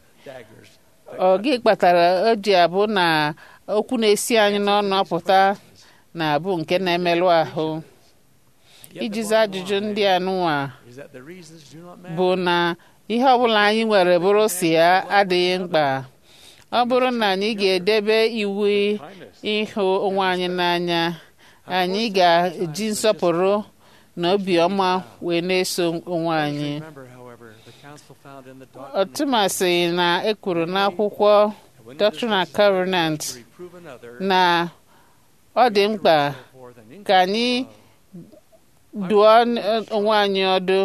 ọ gị kpatara o ji abụ na okwu na-esi anyị n'ọnụ apụta na-abụ nke na-emerụ ahụ iji zaa ajụjụ ndị a nụwa is that the reasons do not matter. bụ na ihe ọbụla anyị nwere bụrụ si ya adịghị mkpa ọ bụrụ na anyị ga-edebe iwu ịhụ onwe anyị n'anya anyị ga-eji nsọpụrụ na obiọma wee na-eso onwe anyị Remember, however, the council found in the ọtụmasị na ekwuru n'akwụkwọ Doctrine and Covenant reprove another na ọ dị mkpa ka anyị dụọ onwe anyị ọdụ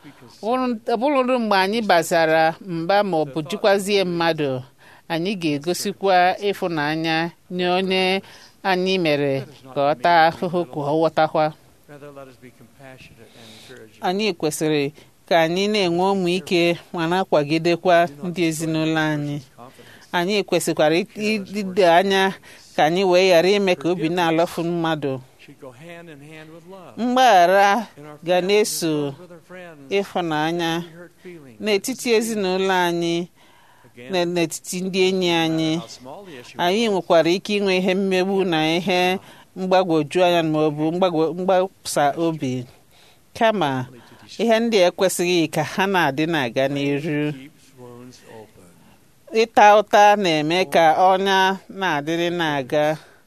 ọ bụrụ mgbe anyị bazara mba ma ọ bụ jikwazie mmadụ anyị ga-egosikwa ịfụnanya nye onye anyị mere ka ọ taa ahụhụ ka ọ ghọtakwa rather let us be compassionate and encouraging. anyị kwesịrị ka anyị na-enwe ụmụ ike ma na-akwagidekwa ndị ezinụlọ anyị anyị kwesịkwara ịdị anya ka anyị wee ghara ime ka obi na-alọfu mmadụ Should go hand in hand with love. mgbaghara In our ga families, na-eso with our friends, ịfụnanya hurt feelings. n'etiti ezinụlọ anyị na n'etiti ndị enyi anyị How small the issue anyị nwekwara ike inwe ihe mmegbu na ihe mgbagwoju anya ma ọ bụ mgbagwo- mgbasa obi kama ihe ndị a ekwesịghị ka ha na-adị na-aga n'iru keeps wounds open. ịta ụta na-eme ka ọnya na-adịrị na-aga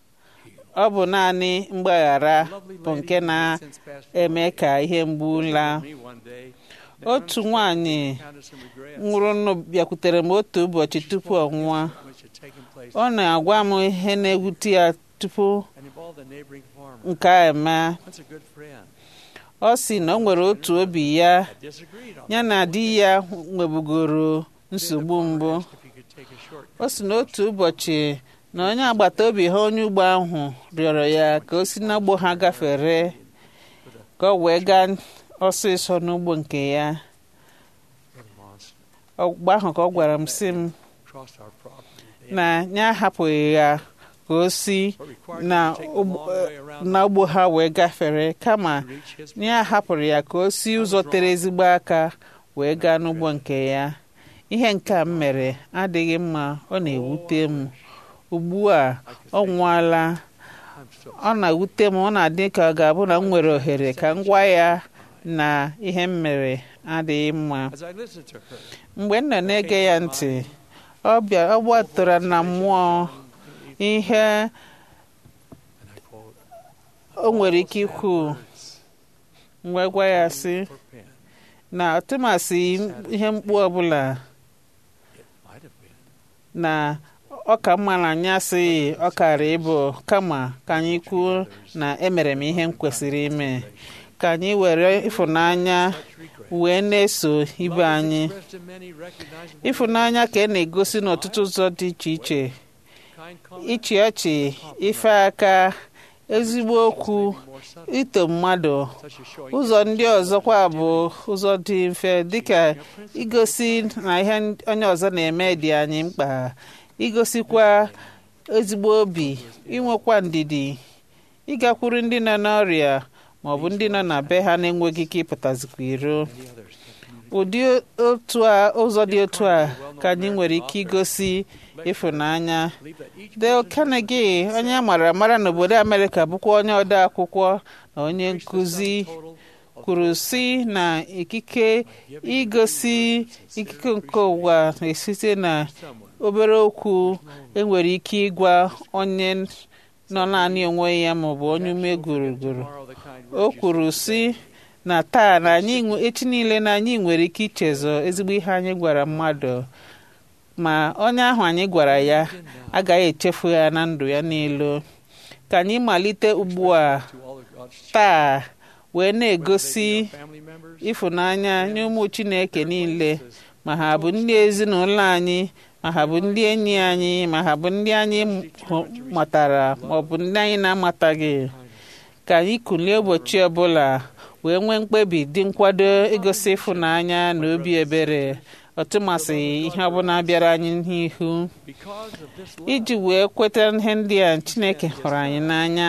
ọ bụ naanị mgbaghara bụ nke na-eme ka ihe mgbu laa Me one day, otu nwanyị counted some regret nwụrụ nụ bịakwutere m otu ụbọchị tupu ọ nwụọ which had taken place ọ na-agwa m ihe na-ewute ya tupu and involved a neighboring farmer. nke a eme Once a good friend. ọ sị na o nwere otu obi ya I disagreed on ya na di ya nwebugoro nsogbu mbụ if he could take a short o si n'otu ụbọchị na onye agbata obi ha onye ugbo ahụ rịọrọ ya ka o si n'ugbo ha gafere ka ọ wee gaa ọsịsọ n'ugbo nke ya monster ọgba ahụ ka ọ gwara m sị m crossed our property. na ya ahapụghị ya ka o si na ugbo- na ugbo ha wee gafere kama ya hapụrụ ya ka o si ụzọ tere ezigbo aka wee gaa n'ugbo nke ya ihe nke a m mere adịghị mma ọ na-ewute m ugbu a ọ nwụọla ọ na-ewute m ọ na-adị ka ọ ga-abụ na m nwere ohere ka m gwa ya na ihe m mere adịghị mma As I listened to her, mgbe m nọ na-ege ya ntị ọ bịa ọ gbatara na mmụọ ihe o nwere ike ikwu wee gwa ya sị na ọtụmasị ihe mkpu ọbụla might have been. na ọ ka mma na anyị asịghị ọ kara ịbụ kama ka anyị kwuo na emere m ihe m kwesịrị ime ka anyị were ịfụnanya wee na-eso ibe anyị Expressed in many recognizable ịfụnanya ka e na-egosi n'ọtụtụ ụzọ dị iche iche kind comments, ịchị ọchị ife aka ezigbo okwu ito mmadụ such as showing ụzọ ndị ọzọkwa bụ ụzọ dị mfe dịka igosi na ihe onye ọzọ na-eme dị anyị mkpa igosikwa ezigbo obi inwekwa ndidi ịgakwuru ndị nọ n'ọrịa ma ọ bụ ndị nọ na be ha na-enweghị ike ịpụtazikwa iro ụdị otu a ụzọ dị otu a ka anyị nwere ike igosi ịfụnanya Dale Carnegie onye a mara amara n'obodo Amerịka bụkwa onye ode akwụkwọ na onye nkụzi kwuru sị na ikike igosi ikike nke ụwa na-esite na obere okwu enwere ike ịgwa onye nọ naanị onwe ya maọbụ onye ume gụrụgụrụ o kwuru sị na taa na anyị nwe- echi niile na anyị nwere ike ichezọ ezigbo ihe anyị gwara mmadụ ma onye ahụ anyị gwara ya agaghị echefu ya na ndụ ya niile ka anyị malite ugbu a taa wee na-egosi ịfụnanya nye ụmụ chineke niile ma ha bụ ndị ezinụlọ anyị ma ha bụ ndị enyi anyị ma ha bụ ndị anyị hụ- matara ma ọ bụ ndị anyị na-amataghị ka anyị kulie ụbọchị ọbụla wee nwee mkpebi dị nkwado igosi ịfụnanya na obi ebere ọtụmasị ihe ọbụla bịara anyị n'ihu iji wee kweta ihe ndị a chineke hụrụ anyị n'anya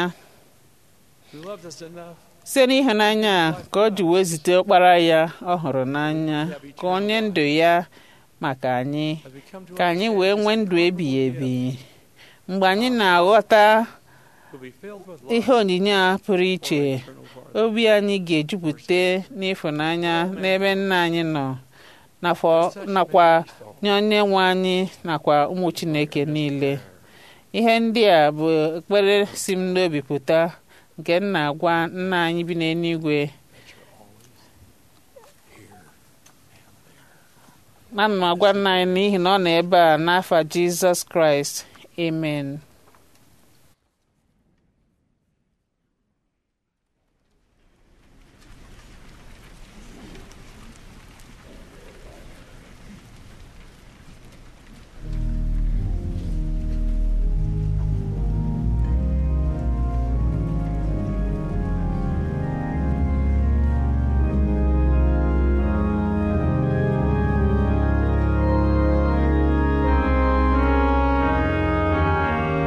site n'ịhụnanya a ka ọ ji wee zite ọkpara ya ọ hụrụ n'anya ka onye ndụ ya maka anyị ka anyị wee nwee ndụ ebighị ebi mgbe anyị na-aghọta ihe onyinye a pụrụ iche obi anyị ga-ejupụta n'ịfụnanya n'ebe nna anyị nọ nakwa- nakwa nye onye nwe anyị nakwa ụmụ chineke niile ihe ndị a bụ ekpere si m n'obi pụta nke m na-agwa nna anyị bi n'eluigwe ana m agwa nna anyị n'ihi na ọ nọ ebe a n'afa jizọs kraịst amen Thank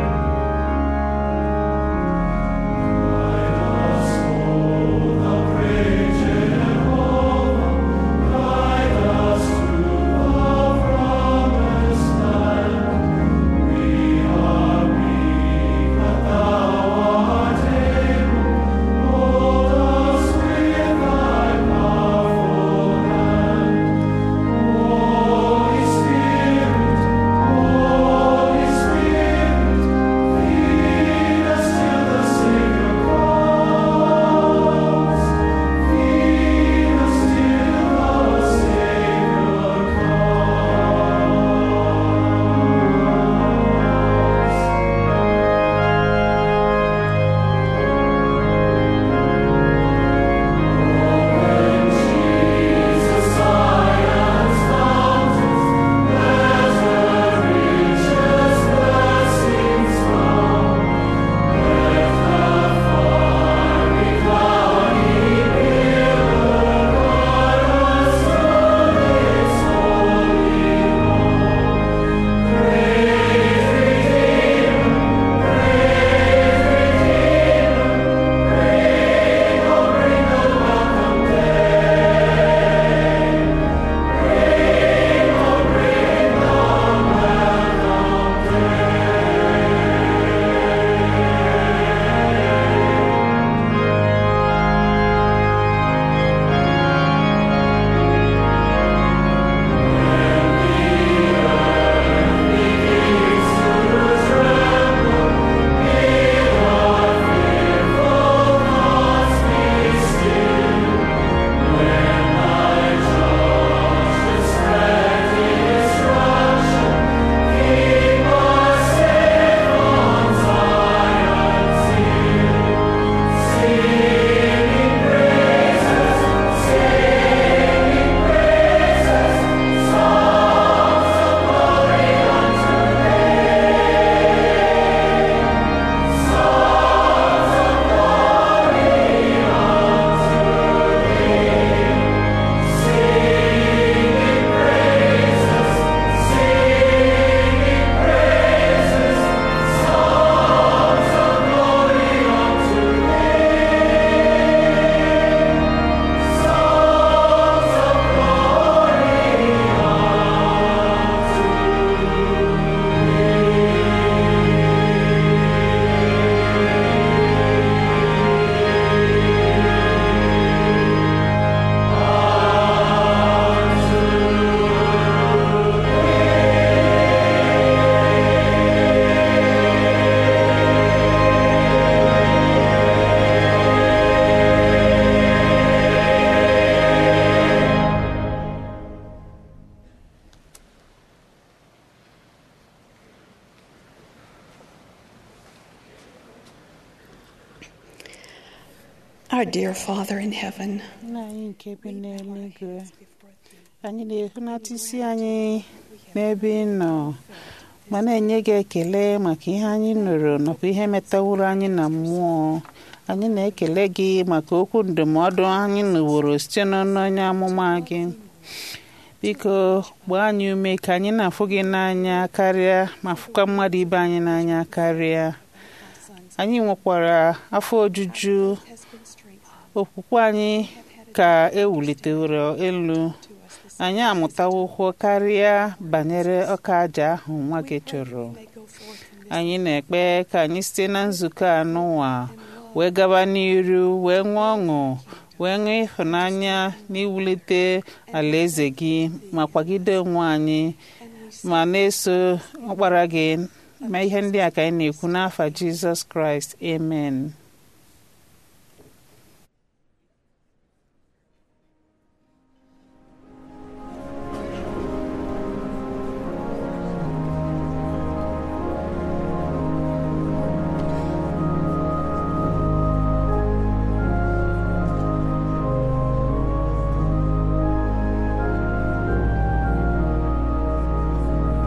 Our dear Father in heaven, nna anyị nke bi n'eluigwe anyị na-ehunata isi anyị n'ebe ị nọ ma na-enye gị ekele maka ihe anyị nụrụ nakwa ihe metaworo anyị na mmụọ anyị na-ekele gị maka okwu ndụmọdụ anyị nụworo site n'ọnụ onye amụma gị biko gbaa anyị ume ka anyị na-afụ gị n'anya karịa ma fụkwa mmadụ ibe anyị n'anya karịa anyị nwekwara afọ ojuju okwukwe anyị ka ewuliteworo elu anyị amụtawokwo karịa banyere ọka aja ahụ nwa gị chọrọ anyị na-ekpe ka anyị site na nzukọ anụwa wee gaba n'iru wee nwee ọṅụ wee nwee ịhụnanya n'iwulite alaeze gị ma kwagide onwe anyị ma na-eso ọkpara gị ma ihe ndị a ka anyị na-ekwu n'afa jizọs kraịst amen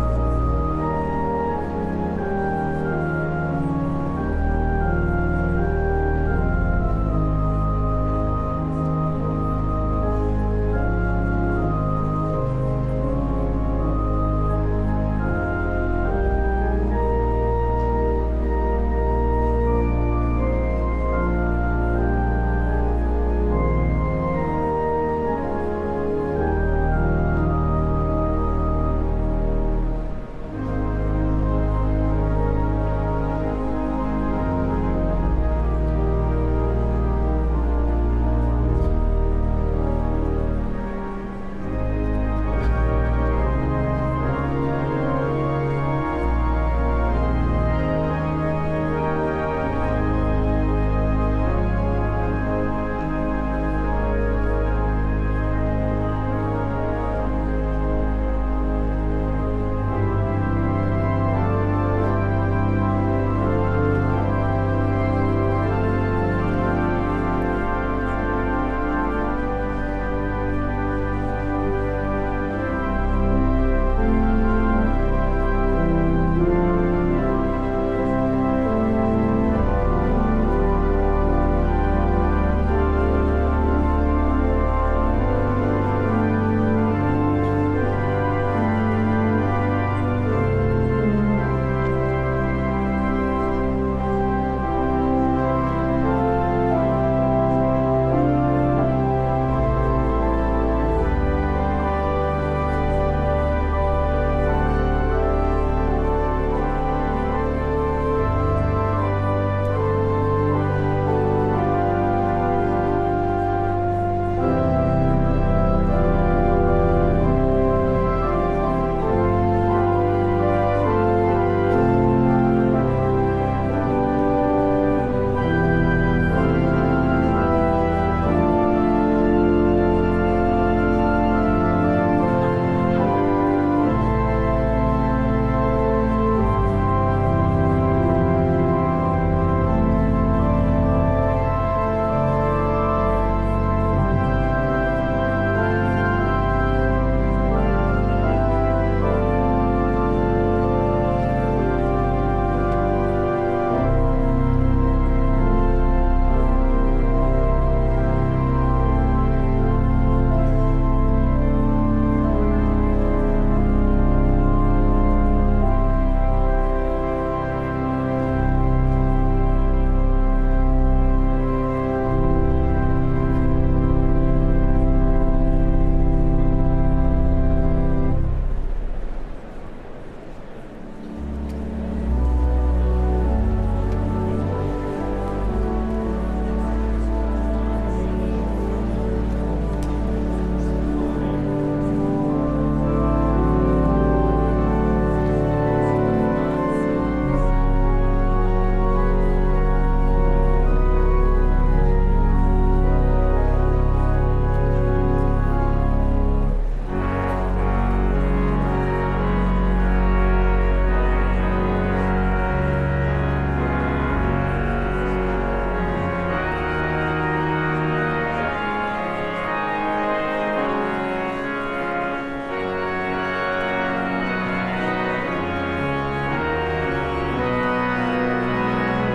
Thank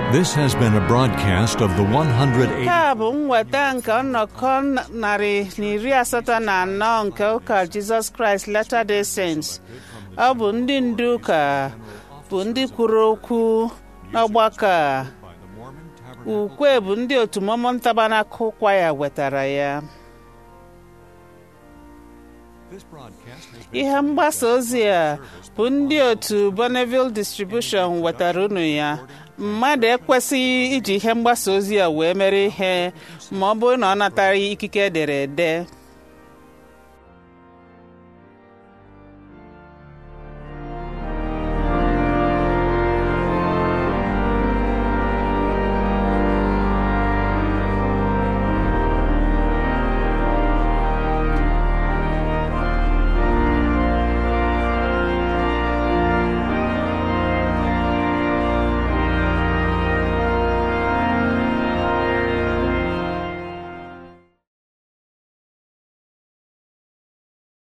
This has been a broadcast of the 180. nke a bụ mweta nke nnọkọ narị na iri asatọ na anọ nke ụka jizọs kraịst latter day saints ọ bụ ndị ndu ụka bụ ndị kwuru okwu n'ọgbakọ a ukwe bụ ndị otu Mormon Tabernacle Choir wetara ya ihe mgbasa ozi a bụ ndị otu Bonneville Distribution wetara unu ya mmadụ ekwesịghị iji ihe mgbasa ozi a wee mere ihe ma ọ bụrụ na ọ natara ikike edere ede